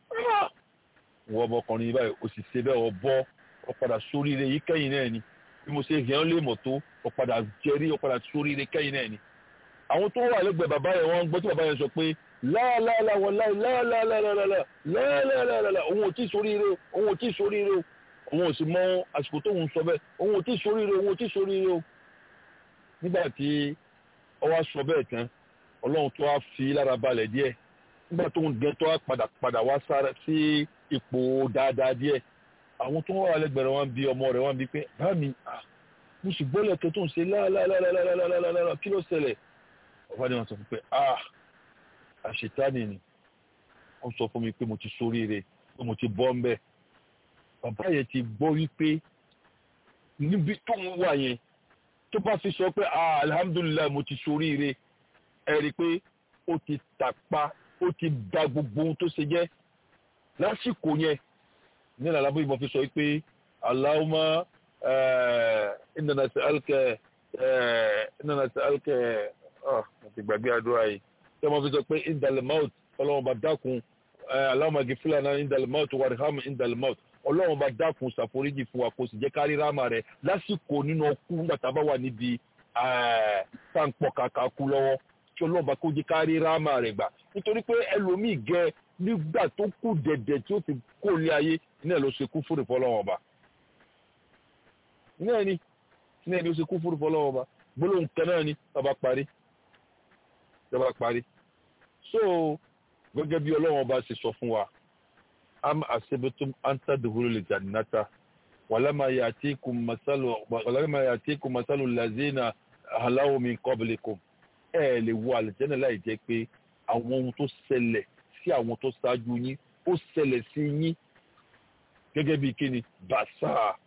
wọ́n ọmọkùnrin báyìí ó sì ṣe bẹ́ẹ̀ ọ bọ́ ọ padà sóríire yìí kẹ́yìn náà ni bí mo ṣe hàn lè mọ̀ tó ọ padà jẹrí ọ padà sóríire kẹ́yìn náà ni àwọn tó wà lẹ́gbẹ̀ẹ́ bàbá yẹn wọ́n gbọ́ tí bàbá yẹn sọ pé láàláàlá wọláì láàláàláàláàláàláà òun ò tí ì sóríire òun ò tí ì sóríire òun ò sì mọ àsìkò tó ń sọ bẹ́ẹ̀ òun ò tí ì sóríire òun ò tí ì sóríire o. nígbà tí ọwọ́ sọ bẹ́ẹ̀ tán ọlọ́run tó wá fi lára balẹ̀ díẹ̀ nígbà tó ń gẹ tó wá padà padà wá sára sí ipò dáadáa díẹ̀ àwọn tó wà lẹ́gbẹ̀ẹ́ wọn bí ọmọ rẹ̀ wọn bí pé bá mi mo sì gbọ́lẹ̀ tó tó ń ṣe láàláàláàláàláàláà kí ló ṣẹlẹ̀ ọba ni wọn sọ fún pé ah àṣetánì ni wọn sọ fún mi pé mo ti ṣoríire pé mo ti bọ́ ń bẹ̀ bàbá yẹn ti gbọ́ wípé níbi tó ń wà yẹn tó bá fi sọ pé ah alhamdulilayi mo ti ṣoríire ẹ rí i pé ó ti tàpá ó ti da gbogbo ohun tó ṣe jẹ́ lásìkò yẹn ní ìlàlábó ìbọn fi sọ pé Allahumma inna nas'aluka inna nas'aluka àti gbàgbé àdúrà yìí tí wọ́n fi sọ pé indalmout ọlọ́run bá dákun Allahumma ghfir lana indalmout warham indalmout ọlọ́run bá dákun ṣàforíjì fún wa kó sì jẹ́ kárí ráàmà rẹ̀ lásìkò nínú ọkú nígbà tá a bá wà níbi táǹpọ̀ kàkà kú lọ́wọ́ tí ọlọ́run bá kó jẹ́ kárí ráàmà rẹ̀ gbà nítorí pé ẹlòmíì gẹ nígbà tó kù dẹ̀dẹ̀ tí ó fi kó lé ayé iná ló ṣe kú fúrì fọlọ́wọ́n ọba iná ẹni iná ẹni ó ṣe kú fúrì fọlọ́wọ́n ọba gbólóhùn kan náà ni bàbá parí bàbá parí so gẹ́gẹ́ bí ọlọ́wọ́n ọba ṣe sọ fún wa am asibitum anta duhulu le jannata walama yatikum masalu walama yatikum masalu lazina halawu min qablikum ẹ lè wọ àlùjẹ́nà láì jẹ́ pé àwọn ohun tó ṣẹlẹ̀ sí àwọn tó ṣáájú yín ó ṣẹlẹ̀ sí yín gẹ́gẹ́ bí kíni bàṣà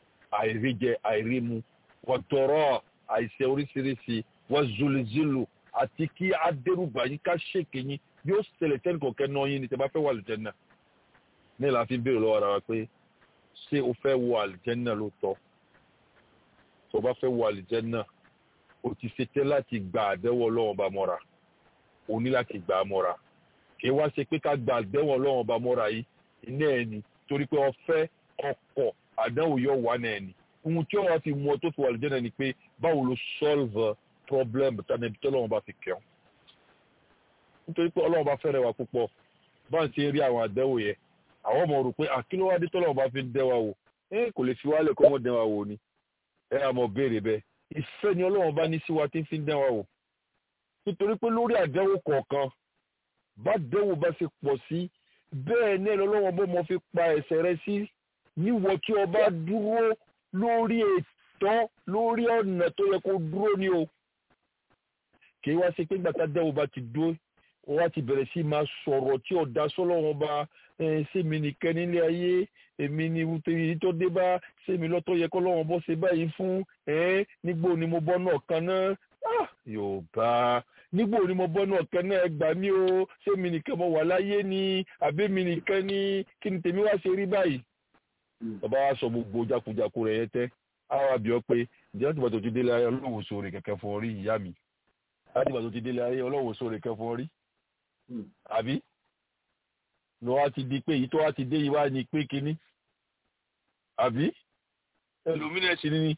àìríjẹ àìrímu wọ́tọ̀rọ̀ àìsẹ̀ oríṣiríṣi wọ́n zulizilu àti kí á dẹ́rùbà yín ká ṣèké yín yóò ṣẹlẹ̀ tẹ́nì kọ̀ọ̀kẹ́ náà yín ni tẹ́ bá fẹ́ wọ àlùjẹ́nà ní ìlànà fi ń béèrè lọ́wọ́ ara wa pé ṣé o fẹ́ wọ àlùjẹ́nà lóòótọ́ tó bá fẹ́ wọ àlùjẹ́nà o ti ṣetẹ́ láti gba àdẹ́wọ̀ ọlọ́run ọba mọ́ra o ní láti gbà á mọ́ra kì í wá ṣe pé ká gba àdẹ́wọ̀ ọlọ́run ọba mọ́ra yìí iná ẹ̀ ni torí pé ọfẹ́ ọkọ̀ àdánwò yọ wà náà ni ohun tí wọ́n fi mú ọ tó fi wà àlùjẹ́nà ni pé báwo lo solve problem tani tí ọlọ́run bá fi kẹ́ ọ́ nítorí pé ọlọ́run bá fẹ́rẹ̀ wa púpọ̀ bá ń ṣe rí àwọn àdẹ́wò yẹn àwọn ọmọ rò pé àkílówádé tọ́lọ́run bá fi ń dẹ́ wa wò ẹ kò lè fi wálẹ̀ kó wọ́n dẹ́ wa wò ni ẹ àmọ́ béèrè bẹ́ẹ̀ ìfẹ́ ni ọlọ́run bá ní sí wa tí ń fi ń dẹ́ wa wò nítorí pé lórí àdẹ́wò kọ̀ọ̀kan bá dẹ́wò bá ṣe pọ̀ sí bẹ́ẹ̀ ní ọlọ́run bó mọ fi pa ẹ̀ṣẹ̀ rẹ sí níwọ̀ tí ọba dúró lórí ètò lórí ọ̀nà tó yẹ kó dúró ni o kì í wá sí pé gbàtà dẹ́wò bá ti dúró wọ́n ti bẹ̀rẹ̀ sí máa sọ̀rọ̀ tí ọ̀dà sọ́lọ́wọ́n bá sẹ́mi nìkan nílé ayé èmi ni èyí tó dé bá sẹ́mi lọ́tọ́ yẹ kọ́ lọ́wọ́n bọ́ ṣe báyìí fún nígbò ni mo bọ́ náà kan náà yorùbá nígbò ni mo bọ́ náà kan náà ẹ gbà mí o sẹ́mi nìkan mo wà láyé ni àbẹ́mi nìkan ni kí ni tèmi wá ṣe rí báyìí. bàbá wa sọ gbogbo jákujàku rẹ̀ yẹn tẹ́ àwọn àbíọ́ pé ǹjẹ́ àtìgbà tó ti délé ayé ọlọ́wọ́ sóore kẹ̀kẹ́ fún orí ìyá mi àtìgbà tó ti délé ayé ọlọ́wọ́ sóore kẹ̀kẹ́ fún orí àbí lọ wá ti di pé èyí tó wá ti dé yìí wá ní pé kínní àbí ẹlòmínà sì ni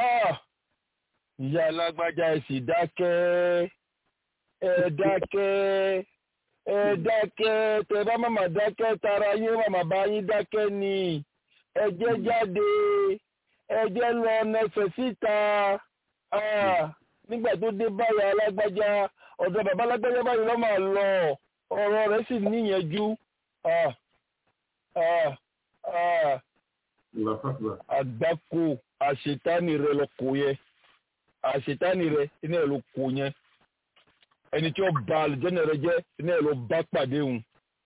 ìyá alágbájá ẹ sì dákẹ́ ẹ dákẹ́ ẹ dákẹ́ tẹ bá màmá dákẹ́ tara yín màmá bá yín dákẹ́ ni ẹ jẹ́ jáde ẹ jẹ́ lọ nẹfẹ̀ síta nígbà tó dé báyà alágbájá ọ̀dọ̀ bàbá alágbájá báyìí lọ́ máa lọ ọ̀rọ̀ rẹ̀ sì níyànjú àgbákò àṣetánì rẹ lọ kò yẹ àṣetánì rẹ iná ẹ ló kò yẹn ẹni tí ó ba àlùjẹ́nà rẹ jẹ́ iná ẹ ló bá pàdé hùn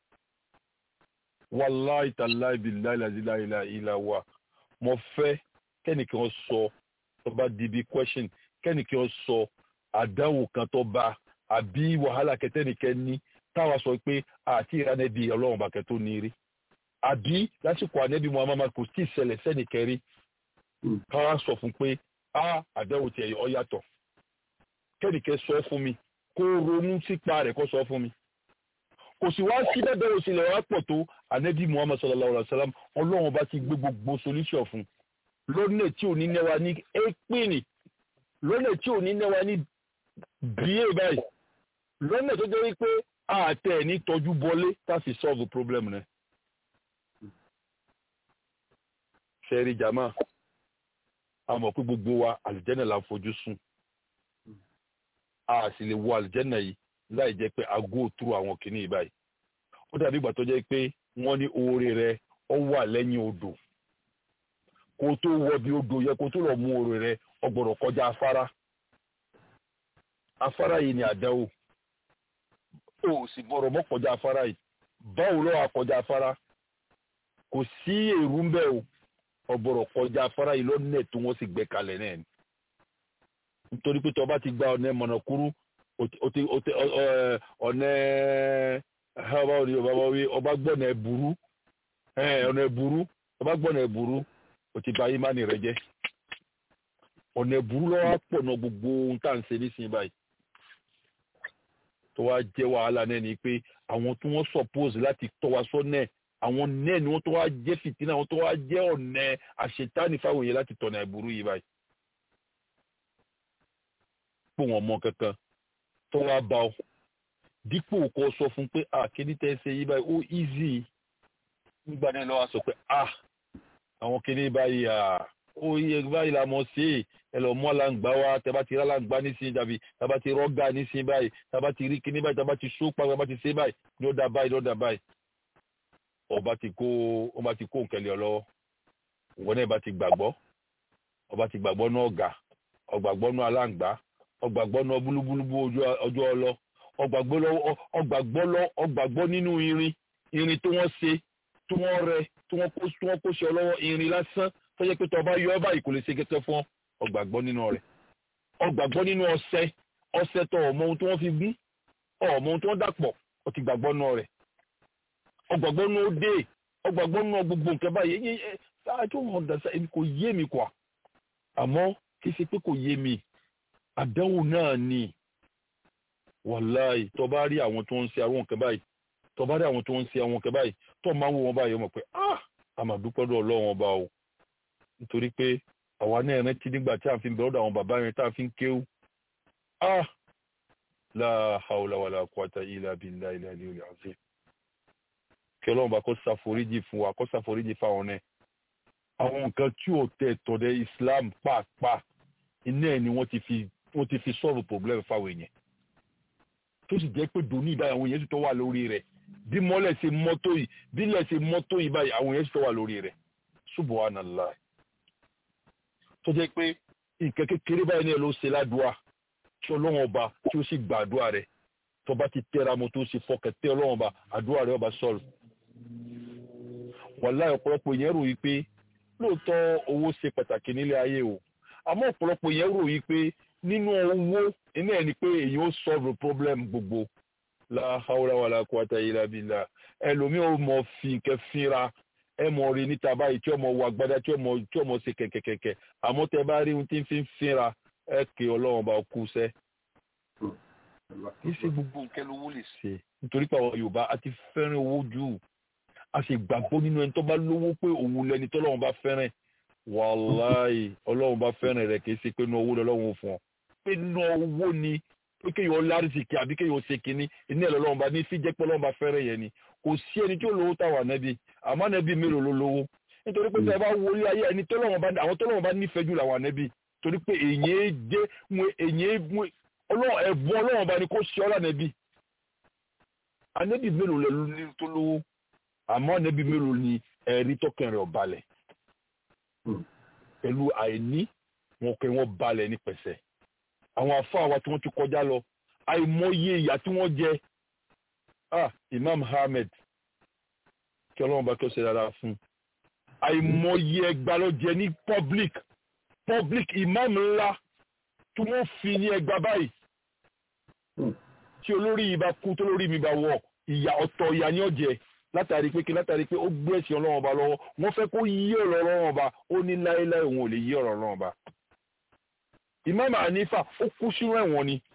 wàláì tàláì bíláì làzíláìlà ìlà wa mo fẹ́ kẹ́nìkan sọ tó bá di bí question kẹ́nìkan sọ àdánwò kan tó bá àbí wàhálà kẹtẹ́nìkẹ́ ní táwa sọ pé àti ìrànẹ́bí ọlọ́run bàkẹ́ tó ní rí àbí lásìkò ànẹ́bí muhammad kò tí ì ṣẹlẹ̀ sẹ́nì kẹrí káwá sọ fún pé a àdánwò tiẹ̀ ọ yàtọ̀ kẹ́nìkẹ́ sọ fún mi kó ronú sípa rẹ̀ kó sọ fún mi kò sì wá sí bẹ́ẹ̀ bẹ́ẹ̀ òsèlè wá pọ̀ tó ànẹ́bí muhammad sallallahu alayhi wa sallam ọlọ́run bá ti gbé gbogbo solution fún lónìí tí ò ní nẹ́wà ní ẹ́pìnì lónìí tí ò ní nẹ́wà ní bíyè báyìí lónìí tó jẹ́ wípé àtẹ ní tọ́jú bọlé táfi solve problem rẹ. sẹ́rí jama a mọ̀ pé gbogbo wa àlìjẹ́nà la fojú sùn a sì lè wo àlìjẹ́nà yìí láì jẹ́ pé a go through àwọn kìíní yìí báyìí ó dàbí ìgbà tó jẹ́ pé wọ́n ní oore rẹ ó wà lẹ́yìn odò kó tó wọ bí odò yẹ kó tó lọ mú oore rẹ ó gbọ́dọ̀ kọjá afárá afárá yìí ni àdánwò ó sì gbọ́dọ̀ mọ́ kọjá afárá yìí báwo ló wà kọjá afárá kò sí èrú ń bẹ̀ o ọ̀gbọ̀rọ̀ kọjá afárá yìí lọ́nà tí wọ́n sì gbé kalẹ̀ náà ni nítorí pé tọba ti gba ọ̀nà mọ̀nàkúrú ọ̀nà ọba gbọ́nà ẹ̀bùrú ọ̀nà ẹ̀bùrú ọba gbọ́nà ẹ̀bùrú o ti ba ìmánì rẹ jẹ́ ọ̀nà ẹ̀bùrú lọ́wọ́ pọ̀ náà gbogbo ohun tá à ń ṣe nísìnyí báyìí tó wá jẹ́ wàhálà náà ni pé àwọn tí wọ́n suppose láti tọ́ wa sọ́nà àwọn náà ni wọ́n tó wá jẹ́ fìtínà àwọn tó wá jẹ́ ọ̀nà àṣetánì fáwọn yẹn láti tọ̀nà ìburú yìí báyìí. pò wọ́n mọ kankan tó wá bá ọ dípò kó sọ fún pé à kíní tẹ́ ṣe yìí báyìí ó easy nígbà náà lọ́wọ́ sọ pé à àwọn kíní báyìí à ó yẹ báyìí la mọ̀ sí ẹ lọ mú àlàǹgbá wa tẹ bá ti rí àlàǹgbá nísìnyí dàbí tẹ bá ti rọ́gà nísìnyí báyìí tẹ bá ti rí kíní báyìí tẹ bá ti sópa tẹ bá ti ṣe báyìí ló dá báyìí ló dá báyìí ọba ti kó ọba ti kó nkẹlẹ ọ lọ́wọ́ wọn náà bá ti gbàgbọ́ ọba ti gbàgbọ́ náà ọ̀gà ọgbàgbọ́ náà aláǹgbá ọgbàgbọ́ náà búlúbúlúbú ọjọ́ ọlọ ọgbàgbọ́ lọ ọgbàgbọ́ nínú irin irin tí wọ́n ṣe tí wọ́n rẹ tí wọ́n kó tí wọ́n kó ṣe ọlọ́wọ́ irin lásán tó yẹ pé tó ọba yọ ọba yìí kò lè ṣe kẹkẹ fún ọgbàgbọ́ nínú rẹ̀ ọgbàgbọ́ nínú ọṣẹ ọṣẹ tó ọmọ ohun tí wọ́n fi gún ọmọ ohun tí wọ́n dàpọ̀ ó ti gbàgbọ́ náà rẹ̀ ọgbàgbọ́ náà ó dé ọgbàgbọ́ náà gbogbo nǹkan báyìí ẹ̀yìn ẹ̀ ṣáájú wọn dàṣà èmi kò yé mi kọ́ àmọ́ kì í ṣe pé kò yé mi àdánwò náà ni wàláì tó bá rí àwọn tó ń ṣe àwọn nǹkan báyìí tó bá rí àwọn tó ń ṣe àwọn nǹkan báyìí tó máa ń wo wọn báyìí ọmọ pé ah àmàdúpẹ́ lọ́wọ́ ọlọ́run ọba o nítorí pé àwa náà rántí nígbà tí a fi ń bẹ̀rù àwọn bàbá yẹn tá a fi ń kéwú ah la hawla wala quwwata illa billahi al-aliyyil azim kí ọlọ́run bá kó ṣàforíjì fún wa kó ṣàforíjì fáwọn náà àwọn nǹkan tí ò tẹ̀ tọ̀dẹ̀ Islam pàápàá iná ẹ̀ ni wọ́n ti fi wọ́n ti fi solve problem fáwọn èèyàn tó sì jẹ́ pé dòní ìbáyìí àwọn èèyàn sì tó wà lórí rẹ̀ bí mọ́lẹ̀ ṣe mọ́tò yìí bí ilẹ̀ ṣe mọ́tò yìí báyìí àwọn èèyàn sì tó wà lórí rẹ̀ subhanallah tó jẹ́ pé nǹkan kékeré báyìí náà ló ṣe ládùúà tí ọlọ́run ọba tí ó sì gba àdúrà rẹ̀ tó bá ti tẹ́ra mo tó ṣe fọkàn tẹ́ ọlọ́run ọba àdúrà rẹ̀ ọba sọ̀rọ̀ wàláhì ọ̀pọ̀lọpọ̀ èèyàn rò yí pé lóòótọ́ owó ṣe pàtàkì nílé ayé o àmọ́ ọ̀pọ̀lọpọ̀ èèyàn rò yí pé nínú owó iná ẹ̀ ni pé èyí ó solve problem gbogbo la hawla wala quwwata illa billah ẹlòmíì ó mọ fi nǹkan fínra ẹ mọ rí níta báyìí tí ọmọ wọ agbádá tí ọmọ tí ọmọ ṣe kẹ̀kẹ̀kẹ̀kẹ̀ àmọ́ tẹ bá rí ohun tí ń fi fínra ẹ kì ọlọ́run bá kú sẹ́. kì í ṣe gbogbo nǹkan lówó lè ṣe nítorí pé àwọn yorùbá a ti fẹ́ràn owó jù a sì gbàgbọ́ nínú ẹni tó bá lówó pé òun lẹni tọ́lọ́run bá fẹ́ràn wàláì ọlọ́run bá fẹ́ràn rẹ̀ kì í ṣe pé inú owó lọ́lọ́run fún ọ pé inú owó ni pé kéèyàn lárísìkì àbí kéèyàn ṣe kínní iná ẹ̀ lọ́lọ́run bá ní sí jẹ́ pé ọlọ́run bá fẹ́ràn yẹn ni kò sí ẹni tí ó lówó táwọn ànábì àmọ́ ànábì mélòó ló lówó nítorí pé tẹ́ bá wọlé ayé ẹni tọ́lọ́run bá àwọn tọ́lọ́run bá nífẹ̀ẹ́ jù làwọn ànábì torí pé èyàn jẹ́ wọn èyàn wọn ọlọ́run ẹ̀bùn ọlọ́run bá ní kó ṣe ọ́lá ànábì ànábì mélòó lẹ ní tó lówó àmọ́ ànábì mélòó ni ẹ̀rí tọkàn rẹ̀ ọ̀balẹ̀ pẹ̀lú àìní wọn kẹ́ wọn balẹ̀ ní pẹ̀sẹ̀ àwọn afáà wa tí wọ́n ti kọjá lọ àìmọye ìyà tí wọ́n jẹ ah Imam Ahmed kí ọlọ́run bá kí ó ṣe dáadáa fún àìmọye ẹgbàá ló jẹ ní public public imam ńlá tí wọ́n fi ní ẹgbàá báyìí tí olórí yìí bá kú tó lórí mi bá wọ̀ ìyà ọ̀tọ̀ ìyà ni ó jẹ látàrí pé kí látàrí pé ó gbé ẹ̀sìn ọlọ́run ọba lọ́wọ́ wọ́n fẹ́ kó yí ọ̀rọ̀ ọlọ́run ọba ó ní láéláé òun ò lè yí ọ̀rọ̀ ọlọ́run ọba Imam Hanifa ó kú sínú ẹ̀wọ̀n ni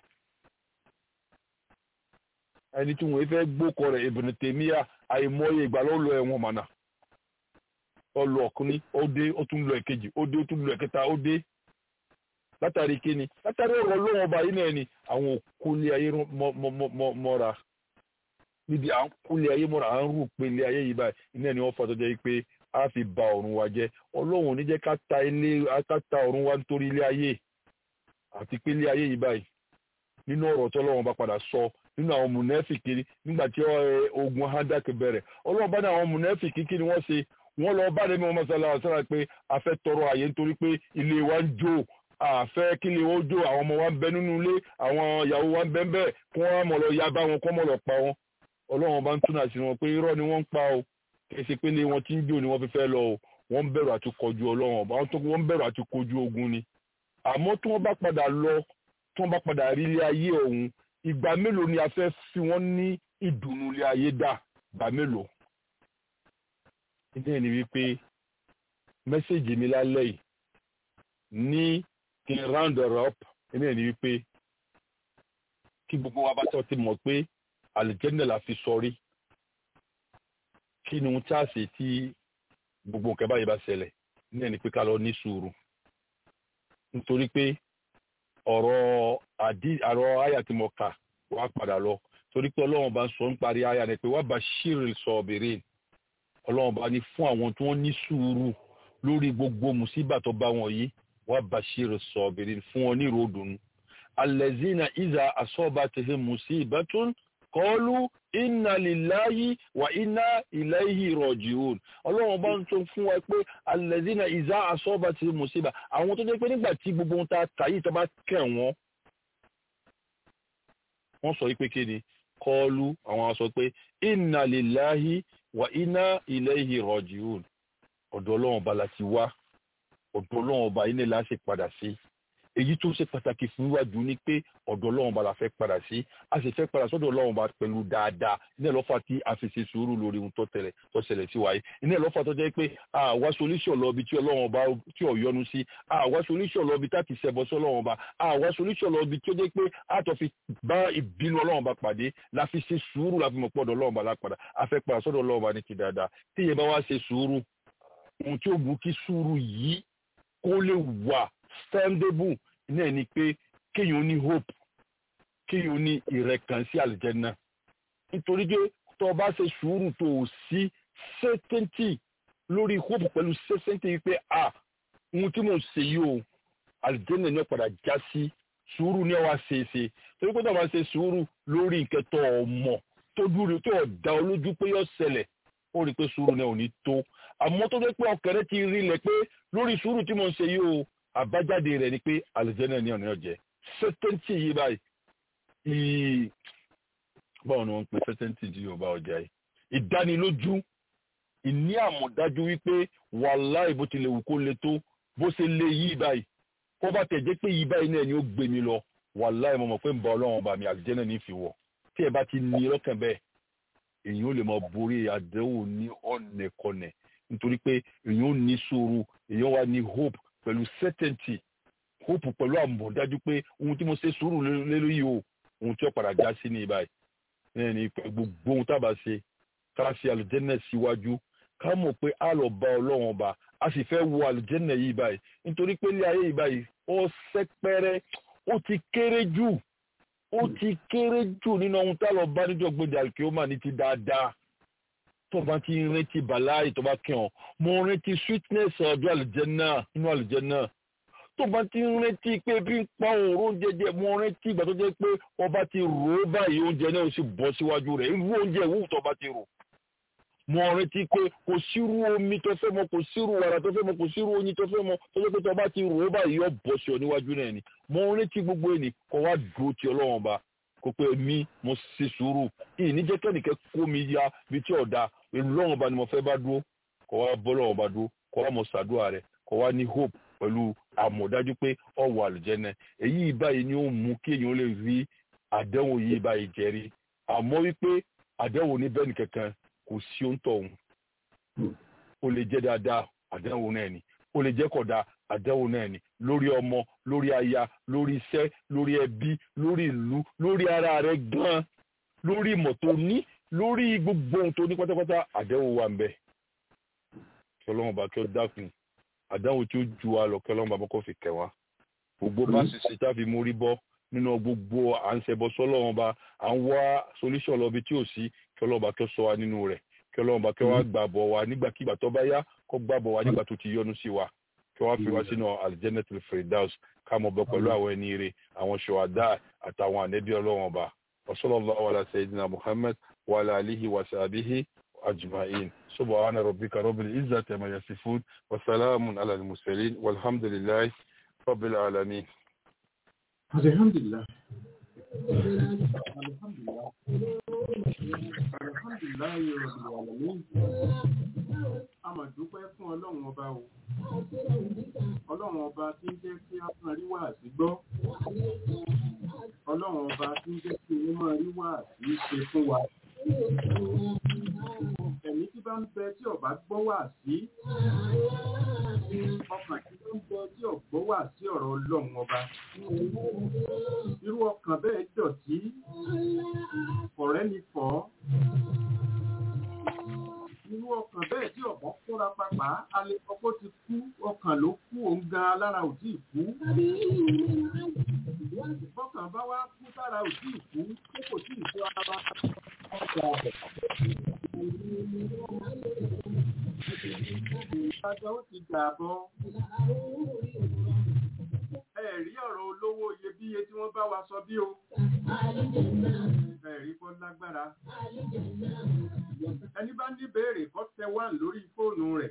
ẹni tí wọ́n fẹ́ gbókọ rẹ̀ Ibn Taymiyyah àìmọye ìgbà ló lọ ẹ̀wọ̀n mọ̀nà ó lọ ọ̀kùnrin ó dé ó tún lọ ẹ̀kejì ó dé ó tún lọ ẹ̀kẹta ó dé látàrí kíni látàrí ọ̀rọ̀ ọlọ́run ọba yìí náà ni àwọn òkúlé ayé mọ́ra níbi à ń kúlé ayé mọ́ra à ń rú pélé ayé yìí báyìí iná ni wọ́n fà tó jẹ́ pé a fi ba ọ̀run wa jẹ́ ọlọ́run ò ní jẹ́ ká ta ilé ká ta ọ̀run wa nítorí ilé ayé àti pé ilé ayé yìí báyìí nínú ọ̀rọ̀ tó ọlọ́run bá padà sọ nínú àwọn mùnẹ́fìkì nígbà tí ogun handak bẹ̀rẹ̀ ọlọ́run bá ní àwọn mùnẹ́fìkì kí ni wọ́n ṣe wọ́n lọ bá lẹ́nu ọmọ sọlá ọ̀sára pé a fẹ́ tọrọ àyè nítorí pé ilé wa ń jó àfẹ́ kí ilé wọn jó àwọn ọmọ wa ń bẹ nínú ilé àwọn ìyàwó wa ń bẹ ń bẹ kí wọ́n mọ̀ lọ ya bá wọn kọ́ mọ̀ lọ pa wọn ọlọ́run bá ń túnà sí wọn pé irọ́ ni wọ́n ń pa o kì í ṣe pé ilé wọn ti ń jó ni wọ́n fi fẹ́ lọ o wọ́n ń bẹ̀rù àti kọjú ọlọ́run ọba wọ́n ń bẹ̀rù àti kojú ogun ni àmọ́ tí wọ́n bá padà lọ tí wọ́n bá padà rí ilé ayé ọ̀hún ìgbà mélòó ni a fẹ́ fi wọ́n ní ìdùnnú ilé ayé dà ìgbà mélòó ìdí ẹni wípé mẹ́sẹ̀gì mi lálẹ́ yìí ní kí n round her up ìdí ẹni wípé kí gbogbo wa bá tọ́ ti mọ̀ pé àlùjẹ́nà la fi sọrí kí ni ohun tí a ṣe tí gbogbo nǹkan báyìí bá ṣẹlẹ̀ ní ẹni pé ká lọ ní sùúrù nítorí pé ọ̀rọ̀ àdí àrọ̀ àyà tí mo kà wá padà lọ torí pé ọlọ́run bá ń sọ ń parí àyà ni pé wá bá ṣírì sọ ọ̀bẹ̀rẹ̀ ọlọ́run bá ní fún àwọn tí wọ́n ní sùúrù lórí gbogbo mùsíbà tó bá wọn yìí wá bá ṣírì sọ ọ̀bẹ̀rẹ̀ fún wọn ní ìròdùnú. alẹ́zínà ìzà àsọ́ba tẹ̀sẹ̀ musibatun kọlu inna lillahi wa inna ilayhi rajiun ọlọ́run bá ń tó fún wa pé alẹ́zínà ìzà àsọ́ba tẹ̀sẹ̀ musiba àwọn tó jẹ́ pé nígbà tí gbogbo ohun tá a kà yìí tó bá kẹ̀ wọ́n wọ́n sọ pé kí ni kọlu àwọn sọ pé inna lillahi wa inna ilayhi rajiun ọ̀dọ̀ ọlọ́run ọba la ti wá ọ̀dọ̀ ọlọ́run ọba yìí ni la ṣe padà sí èyí tó ṣe pàtàkì fún wájú ni pé ọ̀dọ̀ ọlọ́run ba la fẹ́ padà sí a sì fẹ́ padà sọ́dọ̀ ọlọ́run ba pẹ̀lú dáadáa iná ìlọ́fà tí a fi ṣe sùúrù lórí ohun tó tẹ̀lẹ̀ tó ṣẹlẹ̀ sí wáyé iná ìlọ́fà tó jẹ́ pé àwa solution lọ ibi tí ọlọ́run ba tí ò yọnu sí àwa solution lọ ibi tá ti ṣẹbọ sí ọlọ́run ba àwa solution lọ ibi tí ó jẹ́ pé a tó fi bá ìbínú ọlọ́run ba pàdé la fi ṣe sùúrù la fi mọ̀ pọ̀dọ̀ ọlọ́run ba la padà a fẹ́ padà sọ́dọ̀ ọlọ́run ba ní ti dáadáa tí ìyẹn bá wá ṣe sùúrù ohun tí ó mú kí sùúrù yìí kó lè wà standable náà ni pé kéèyàn ní hope kéèyàn ní ìrẹ̀kàn sí àlìjẹ́nà nítorí pé tó o bá ṣe sùúrù tó o sí certainty lórí hope pẹ̀lú certainty wípé a ohun tí mò ń ṣe yìí o àlìjẹ́nà ní ọ̀padà já sí sùúrù ní ọwọ́ àṣeéṣe torí pé tó o bá ṣe sùúrù lórí nǹkan tó o mọ̀ tó dúró tó o dá ọ lójú pé yóò ṣẹlẹ̀ ó rí i pé sùúrù náà ò ní tó àmọ́ tó fẹ́ pé ọkàn rẹ ti rí lẹ̀ pé lórí sùúrù tí mò ń ṣe yìí o àbájáde rẹ̀ ni pé àlùjẹ́nà ní ọ̀nà ọ̀jẹ́ sẹ́tẹ́ǹtì yìí báyìí ìí báwo ni wọ́n ń pe sẹ́tẹ́ǹtì tí yóò bá ọjà yìí ìdánilójú ìní àmọ̀dájú wípé wàláì bó tilẹ̀ wù kó le tó bó ṣe lé yìí báyìí kó bá tẹ̀ jẹ́ pé yìí báyìí náà ni ó gbé mi lọ wàláì mo mọ̀ pé ń bá ọlọ́run bá mi àlùjẹ́nà ní fi wọ̀ tí ẹ bá ti ní lọ́kàn bẹ́ẹ̀ èyàn ó lè máa borí àdéhùn ní ọ̀nẹ̀kọ̀nẹ̀ nítorí pé èyàn ó ní sùúrù èyàn wá ní hope pẹ̀lú certainty hope pẹ̀lú àmọ̀dájú pé ohun tí mo ṣe sùúrù lé lórí o ohun tí ó padà já sí ní ibà yìí ní pé gbogbo ohun tá a bá ṣe ká ṣe àlùjẹ́nà síwájú ká mọ̀ pé a lọ bá ọlọ́run ọba a sì fẹ́ wo àlùjẹ́nà yìí báyìí nítorí pé ilé ayé yìí báyìí ó sẹ́pẹ́rẹ́ ó ti kéré jù ó ti kéré jù nínú ohun tá a lọ bá níjọ́ gbèdé àlùkìyọ́mà ní ti dáadáa tó bá ti rántí bàláì tó bá kí ọ mo rántí sweetness ọjọ́ àlùjẹ́nà nínú àlùjẹ́nà tó bá ti rántí pé bí ń pa òórùn oúnjẹ jẹ mo rántí ìgbà tó jẹ́ pé ọba ti rò ó báyìí oúnjẹ náà ó sì bọ́ síwájú rẹ̀ irú oúnjẹ ìwúwo tó bá ti rò mo rántí pé kò sírú omi tó fẹ́ mọ kò sírú wàrà tó fẹ́ mọ kò sírú oyin tó fẹ́ mọ tó jẹ́ pé tó bá ti rò ó báyìí yóò bọ́ sí ọ níwájú náà ni mo rántí gbogbo ẹni kó wá dúró ti ọlọ́run ba kó pé mi mo ṣe sùúrù ìní jẹ́ kẹ́nìkẹ́ kó mi ya bí tí ọ̀dà ọlọ́run ba ni mo fẹ́ bá dúró kó wá bọ́ lọ́run ba dúró kó wá mo ṣàdúrà rẹ̀ kó wá ní hope pẹ̀lú àmọ̀dájú pé ọ̀wọ̀ àlùjẹ́nẹ èyí báyìí ni ó mú kí èèyàn lè rí àdéhùn yìí báyìí jẹ́rí àmọ́ wípé àdéhùn ní bẹ́ẹ̀ nìkankan kò sí òǹtọ̀ òun ó lè jẹ́ dáadáa àdéhùn náà ni ó lè jẹ́ kódà àdéhùn náà ni lórí ọmọ lórí aya lórí iṣẹ́ lórí ẹbí lórí ìlú lórí ara rẹ̀ gan-an lórí ìmọ̀ tó ní lórí gbogbo ohun tó ní pátápátá àdéhùn wà ń bẹ kí ọlọ́run bá kí ó dákun àdáhùn tí ó ju wa lọ kí ọlọ́run bá kọ́ fi kẹ̀ wá gbogbo bá sì ṣe tá a fi mórí bọ́ nínú gbogbo à ń ṣẹbọ sọ́lọ́run bá à ń wá solution lọ bí tí ò sí kí ọlọ́run bá kí ó sọ wa nínú rẹ̀ kí ọlọ́run bá kí wá gbàbọ̀ wa nígbàkigbà tó bá yá kó gbàbọ̀ wa nígbà tó ti yọ́nú sí wa kí wọ́n fi wá sínú aljannatul firdaus ká mọ̀ bọ́ pẹ̀lú àwọn ẹni rẹ̀ àwọn ṣùwádà àtàwọn ànẹ́bí ọlọ́run ọba wasallallahu ala sayyidina muhammad wa ala alihi wa sahbihi ajma'in subhana rabbika rabbil izzati amma yasifun wa salamun ala al-mursalin walhamdulillahi rabbil alamin alhamdulillah alhamdulillah alhamdulillah rabbil alamin a máa dúpẹ́ fún ọlọ́run ọba o ọlọ́run ọba tí ń jẹ́ kí a máa rí wàásí gbọ́ ọlọ́run ọba tí ń jẹ́ kí a máa rí wàásí ṣe fún wa ẹ̀mí tí bá ń bẹ tí ọba gbọ́ wàásí ọkàn tí bá ń bẹ tí ọgbọ́ wàásí ọ̀rọ̀ ọlọ́run ọba irú ọkàn bẹ́ẹ̀ dọ̀tí ọ̀rẹ́ ni fọ́ irú ọkàn bẹ́ẹ̀ tí ọ̀bọ̀n kóra papà alẹ́ ọkọ̀ ti kú ọkàn ló kú òun gan alára ò tí ì kú. bọ́kàn bá wá kú sára ò tí ì kú tó kò tí ì tó ara ọkọ̀ ọ̀bẹ̀. ìtajà ó ti dà bọ́. ẹ̀rí ọ̀rọ̀ olówó iyebíye tí wọ́n bá wa sọ bí o. ẹ̀rí kọ́ lágbára ẹni bá ní béèrè kọ́ tẹ wá lórí fóònù rẹ̀.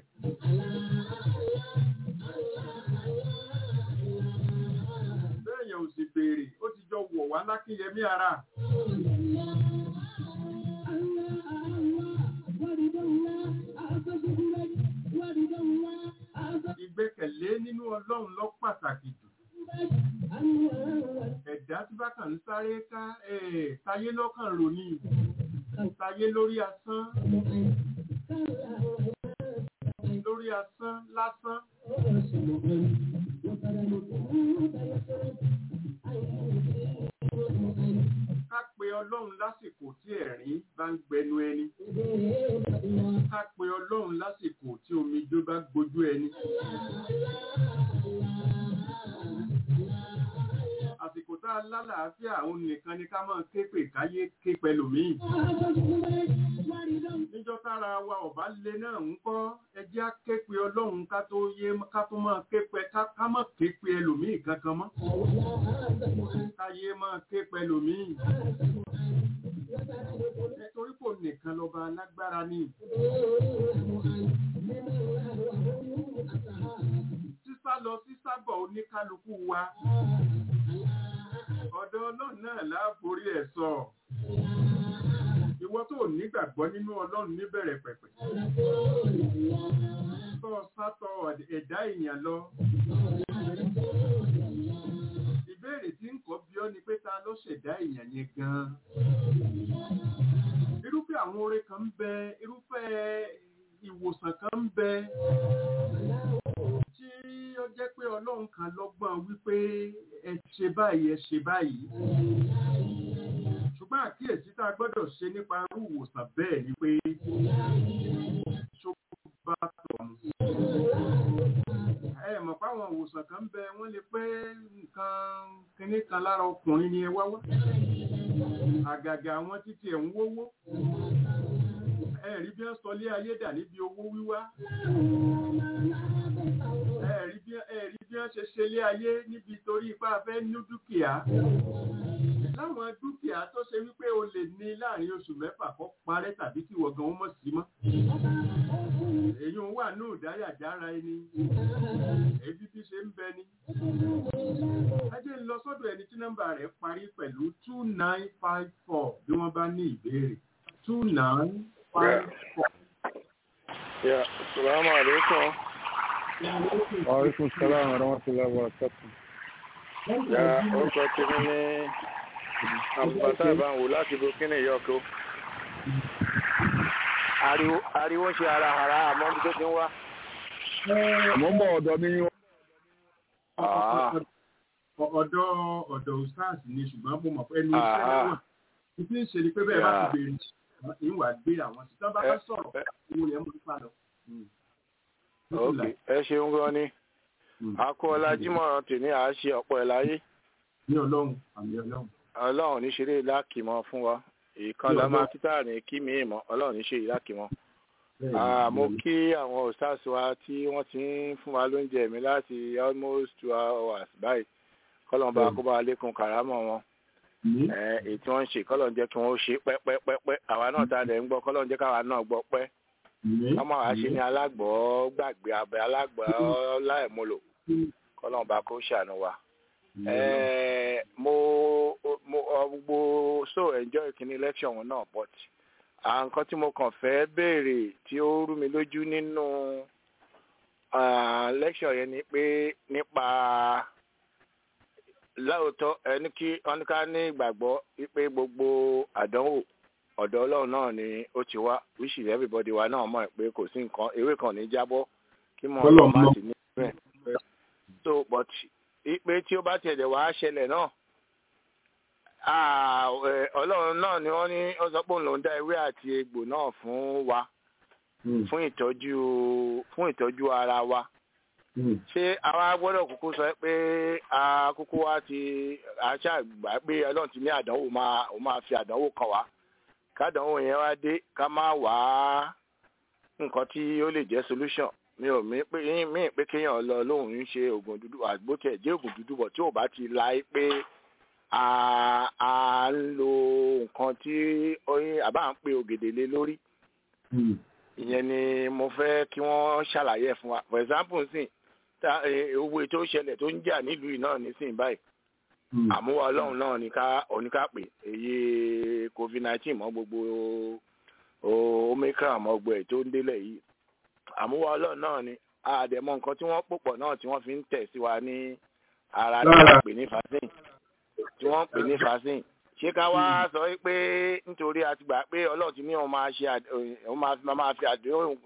bẹ́ẹ̀yàn ò sì béèrè ó ti jọ wọ̀ wá lákínyẹmí ara. ìgbẹ́kẹ̀lé nínú ọlọ́run lọ pàtàkì jù. ẹ̀dá tí bá kàn ń sáré ká eh, tayé lọ́kàn rò ní tayé lórí asán lórí asán lásán ká pe ọlọ́run lásìkò tí ẹ̀rín bá ń gbẹnu ẹni ká pe ọlọ́run lásìkò tí omijé bá gbójú ẹni àsìkò tá a lálàáfíà òun nìkan ni ká máa ké pè káyé ké pẹlòmíì níjọ́ tára wa ọ̀bá lé náà ń kọ́ ẹjẹ́ á ké pe ọlọ́run ká tó yé ká tó máa ké pe ká ká má ké pe ẹlòmíì kankan mọ́ káyé máa ké pẹlòmíì nítorí kò nìkan lọ́ba alágbára ni sísá lọ sísá bọ̀ oníkálukú wa ọ̀dọ̀ ọlọ́run náà láàborí ẹ̀ sọ ìwọ tó nígbàgbọ́ nínú ọlọ́run níbẹ̀rẹ̀ pẹ̀pẹ̀ tó sátọ̀ ẹ̀dá èèyàn lọ ìbéèrè tí ń kọ́ bí ọ́ ni pé ta ló ṣẹ̀dá èèyàn yẹn gan-an irúfẹ́ àwọn oore kan ń bẹ irúfẹ́ ìwòsàn kan ń bẹ tí ó jẹ́ pé ọlọ́run kan lọ́gbọ́n wípé ẹ ṣe báyìí ẹ ṣe báyìí ṣùgbọ́n àkíyèsí tá a gbọ́dọ̀ ṣe nípa irú ìwòsàn bẹ́ẹ̀ ni pé ṣó bá tọ̀nù. ẹ mọ̀ páwọn ìwòsàn kan ń bẹ wọ́n lè pé nǹkan kínní kan lára ọkùnrin ni ẹ wá wá àgàgà àwọn títí ẹ̀ ń wówó ẹ rí bí wọ́n sọ lé ayé dà níbi owó wíwá ẹ rí bí ẹ rí bí wọ́n ṣe ṣe lé ayé níbi torí ipá fẹ́ ní dúkìá láwọn dúkìá tó ṣe wípé o lè ní láàrin oṣù mẹ́fà kó parẹ́ tàbí kí wọ́n gan mọ̀ sí mọ́. èyí ń wà ní ìdáyàjára ẹni èyí tí ṣe ń bẹ ni. ajé ń lọ sọ́dọ̀ ẹni tí nọ́mbà rẹ̀ parí pẹ̀lú two nine five four bí wọ́n bá ní ìbéèrè two nine five four. Ya, salamu alaikum. Wa alaikum salam wa rahmatullahi wa barakatuh. Ya, orúkọ tèmi ní àbùbátà ìbáwò láti burkina yọkọ. Ariwo ariwo ń ṣe ara ara àmọ́ bí tó ti ń wá. Mo ń bọ̀ ọ̀dọ̀ mi yín. Ah, ọ̀dọ̀ ọ̀dọ̀ ustaz ni ṣùgbọ́n mo mọ̀ pé ẹni iṣẹ́ Ah. náà wà. ìdí ìṣe ni pé bẹ́ẹ̀ bá Yeah. ti béèrè ìwà gbé àwọn tí tọ́ bá fẹ́ sọ̀rọ̀ ẹ- owó yẹn mú nípa lọ. Mm. ok, ẹ ṣeun gan ni. Mm. Akọ́lá Jímọ̀ tèmi à á ṣe ọ̀pọ̀ ẹ̀ láyé. ní ọlọ́run àmì ọlọ́run. Ọlọ́run ní ṣeré lákìmọ̀ fún wa. Ìkan Ní la ọlọ́run. máa títà ní kí mi mọ̀, Ọlọ́run ní ṣe ìlákìmọ̀. Bẹ́ẹ̀ ni, Ah, mo bẹ́ẹ̀ ni. kí àwọn ostars wa tí wọ́n ti ń fún wa lóúnjẹ mi láti almost two hours báyìí kọ́lọ́n bá kó bá lékun kàrámọ̀ wọn Ní Eh, èyí tí wọ́n ń ṣe kọ́lọ́n jẹ́ kí wọ́n ó ṣe pẹ́pẹ́pẹ́pẹ́ àwa náà tá a dẹ̀ ń gbọ́ kọ́lọ́n jẹ́ káwa náà gbọ́ pẹ́ ní ọmọ àwa ṣe ní alágbọ̀ gbàgbé abẹ alágbọ̀ láìmúlò kọ́lọ́n bá kó ṣàánú wa. ní ọlọ́run. Eh, mo mo ọ, gbogbo so enjoy kini lecture wọn náà but à nǹkan tí mo kàn fẹ́ béèrè tí ó rú mi lójú nínú ah, lecture yẹn ni pé nípa láòótọ́ ẹni kí wọ́n ní ká ní ìgbàgbọ́ wípé gbogbo àdánwò ọ̀dọ̀ ọlọ́run náà ni ó ti wá which is everybody wa náà mọ̀ pé kò sí nǹkan ewé kan ní jábọ́ kí mọ̀ Ọlọ́run ọ́n má mọ̀. sí ní bẹ́ẹ̀ so but ipe tí ó bá tiẹ̀ dẹ̀ wá ṣẹlẹ̀ náà ah, eh, ọlọ́run náà ni wọ́n ní ó sọ pé òun lòún dá ewé àti egbò náà fún wa Mm. fún ìtọ́jú fún ìtọ́jú ara wa Mm. ṣé àwa gbọ́dọ̀ kúkú sọ pé a kúkú wá ti aṣáàgbà pé ọlọ́run ti ní àdánwò máa ó máa fi àdánwò kan wá kádánwò yẹn wá dé ká má wá nǹkan tí ó lè jẹ́ solution mi ò mí pé mí pé kéèyàn lọ lóhùn ń ṣe oògùn dúdú àgbo tẹ̀ jẹ́ oògùn dúdú bọ̀ tí ò bá ti la pé a a ń lo nǹkan tí oyin àbá ń pe ògèdè lé lórí Mm. ìyẹn ni mo fẹ́ kí wọ́n ṣàlàyé ẹ̀ fún wa for example nsìn ta eh, owó tó ṣẹlẹ̀ tó ń jà nílùú yìí náà nísìn báyìí Mm. àmúwá ọlọ́run náà ní ká oníkàpè èyí covid nineteen mọ́ gbogbo o- omicron mọ́ gbogbo ẹ̀ tó ń délẹ̀ yìí àmúwá ọlọ́run náà ni àdẹ̀mọ́ nǹkan tí wọ́n pòpọ̀ náà tí wọ́n fi ń tẹ̀ sí wa ní ara tí Lára. wọ́n pè ní vaccine tí wọ́n ń pè ní vaccine ṣé ká wá sọ pé nítorí a ti gbà pé ọlọ́run ti ní òun máa ṣe òun máa fi àdéhùn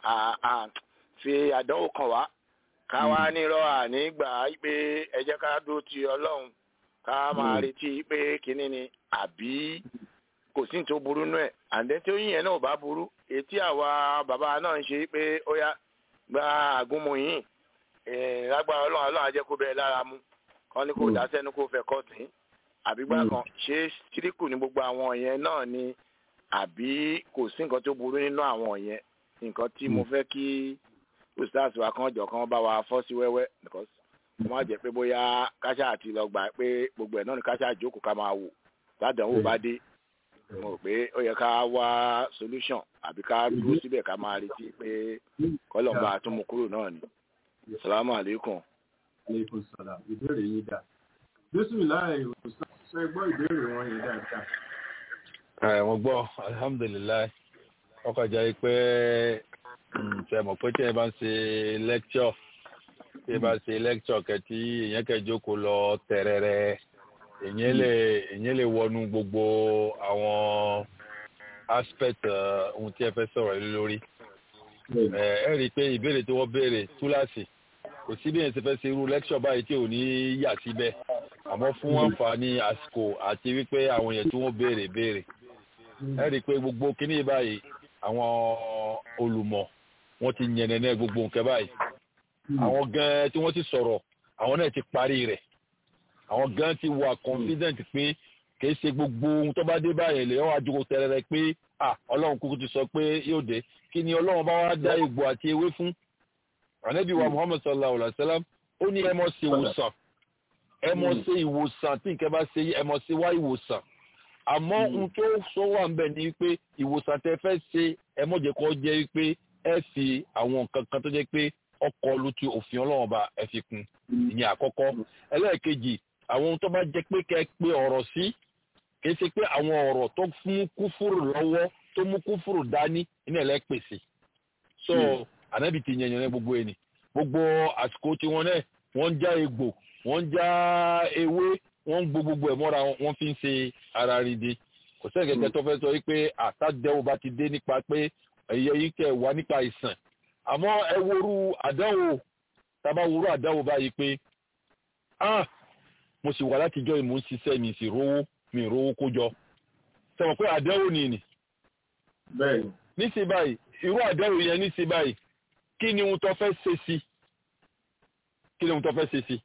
fi àdánwò kan wá ká wá nírọ̀ àní gbà pé ẹ jẹ́ ká dúró ti ọlọ́run ká máa retí pé kínní ni àbí kò sí ní tó burú nú ẹ̀ àǹdẹ́ tí ó yìn yẹn náà ò bá burú etí àwa bàbá náà ń ṣe pé ó yá gba àgúnmu yìí lágbára ọlọ́run ọlọ́run á jẹ́ kó bẹ́ẹ̀ lára mu kán ní kó dá sẹ́nu kó fẹ́ kọ́ tì í àbí gbà kan ṣé síríkù ní gbogbo àwọn yẹn náà ni àbí kò sí nǹkan tó burú nínú àwọn yẹn nǹkan tí mo fẹ́ kí ustaz wa kan jọ kan bá wa fọ́ sí wẹ́wẹ́ because mo má jẹ́ pé bóyá káṣá àti lọ gbà pé gbogbo ẹ̀ náà ni káṣá àjókòó ká máa wò ládàáwò bá dé mo rò pé ó yẹ ká wá solution àbí ká dúró síbẹ̀ ká máa retí pé kọ́lọ̀ bá tún mú kúrò náà ni. salamu aleykum. aleykum salaam ìbéèrè yín dà bísímìláì ṣe gbọ́ ìbéèrè wọn yẹn dáadáa. ẹ mo gbọ́ alhamdulilayi ọkọ̀ jẹ́ pé ṣe mọ̀ pé tí ẹ bá ń ṣe lecture tí ẹ bá ṣe lecture kẹtí èèyàn kẹjókòó lọ tẹ̀rẹ̀rẹ̀ èèyàn lè èèyàn lè wọnú gbogbo àwọn aspect ohun tí ẹ fẹ́ sọ̀rọ̀ lé lórí ẹ ẹ rí i pé ìbéèrè tí wọ́n béèrè túláàsì kò sí bí èèyàn ṣe fẹ́ ṣe irú lecture báyìí tí ò ní yà síbẹ̀ àmọ́ fún àǹfààní àsìkò àti wípé àwọn èèyàn tí wọ́n béèrè béèrè ẹ rí i pé gbogbo kíní báyìí àwọn olùmọ̀ wọ́n ti yànnẹ́nẹ́ gbogbo nǹkan báyìí àwọn gan tí wọ́n ti sọ̀rọ̀ àwọn náà ti parí rẹ̀ àwọn gan ti wà confident pé kìí ṣe gbogbo ohun tó bá dé báyìí lè wọ́n àjòkò tẹ̀rẹ̀rẹ̀ pé ah ọlọ́run kúkú ti sọ pé yóò dé kí ni ọlọ́run bá wá dá egbò àti ewé fún ànábì wa muhammad sallallahu alayhi wa sallam ó ní ẹ mọ̀ ṣe ìwòsàn ẹ mọ̀ ṣe ìwòsàn tí nǹkan bá ṣe ẹ mọ̀ ṣe wá ìwòsàn àmọ́ ohun tó sọ wà ń bẹ̀ ni pé ìwòsàn tẹ fẹ́ ṣe ẹ mọ̀ jẹ́ kó jẹ́ pé ẹ fi àwọn nǹkan kan tó jẹ́ pé ọkọ̀ lu ti òfin ọlọ́run bá ẹ fi kún ìyẹn àkọ́kọ́ ẹlẹ́ẹ̀kejì àwọn ohun tó bá jẹ́ pé kẹ́ pé ọ̀rọ̀ sí kìí ṣe pé àwọn ọ̀rọ̀ tó fún kúfúrù lọ́wọ́ tó mú kúfúrù dání iná ẹ̀ lẹ́pèsè so ànábì ti yẹn yẹn gbogbo ẹni gbogbo àsìkò tí wọ́n náà wọ́n ń já egbò wọ́n ń já ewé wọ́n ń gbó gbogbo ẹ̀ mọ́ra wọ́n fi ń ṣe ara rìndé kò sẹ́yìn kẹ́kẹ́ tó fẹ́ sọ wípé àtàdẹ́wò bá ti dé nípa pé ẹ̀yẹ yìí kẹ́ wá nípa ìsàn àmọ́ ẹ woru àdánwò tábà woru àdánwò báyìí pé ah mo sì wà látijọ́ ìmú ń ṣiṣẹ́ mi sì rówó mi rówó kó jọ sẹ́wọ̀n pé àdánwò ni nì. bẹ́ẹ̀ni. níṣẹ́ báyìí irú àdánwò yẹn níṣẹ́ báyìí kí ni ohun tó fẹ́ ṣe sí kí ni ohun tó fẹ́ ṣe sí.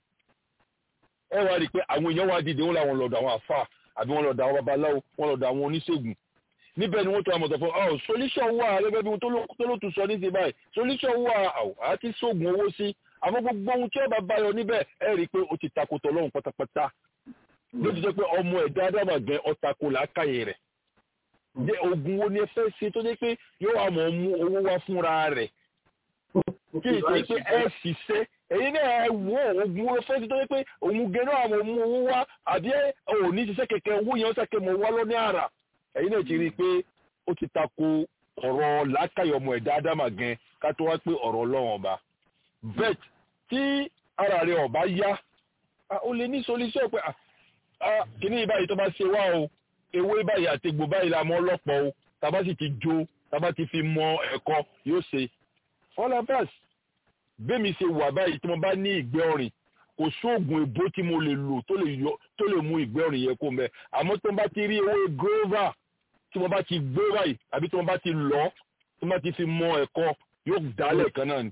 ẹ wá rí i pé àwọn èèyàn wá dìde wọn làwọn lọ́dọ̀ àwọn àfà àbí wọn lọ́dọ̀ àwọn babaláwo wọn lọ́dọ̀ àwọn oníṣègùn níbẹ̀ ni wọ́n tó àmọ̀tọ̀ fún ọ solution wà gẹ́gẹ́ bí tó ló tún sọ ní ti báyìí solution wà àti sóògùn owó sí àmọ́ gbogbo ohun tí ọba báyọ níbẹ̀ ẹ rí i pé ó ti takotọ̀ lọ́hùn pátápátá ló ti jẹ́ pé ọmọ ẹ̀dá ádámà gan ọ̀tako làákàyè rẹ̀ jẹ́ oògùn wo ni ẹ fẹ́ ṣe tó jẹ́ pé yóò wá mọ̀ mú owó wá fúnra rẹ̀ kí n ṣe pé ẹ ṣiṣẹ́ èyí náà ẹ wo oògùn wo fẹ́ ṣe tó jẹ́ pé òun gan náà mọ̀ mú owó wá àbí ẹ ò ní ṣiṣẹ́ kẹ̀kẹ́ owó yẹn ó ṣàkẹ́ mọ̀ wá lọ́ní àrà ẹ̀yin náà ti rí i pé ó ti tako ọ̀rọ̀ làákàyè ọmọ ẹ̀dá ádámà gan ká tó wá pé ọ̀rọ̀ ọlọ́run ọba vet tí ara rẹ̀ ọba yá ó lè ní solution pé kìíní báyìí tó bá ṣe wá o ewé báyìí àti egbò báyìí la mọ ọlọ́pọ̀ o tàbá sì ti jó tàbá ti fi mọ ẹ̀kọ́ yóò ṣe all of us bẹ́mi ṣe wà báyìí tí mo bá ní ìgbẹ́ ọ̀rìn kò sóògùn èbó tí mo lè lò tó lè mú ìgbẹ́ ọ̀rìn yẹn kó mẹ́ àmọ́ tí mo bá ti rí ewé grover tí mo bá ti gbó báyìí àbí tí mo bá ti lọ tí mo bá ti fi mọ ẹ̀kọ́ yóò dálẹ̀ kan náà ni.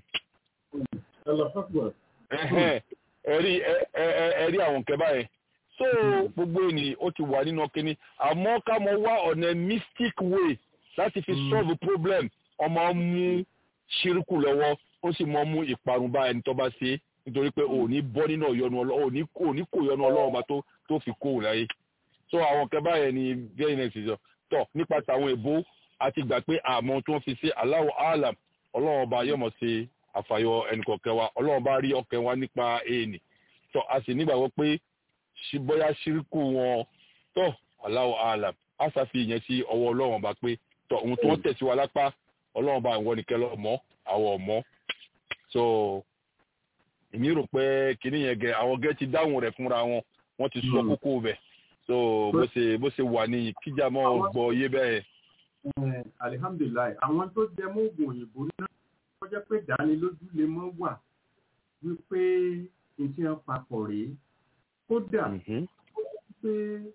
ẹ̀rí ẹ̀rí àwọn nǹkan báyẹn so gbogbo ènìyàn ó ti wà nínú kínní àmọ́ ká mọ wá ọ̀nà mystic way láti fi solve problem ọmọ mú ṣírùkù lọ́wọ́ ó sì mọ mú ìparun bá ẹni tó bá ṣe nítorí pé ò ní bọ́ nínú ìyọnu ọlọ́run ò ní kó ìyọnu ọlọ́run bá tó fi kó láyé so àwọn nǹkan báyẹn ni very next is tọ nípa tàwọn èbó àti gbà pé àmọ́ tó ń fi ṣe Allahu alam ọlọ́run ọba yọ̀mọ̀ ṣe àfàyọ ẹnìkọ̀ọ̀kẹ́ wa ọlọ́run bá rí ọkẹ́ wa nípa èèní tọ a sì nígbàgbọ́ pé bóyá ṣíríkù wọn tọ Allahu alam a ṣàfi ìyẹn sí ọwọ́ ọlọ́run ọba pé tọ ohun tó ń tẹ̀sí wa lápá ọlọ́run ọba ìwọ nìkẹ́ lọ mọ́ àwọ̀ ọ̀mọ́ so èmi rò pé kinní yẹn gẹ àwọn gẹ ti dáhùn rẹ̀ fúnra wọn wọ́n ti sọ kókó bẹ̀ so bó ṣe bó ṣe wà ní kíjà mọ́ gbọ́ yé bẹ́ẹ̀. Eh, alihamdulilayi àwọn tó jẹ mọ́ oògùn òyìnbó náà wọ́n jẹ́ pé ìdánilójú lè mọ́ wà wípé nǹkan ẹ̀ papọ̀ rèé kódà Mhm. pé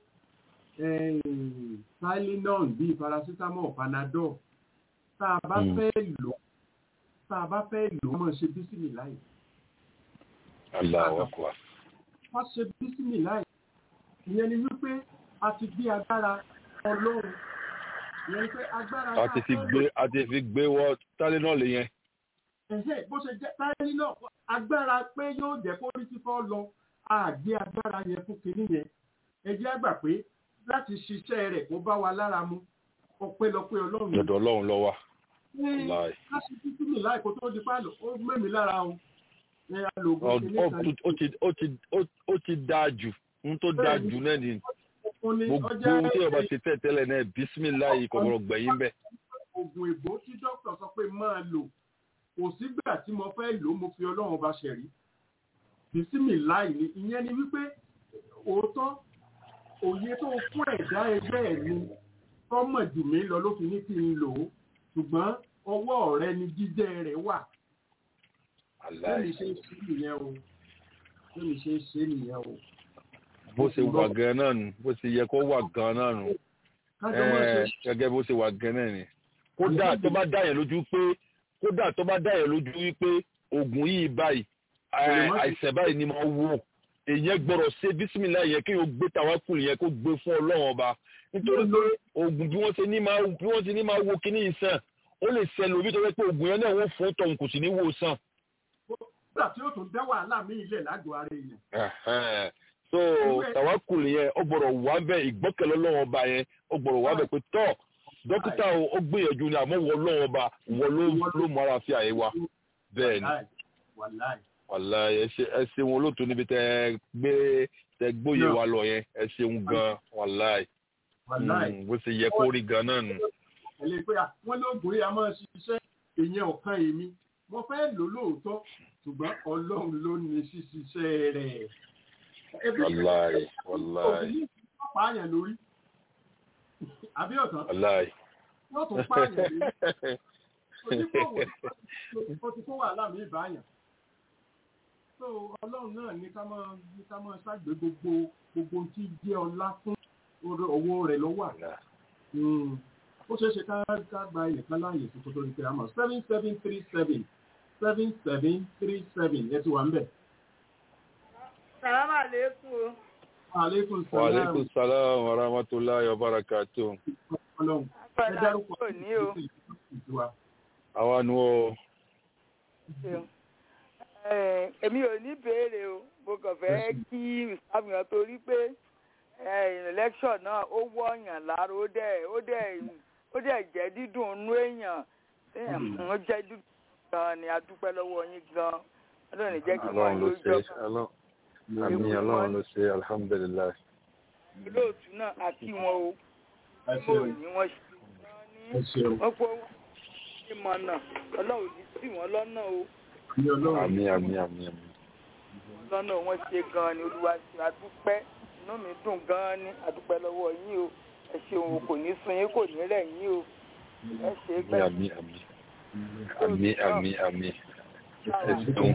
eh, tylenol bíi paracetamol panadol tá a bá Mm. fẹ́ lò tá a bá fẹ́ lò ó mọ̀ ṣe bísímì láì Allahu akbar. wọ́n ṣe bísímì láì ìyẹn ni wípé a ti gbé agbára ọlọ́run ìyẹn ni pé agbára a tá ti fi fẹ́ lò gbé a ti fi gbé wọ Tylenol yẹn. ẹ̀hẹ́ bó ṣe jẹ́ táyé náà agbára pé yóò jẹ́ kó rí fífọ́ lọ àgbé agbára yẹn fún kinní yẹn ẹ jẹ́ àgbà pé láti ṣiṣẹ́ rẹ̀ kó bá wa lára mu ọpẹ́lọpẹ́ ọlọ́run lọ́dọ̀ Ọlọ́run ló wà. ní Láì. káṣí títí mi láìkó tó di pálọ̀ ó mẹ́mi lára o ẹ alògùn Ọ- kinní ó kan ó ti ó ti ó- ó ti dáa jù n tó dáa jù náà ni fún ní gbogbo ọjọ́ ohun tí ọba ṣe tẹ̀ tẹ́lẹ̀ náà bísímìláì kọ̀ọ̀rọ̀ gbẹ̀yìn bẹ́ẹ̀. oògùn èbó tí dókítà sọ pé máa lò kò sígbà tí mo fẹ́ lò ó mo fi ọlọ́run ọba ṣẹ̀rí bísímì láì ní ìyẹn ni wípé òótọ́ òye tó fún ẹ̀dá ẹgbẹ́ ẹ̀ ni kọ́mọ̀ jù mí lọ ló fi ní kí n lò ó ṣùgbọ́n ọwọ́ rẹ ni jíjẹ́ rẹ̀ wà Aláì. bẹ́ẹ̀ni ṣe ń ṣe nìyẹn o bẹ́ẹ̀ni ṣe ń ṣe nìyẹn o bó ṣe wà gan náà nù bó ṣe yẹ kó wà gan náà nù kájọ máa ṣe Ẹ, gẹ́gẹ́ bó ṣe wà gan náà ni. kódà tó bá dá yẹn lójú pé kódà tó bá dá yẹn lójú wípé oògùn yìí báyìí ẹ, àìsàn báyìí ni máa wò èyàn gbọ́dọ̀ ṣe bísímìlá yẹn kí o gbé tàwákùlù yẹn kó gbé fún Ọlọ́run ọba nítorí pé oògùn bí wọ́n ṣe ní máa bí wọ́n ṣe ní máa wo kíní yìí sàn ó lè ṣẹlẹ̀ òbí tó fẹ́ pé oògùn yẹn náà wọ́n fún tọ̀hún kò sì ní wò sàn. nígbà tí ó tún dá wàhálà mí ilẹ̀ lágọ̀ọ́ ara èèyàn Ẹ̀hẹ́n. so tàwákùlù yẹn ó gbọ́dọ̀ wà bẹ́ẹ̀ ìgbọ́kẹ̀lé Ọlọ́run ọba yẹn ó gbọ́dọ̀ wà bẹ́ẹ̀ pé tọ́ dókítà o ó gbìyànjú ni àmọ́ wọ Ọlọ́run ọba wọ ló ló mọ ara fi àyè wa bẹ́ẹ̀ ni wàláì wàláì wàlá ẹ ṣe ẹ ṣeun olóòtú níbi tẹ gbé tẹ gbóyè wa lọ yẹn ẹ ṣeun gan wàlá wàláì bó ṣe yẹ kó rí gan náà nù. ẹ̀lẹ́ pé à wọ́n lóògùn yìí a máa ṣiṣẹ́ èèyàn ọ̀kan èmi mo fẹ́ lò lóòótọ́ ṣùgbọ́n ọlọ́run ló ní ṣíṣiṣẹ́ rẹ̀. Ebi- wàláì wàláì òbí ní pààyàn lórí àbí ọ̀tán wàláì. wọ́n tún pààyàn lórí onígbòwò ó ti kó wàhálà mi ìbáyàn. so ọlọ́run náà ní ká máa ní ká máa ṣàgbé gbogbo gbogbo ohun tí jẹ́ ọlá fún orí- owó rẹ̀ lọ́wọ́ àná. Mm. ó ṣeé ṣe ká ká gba ilẹ̀ kan láàyè tó kó tó di pé a mọ̀ seven seven three seven seven seven three seven ẹ ti wà ń bẹ̀. Sàlámà lékún o. aleykum wa salaam aleykum salaam wa rahmatulahi wa barakatu. ọlọ́run ẹ Àpẹẹrẹ dárúkọ àdúgbò ní o. ìtura. àwa nu o Ṣeun. Eh, Èmi ò ní béèrè o, mo kàn fẹ́ kí ìsàmìyàn torí pé eh, election náà ó wọ̀nyàn lára ó dẹ̀ ó dẹ̀ ó dẹ̀ jẹ́ dídùn inú èèyàn. Téèyàn ó jẹ́ dídùn gan ni a dúpẹ́ lọ́wọ́ yín gan. Ọlọ́run ní jẹ́ kí wọ́n ọlọ́run ló yóò ṣe jọ Ọlọ́run- àmín ọlọ́run ló ṣe alhamdulilayi. olóòtú náà àti wọn o. ẹ Mo ṣeun ní wọ́n ṣe gan ẹ ní ṣeun wọ́n pọ̀ ìmọ̀nà ọlọ́run ní sí wọn lọ́nà o. ní ọlọ́run àmín àmín àmín àmín. lọ́nà wọn ṣe gan ni olúwa ṣe àdúpẹ́ inú mi dùn gan ni àdúpẹ́ lọ́wọ́ yín o ẹ ṣeun o kò ní sun yín kò ní rẹ̀ yín o ẹ ṣe é àmín pẹ́ àmín àmín àmín àmín àmín. ẹ ṣeun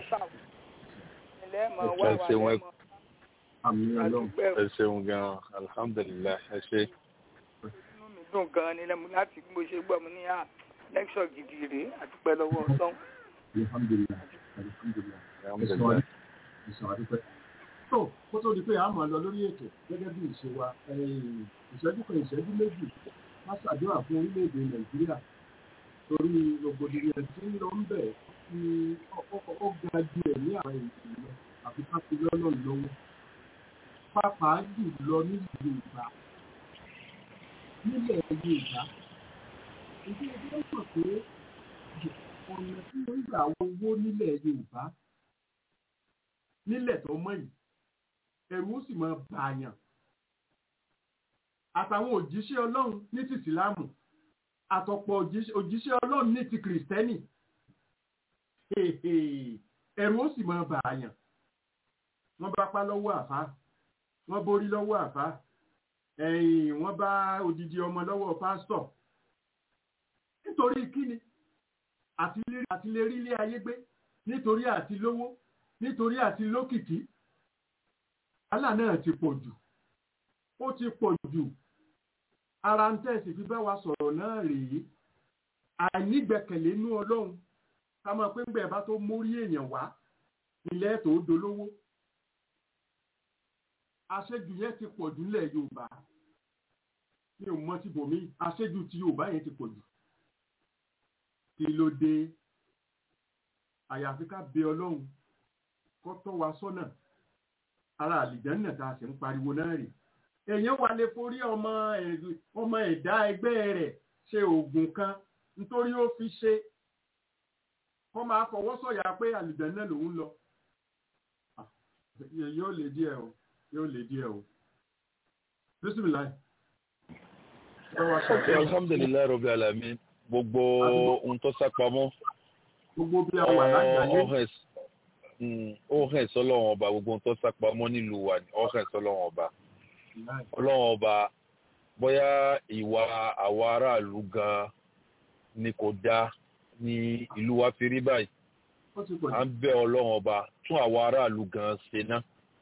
ilẹ̀ mọ̀ wá ẹ wà ṣeun ẹ lẹ́mọ̀ àmì ọlọ́run àdúpẹ́ o ẹ ṣeun gan alhamdulilayi ẹ ṣe. inú mi dùn gan ni lẹ́mu láti bí mo ṣe gbọ́ mi ní à lẹ́kṣọ̀ gidi rèé àdúpẹ́ lọ́wọ́ ọlọ́run alhamdulilayi alhamdulilayi alhamdulilayi. ìsàn àdúpẹ́. tó kó tó di pé a máa lọ lórí ètò gẹ́gẹ́ bí ìṣe wa ẹ̀yìn ìṣẹ́jú kan ìṣẹ́jú méjì má ṣàdúrà fún orílẹ̀-èdè nàìjíríà torí rògbòdìyàn tí ń lọ ń bẹ̀ tí ó- ó- ó ga ju ẹ̀mí àwọn ènìyàn lọ àfi ká fi lọ́nà lọ́wọ́ pàápàá jù lọ nílùú yorùbá nílẹ̀ yorùbá ìdí ẹgbẹ́ mọ̀ pé ọ̀nà tí wọ́n gbà owó nílẹ̀ yorùbá nílẹ̀ tó mọ̀ yìí ẹ̀rù ó sì máa bàyàn àtàwọn òjíṣẹ́ ọlọ́run ní ti ìsìláàmù àtọ̀pọ̀ òjíṣẹ́ òjíṣẹ́ ọlọ́run ní ti kìrìsìtẹ́nì ẹ̀rù ó sì máa bàyàn wọ́n bá pa lọ́wọ́ àfá wọ́n borí lọ́wọ́ àfá ẹ̀yìn wọ́n bá odidi ọmọ lọ́wọ́ pásítọ̀ nítorí kíni àti lè- àti lè rí ilé ayé gbé nítorí àti lówó nítorí àti lókìkí wàhálà náà ti pọ̀ jù ó ti pọ̀ jù ara ń tẹ̀sí fi bá wa sọ̀rọ̀ náà rèé àìnígbẹ̀kẹ̀lé inú ọlọ́run ká máa pé ńgbẹ̀ bá tó mórí èèyàn wá ilẹ̀ tó dolówó àṣejù yẹn ti pọ̀ jù nílẹ̀ yorùbá mi ò mọ ti bòmí àṣejù ti yorùbá yẹn ti pọ̀ jù kí ló dé àyàfi ká bẹ ọlọ́run kó tọ́ wa sọ́nà ara àlìjẹ́nà tá a sì ń pariwo náà rè èèyàn wà lè forí ọmọ ẹ̀- ọmọ ẹ̀dá ẹgbẹ́ rẹ̀ ṣe oògùn kan nítorí ó fi ṣe kó máa fọwọ́ sọ̀yà pé àlìjẹ́nà lòún lọ Ah, yóò lè díẹ̀ o yóò lè díẹ̀ o bísímìláì. ok alhamdulilayi rabi alamin gbogbo ohun tó sápamọ́ gbogbo bí a wà lágbàáyé ọ̀hẹ́ sọlọ́wọ́n ọba gbogbo ohun tó sápamọ́ nílùú wa ni ọ̀hẹ́ sọlọ́wọ́n ọba ọlọ́wọ́n ọba bóyá ìwà àwa aráàlú gan ni kò dáa ní ìlú wa fi rí báyìí ó ti pọ̀ à ń bẹ ọlọ́wọ́n ọba tún àwa aráàlú gan ṣe ná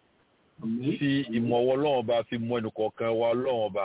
jù fi ìmọ̀ ọwọ́ ọlọ́wọ́n ọba fi mọ ẹnìkọ̀ọ̀kan wa ọlọ́wọ́n ọba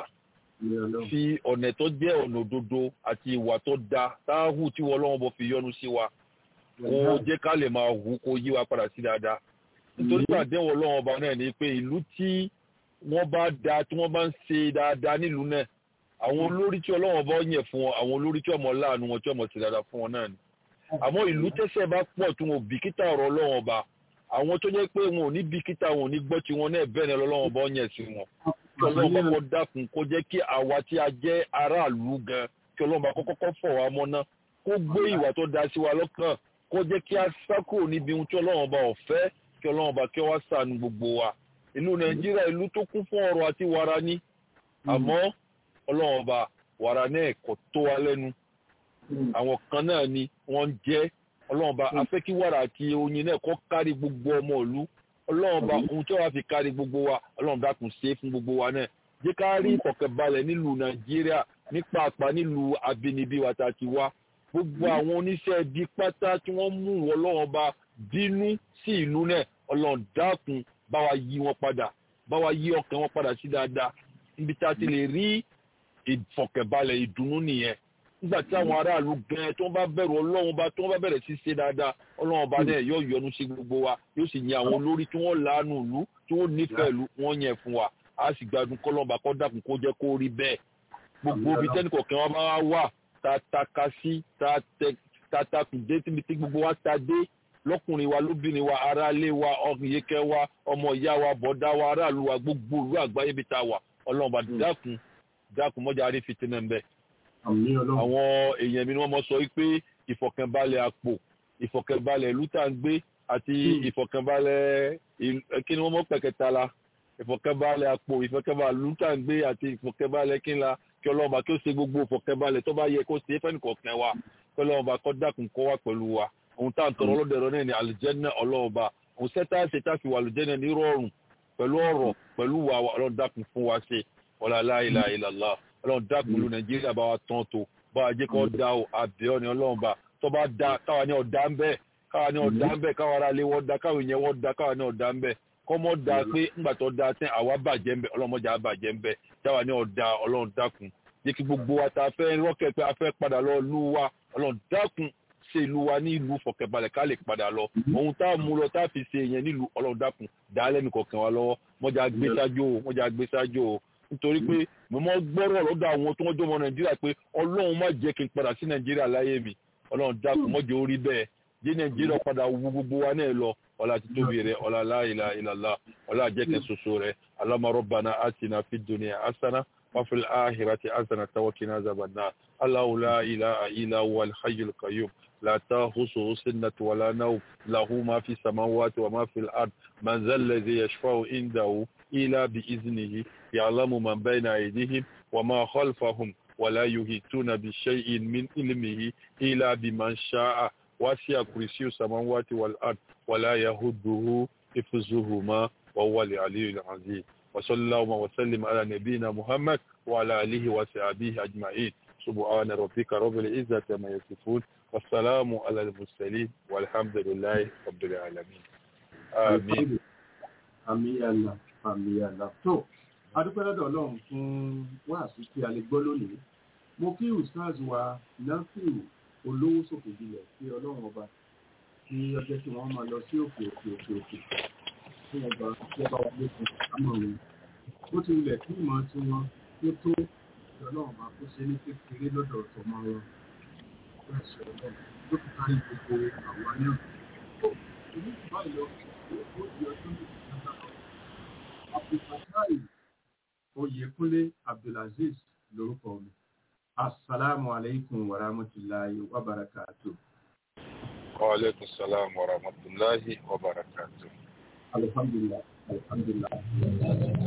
fi ọ̀nà tó jẹ́ ọ̀nà òdodo àti ìwà tó da táhù tí wọ́n ọlọ́wọ́n bọ̀ fi yọ́nú sí wa kó jẹ́ ká lè máa hù kó yí wa padà sí dáadáa nítorí àdéhùn ọlọ́wọ́n ọba náà ni pé ìlú tí wọ́n bá da tí wọ́n bá ń ṣe dáadáa nílùú náà àwọn olórí tí ọlọ́wọ́n bá yẹ̀ fún wọn àwọn olórí tí ọmọ láàánú wọn tí ọmọ ṣe dáadáa fún wọn náà ni àmọ́ ìlú tẹ́sẹ̀ bá pọ̀ tí wọn ò bìkítà ọ̀rọ̀ ọlọ́wọ́n ọba àwọn tó jẹ́ pé wọn ò ní bìkítà wọn ò ní gbọ́ tí wọn náà bẹ́ẹ̀ ni ọlọ́wọ́n bá yẹ̀ sí wọn kí ọlọ́run bá kọ́ dákun kó jẹ́ kí àwa tí a jẹ́ aráàlú gan kí ọlọ́run bá kọ́kọ́ kọ́ fọ̀ wá mọ́ná kó gbé ìwà tó da sí wa lọ́kàn kó jẹ́ kí a sá kúrò níbi ohun tí ọlọ́run bá ọ̀fẹ́ kí ọlọ́run bá kí wá ṣàánú gbogbo wa ìlú nàìjíríà ìlú tó kún fún ọrọ̀ àti wàrà ní àmọ́ ọlọ́run bá wàrà náà kò tó wa lẹ́nu àwọn kan náà ni wọ́n ń jẹ́ ọlọ́run bá afẹ́ kí wàrà àti oyin náà kó kárí gbogbo ọmọ ìlú ọlọ́run bá ohun tí wàá fi kárí gbogbo wa ọlọ́run dákun ṣe é fún gbogbo wa náà jẹ́ ká rí ìfọ̀kànbalẹ̀ nílùú nàìjíríà ní pàápàá nílùú abínibí wa tá a ti wá gbogbo àwọn oníṣẹ́ ibi pátá tí wọ́n mú ọlọ́run bá bínú sí ìlú náà ọlọ́run dákun bá wa yí wọn padà bá wa yí ọkàn wọn padà sí dáadáa níbi tá a ti lè rí ìfọ̀kànbalẹ̀ ìdùnnú nìyẹn nígbà tí àwọn aráàlú gan tí wọ́n bá bẹ̀rù ọlọ́run bá tí wọ́n bá bẹ̀rẹ̀ sí ṣe dáadáa ọlọ́run bá náà yóò yọ́nú sí gbogbo wa yóò sì yan àwọn olórí tí wọ́n láàánú ìlú tí wọ́n nífẹ̀ẹ́ ìlú wọ́n yẹn fún wa a sì gbádùn kọ́lọ́ọ̀bà kọ́ dàkún kó jẹ́ kó rí bẹ́ẹ̀ gbogbo ibi tẹ́nì kọ̀ọ̀kan wa máa wà ta ta ka sí ta tẹ ta ta kù dé tíbi tí gbogbo wa ta dé lọ́kùnrin wa lóbìnrin wa aráalé wa ọ̀yẹ́kẹ́ wa ọmọ ìyá wa bọ̀dá wa aráàlú wa gbogbo ìlú àgbáyé bí ta wà ọlọ́run bá dákun dákun mọ́jà rí fitinẹ́ ń bẹ́ẹ̀ àwọn èèyàn mi ni wọ́n mọ̀ sọ wípé ìfọ̀kànbalẹ̀ àpò ìfọ̀kànbalẹ̀ ìlú tá à ń gbé àti ìfọ̀kànbalẹ̀ kí ni wọ́n mọ̀ pẹ̀kẹta la ìfọ̀kànbalẹ̀ àpò ìfọ̀kànbalẹ̀ ìlú tá à ń gbé àti ìfọ̀kànbalẹ̀ kí n la kí ọlọ́ọ̀bà kí ó ṣe gbogbo ìfọ̀kànbalẹ̀ tó bá yẹ kó ṣe é fẹ́ni kọ̀ọ̀kan wa kí ọlọ́ọ̀bà kó dákun kó wá pẹ̀lú wa ohun tá à ń tọrọ ọlọ́dẹ̀rọ náà ni àlùjẹ́nà ọlọ́ọ̀bà òun sẹ́tà ṣe tá fi wà àlùjẹ́nà ní rọrùn pẹ̀lú ọ̀rọ̀ pẹ̀lú wa ọlọ́run dákun fún wa ṣe wala la ilaha illallah ọlọ́run dákun lu nàìjíríà bá wa tán tó bá wa jẹ́ kó da o àbẹ̀ọ́ ni ọlọ́run bá tó bá da káwa ní ọ̀dà ń bẹ̀ káwa ní ọ̀dà ń bẹ̀ káwa ara lé wọ́n da káwa ìyẹn wọ́n da káwa ní ọ̀dà ń bẹ̀ kọ́mọ́ da pé ńgbà tó da tẹ́ àwa bàjẹ́ ń bẹ̀ ọlọ́mọdé àá bàjẹ́ ń bẹ̀ táwa ní ọ̀dà ọlọ́run dákun jẹ́ kí gbogbo wa ta fẹ́ rọ́kẹ̀ pé a fẹ́ padà lọ lú wa ọlọ́run dákun ṣe ìlú wa ní ìlú fọkẹbalẹ̀ ká lè padà lọ ohun tá a mú lọ tá a fi ṣe yẹn nílùú ọlọ́run dákun dálẹ́ nìkọ̀ọ̀kan wa lọ́wọ́ mọ́jà gbé sájú o mọ́jà gbé sájú o nítorí pé mo mọ gbọ́rọ̀ lọ́dọ̀ àwọn tó wọ́n jọmọ nàìjíríà pé ọlọ́run má jẹ́ kí n padà sí nàìjíríà láyé mi ọlọ́run dákun mọ́jọ́ orí bẹ́ẹ̀ jẹ́ nàìjíríà padà wú gbogbo wa náà lọ ọlá ti tóbi rẹ ọlá la ilaha illallah ọlá jẹ́kẹ́ soso rẹ Allahumma rabbana atina fid dunya hasana wa fil akhirati hasana wa qina azaban nar Allahu la ilaha illa huwal hayyul qayyum لا تأخذه سنة ولا نوم له ما في السماوات وما في الأرض من ذا الذي يشفع عنده إلا بإذنه يعلم من بين أيديهم وما خلفهم ولا يهيتون بشيء من علمه إلا بمن شاء وسع كرسي السماوات والأرض ولا يهده حفظهما وهو العلي العظيم وصلى اللهم وسلم على نبينا محمد وعلى آله وصحبه أجمعين سبحان ربك رب العزة ما يصفون والسلام على المرسلين والحمد لله رب العالمين آمين àmì àlà àmì àlà tó adúpẹ́ lọ́dọ̀ ọlọ́run fún wáàsí tí a lè gbọ́ lónìí mo kí ustaz wa nafiu olówó sòkè jùlọ sí ọlọ́run ọba kí ọjọ́ tí wọ́n máa lọ sí òkè òkè òkè òkè fún ọba tí ọba wa lókun àmọ́ wọn ó ti wulẹ̀ kí ìmọ̀ tí wọ́n tó tó ọlọ́run ọba kó ṣe ní kékeré lọ́dọ̀ ọ̀tọ̀mọ wọn bẹ́ẹ̀ sọ ọlọ́run ló fi kárí gbogbo àwa náà tó ìlú ìbáyìí lọ ó di ọdún méjì abdulfatai oyèkúnlé abdulaziz lórúkọ mi asalaamu aleykum wa rahmatulahi wa barakatu. وعليكم السلام ورحمة الله وبركاته alhamdulilah alhamdulilah.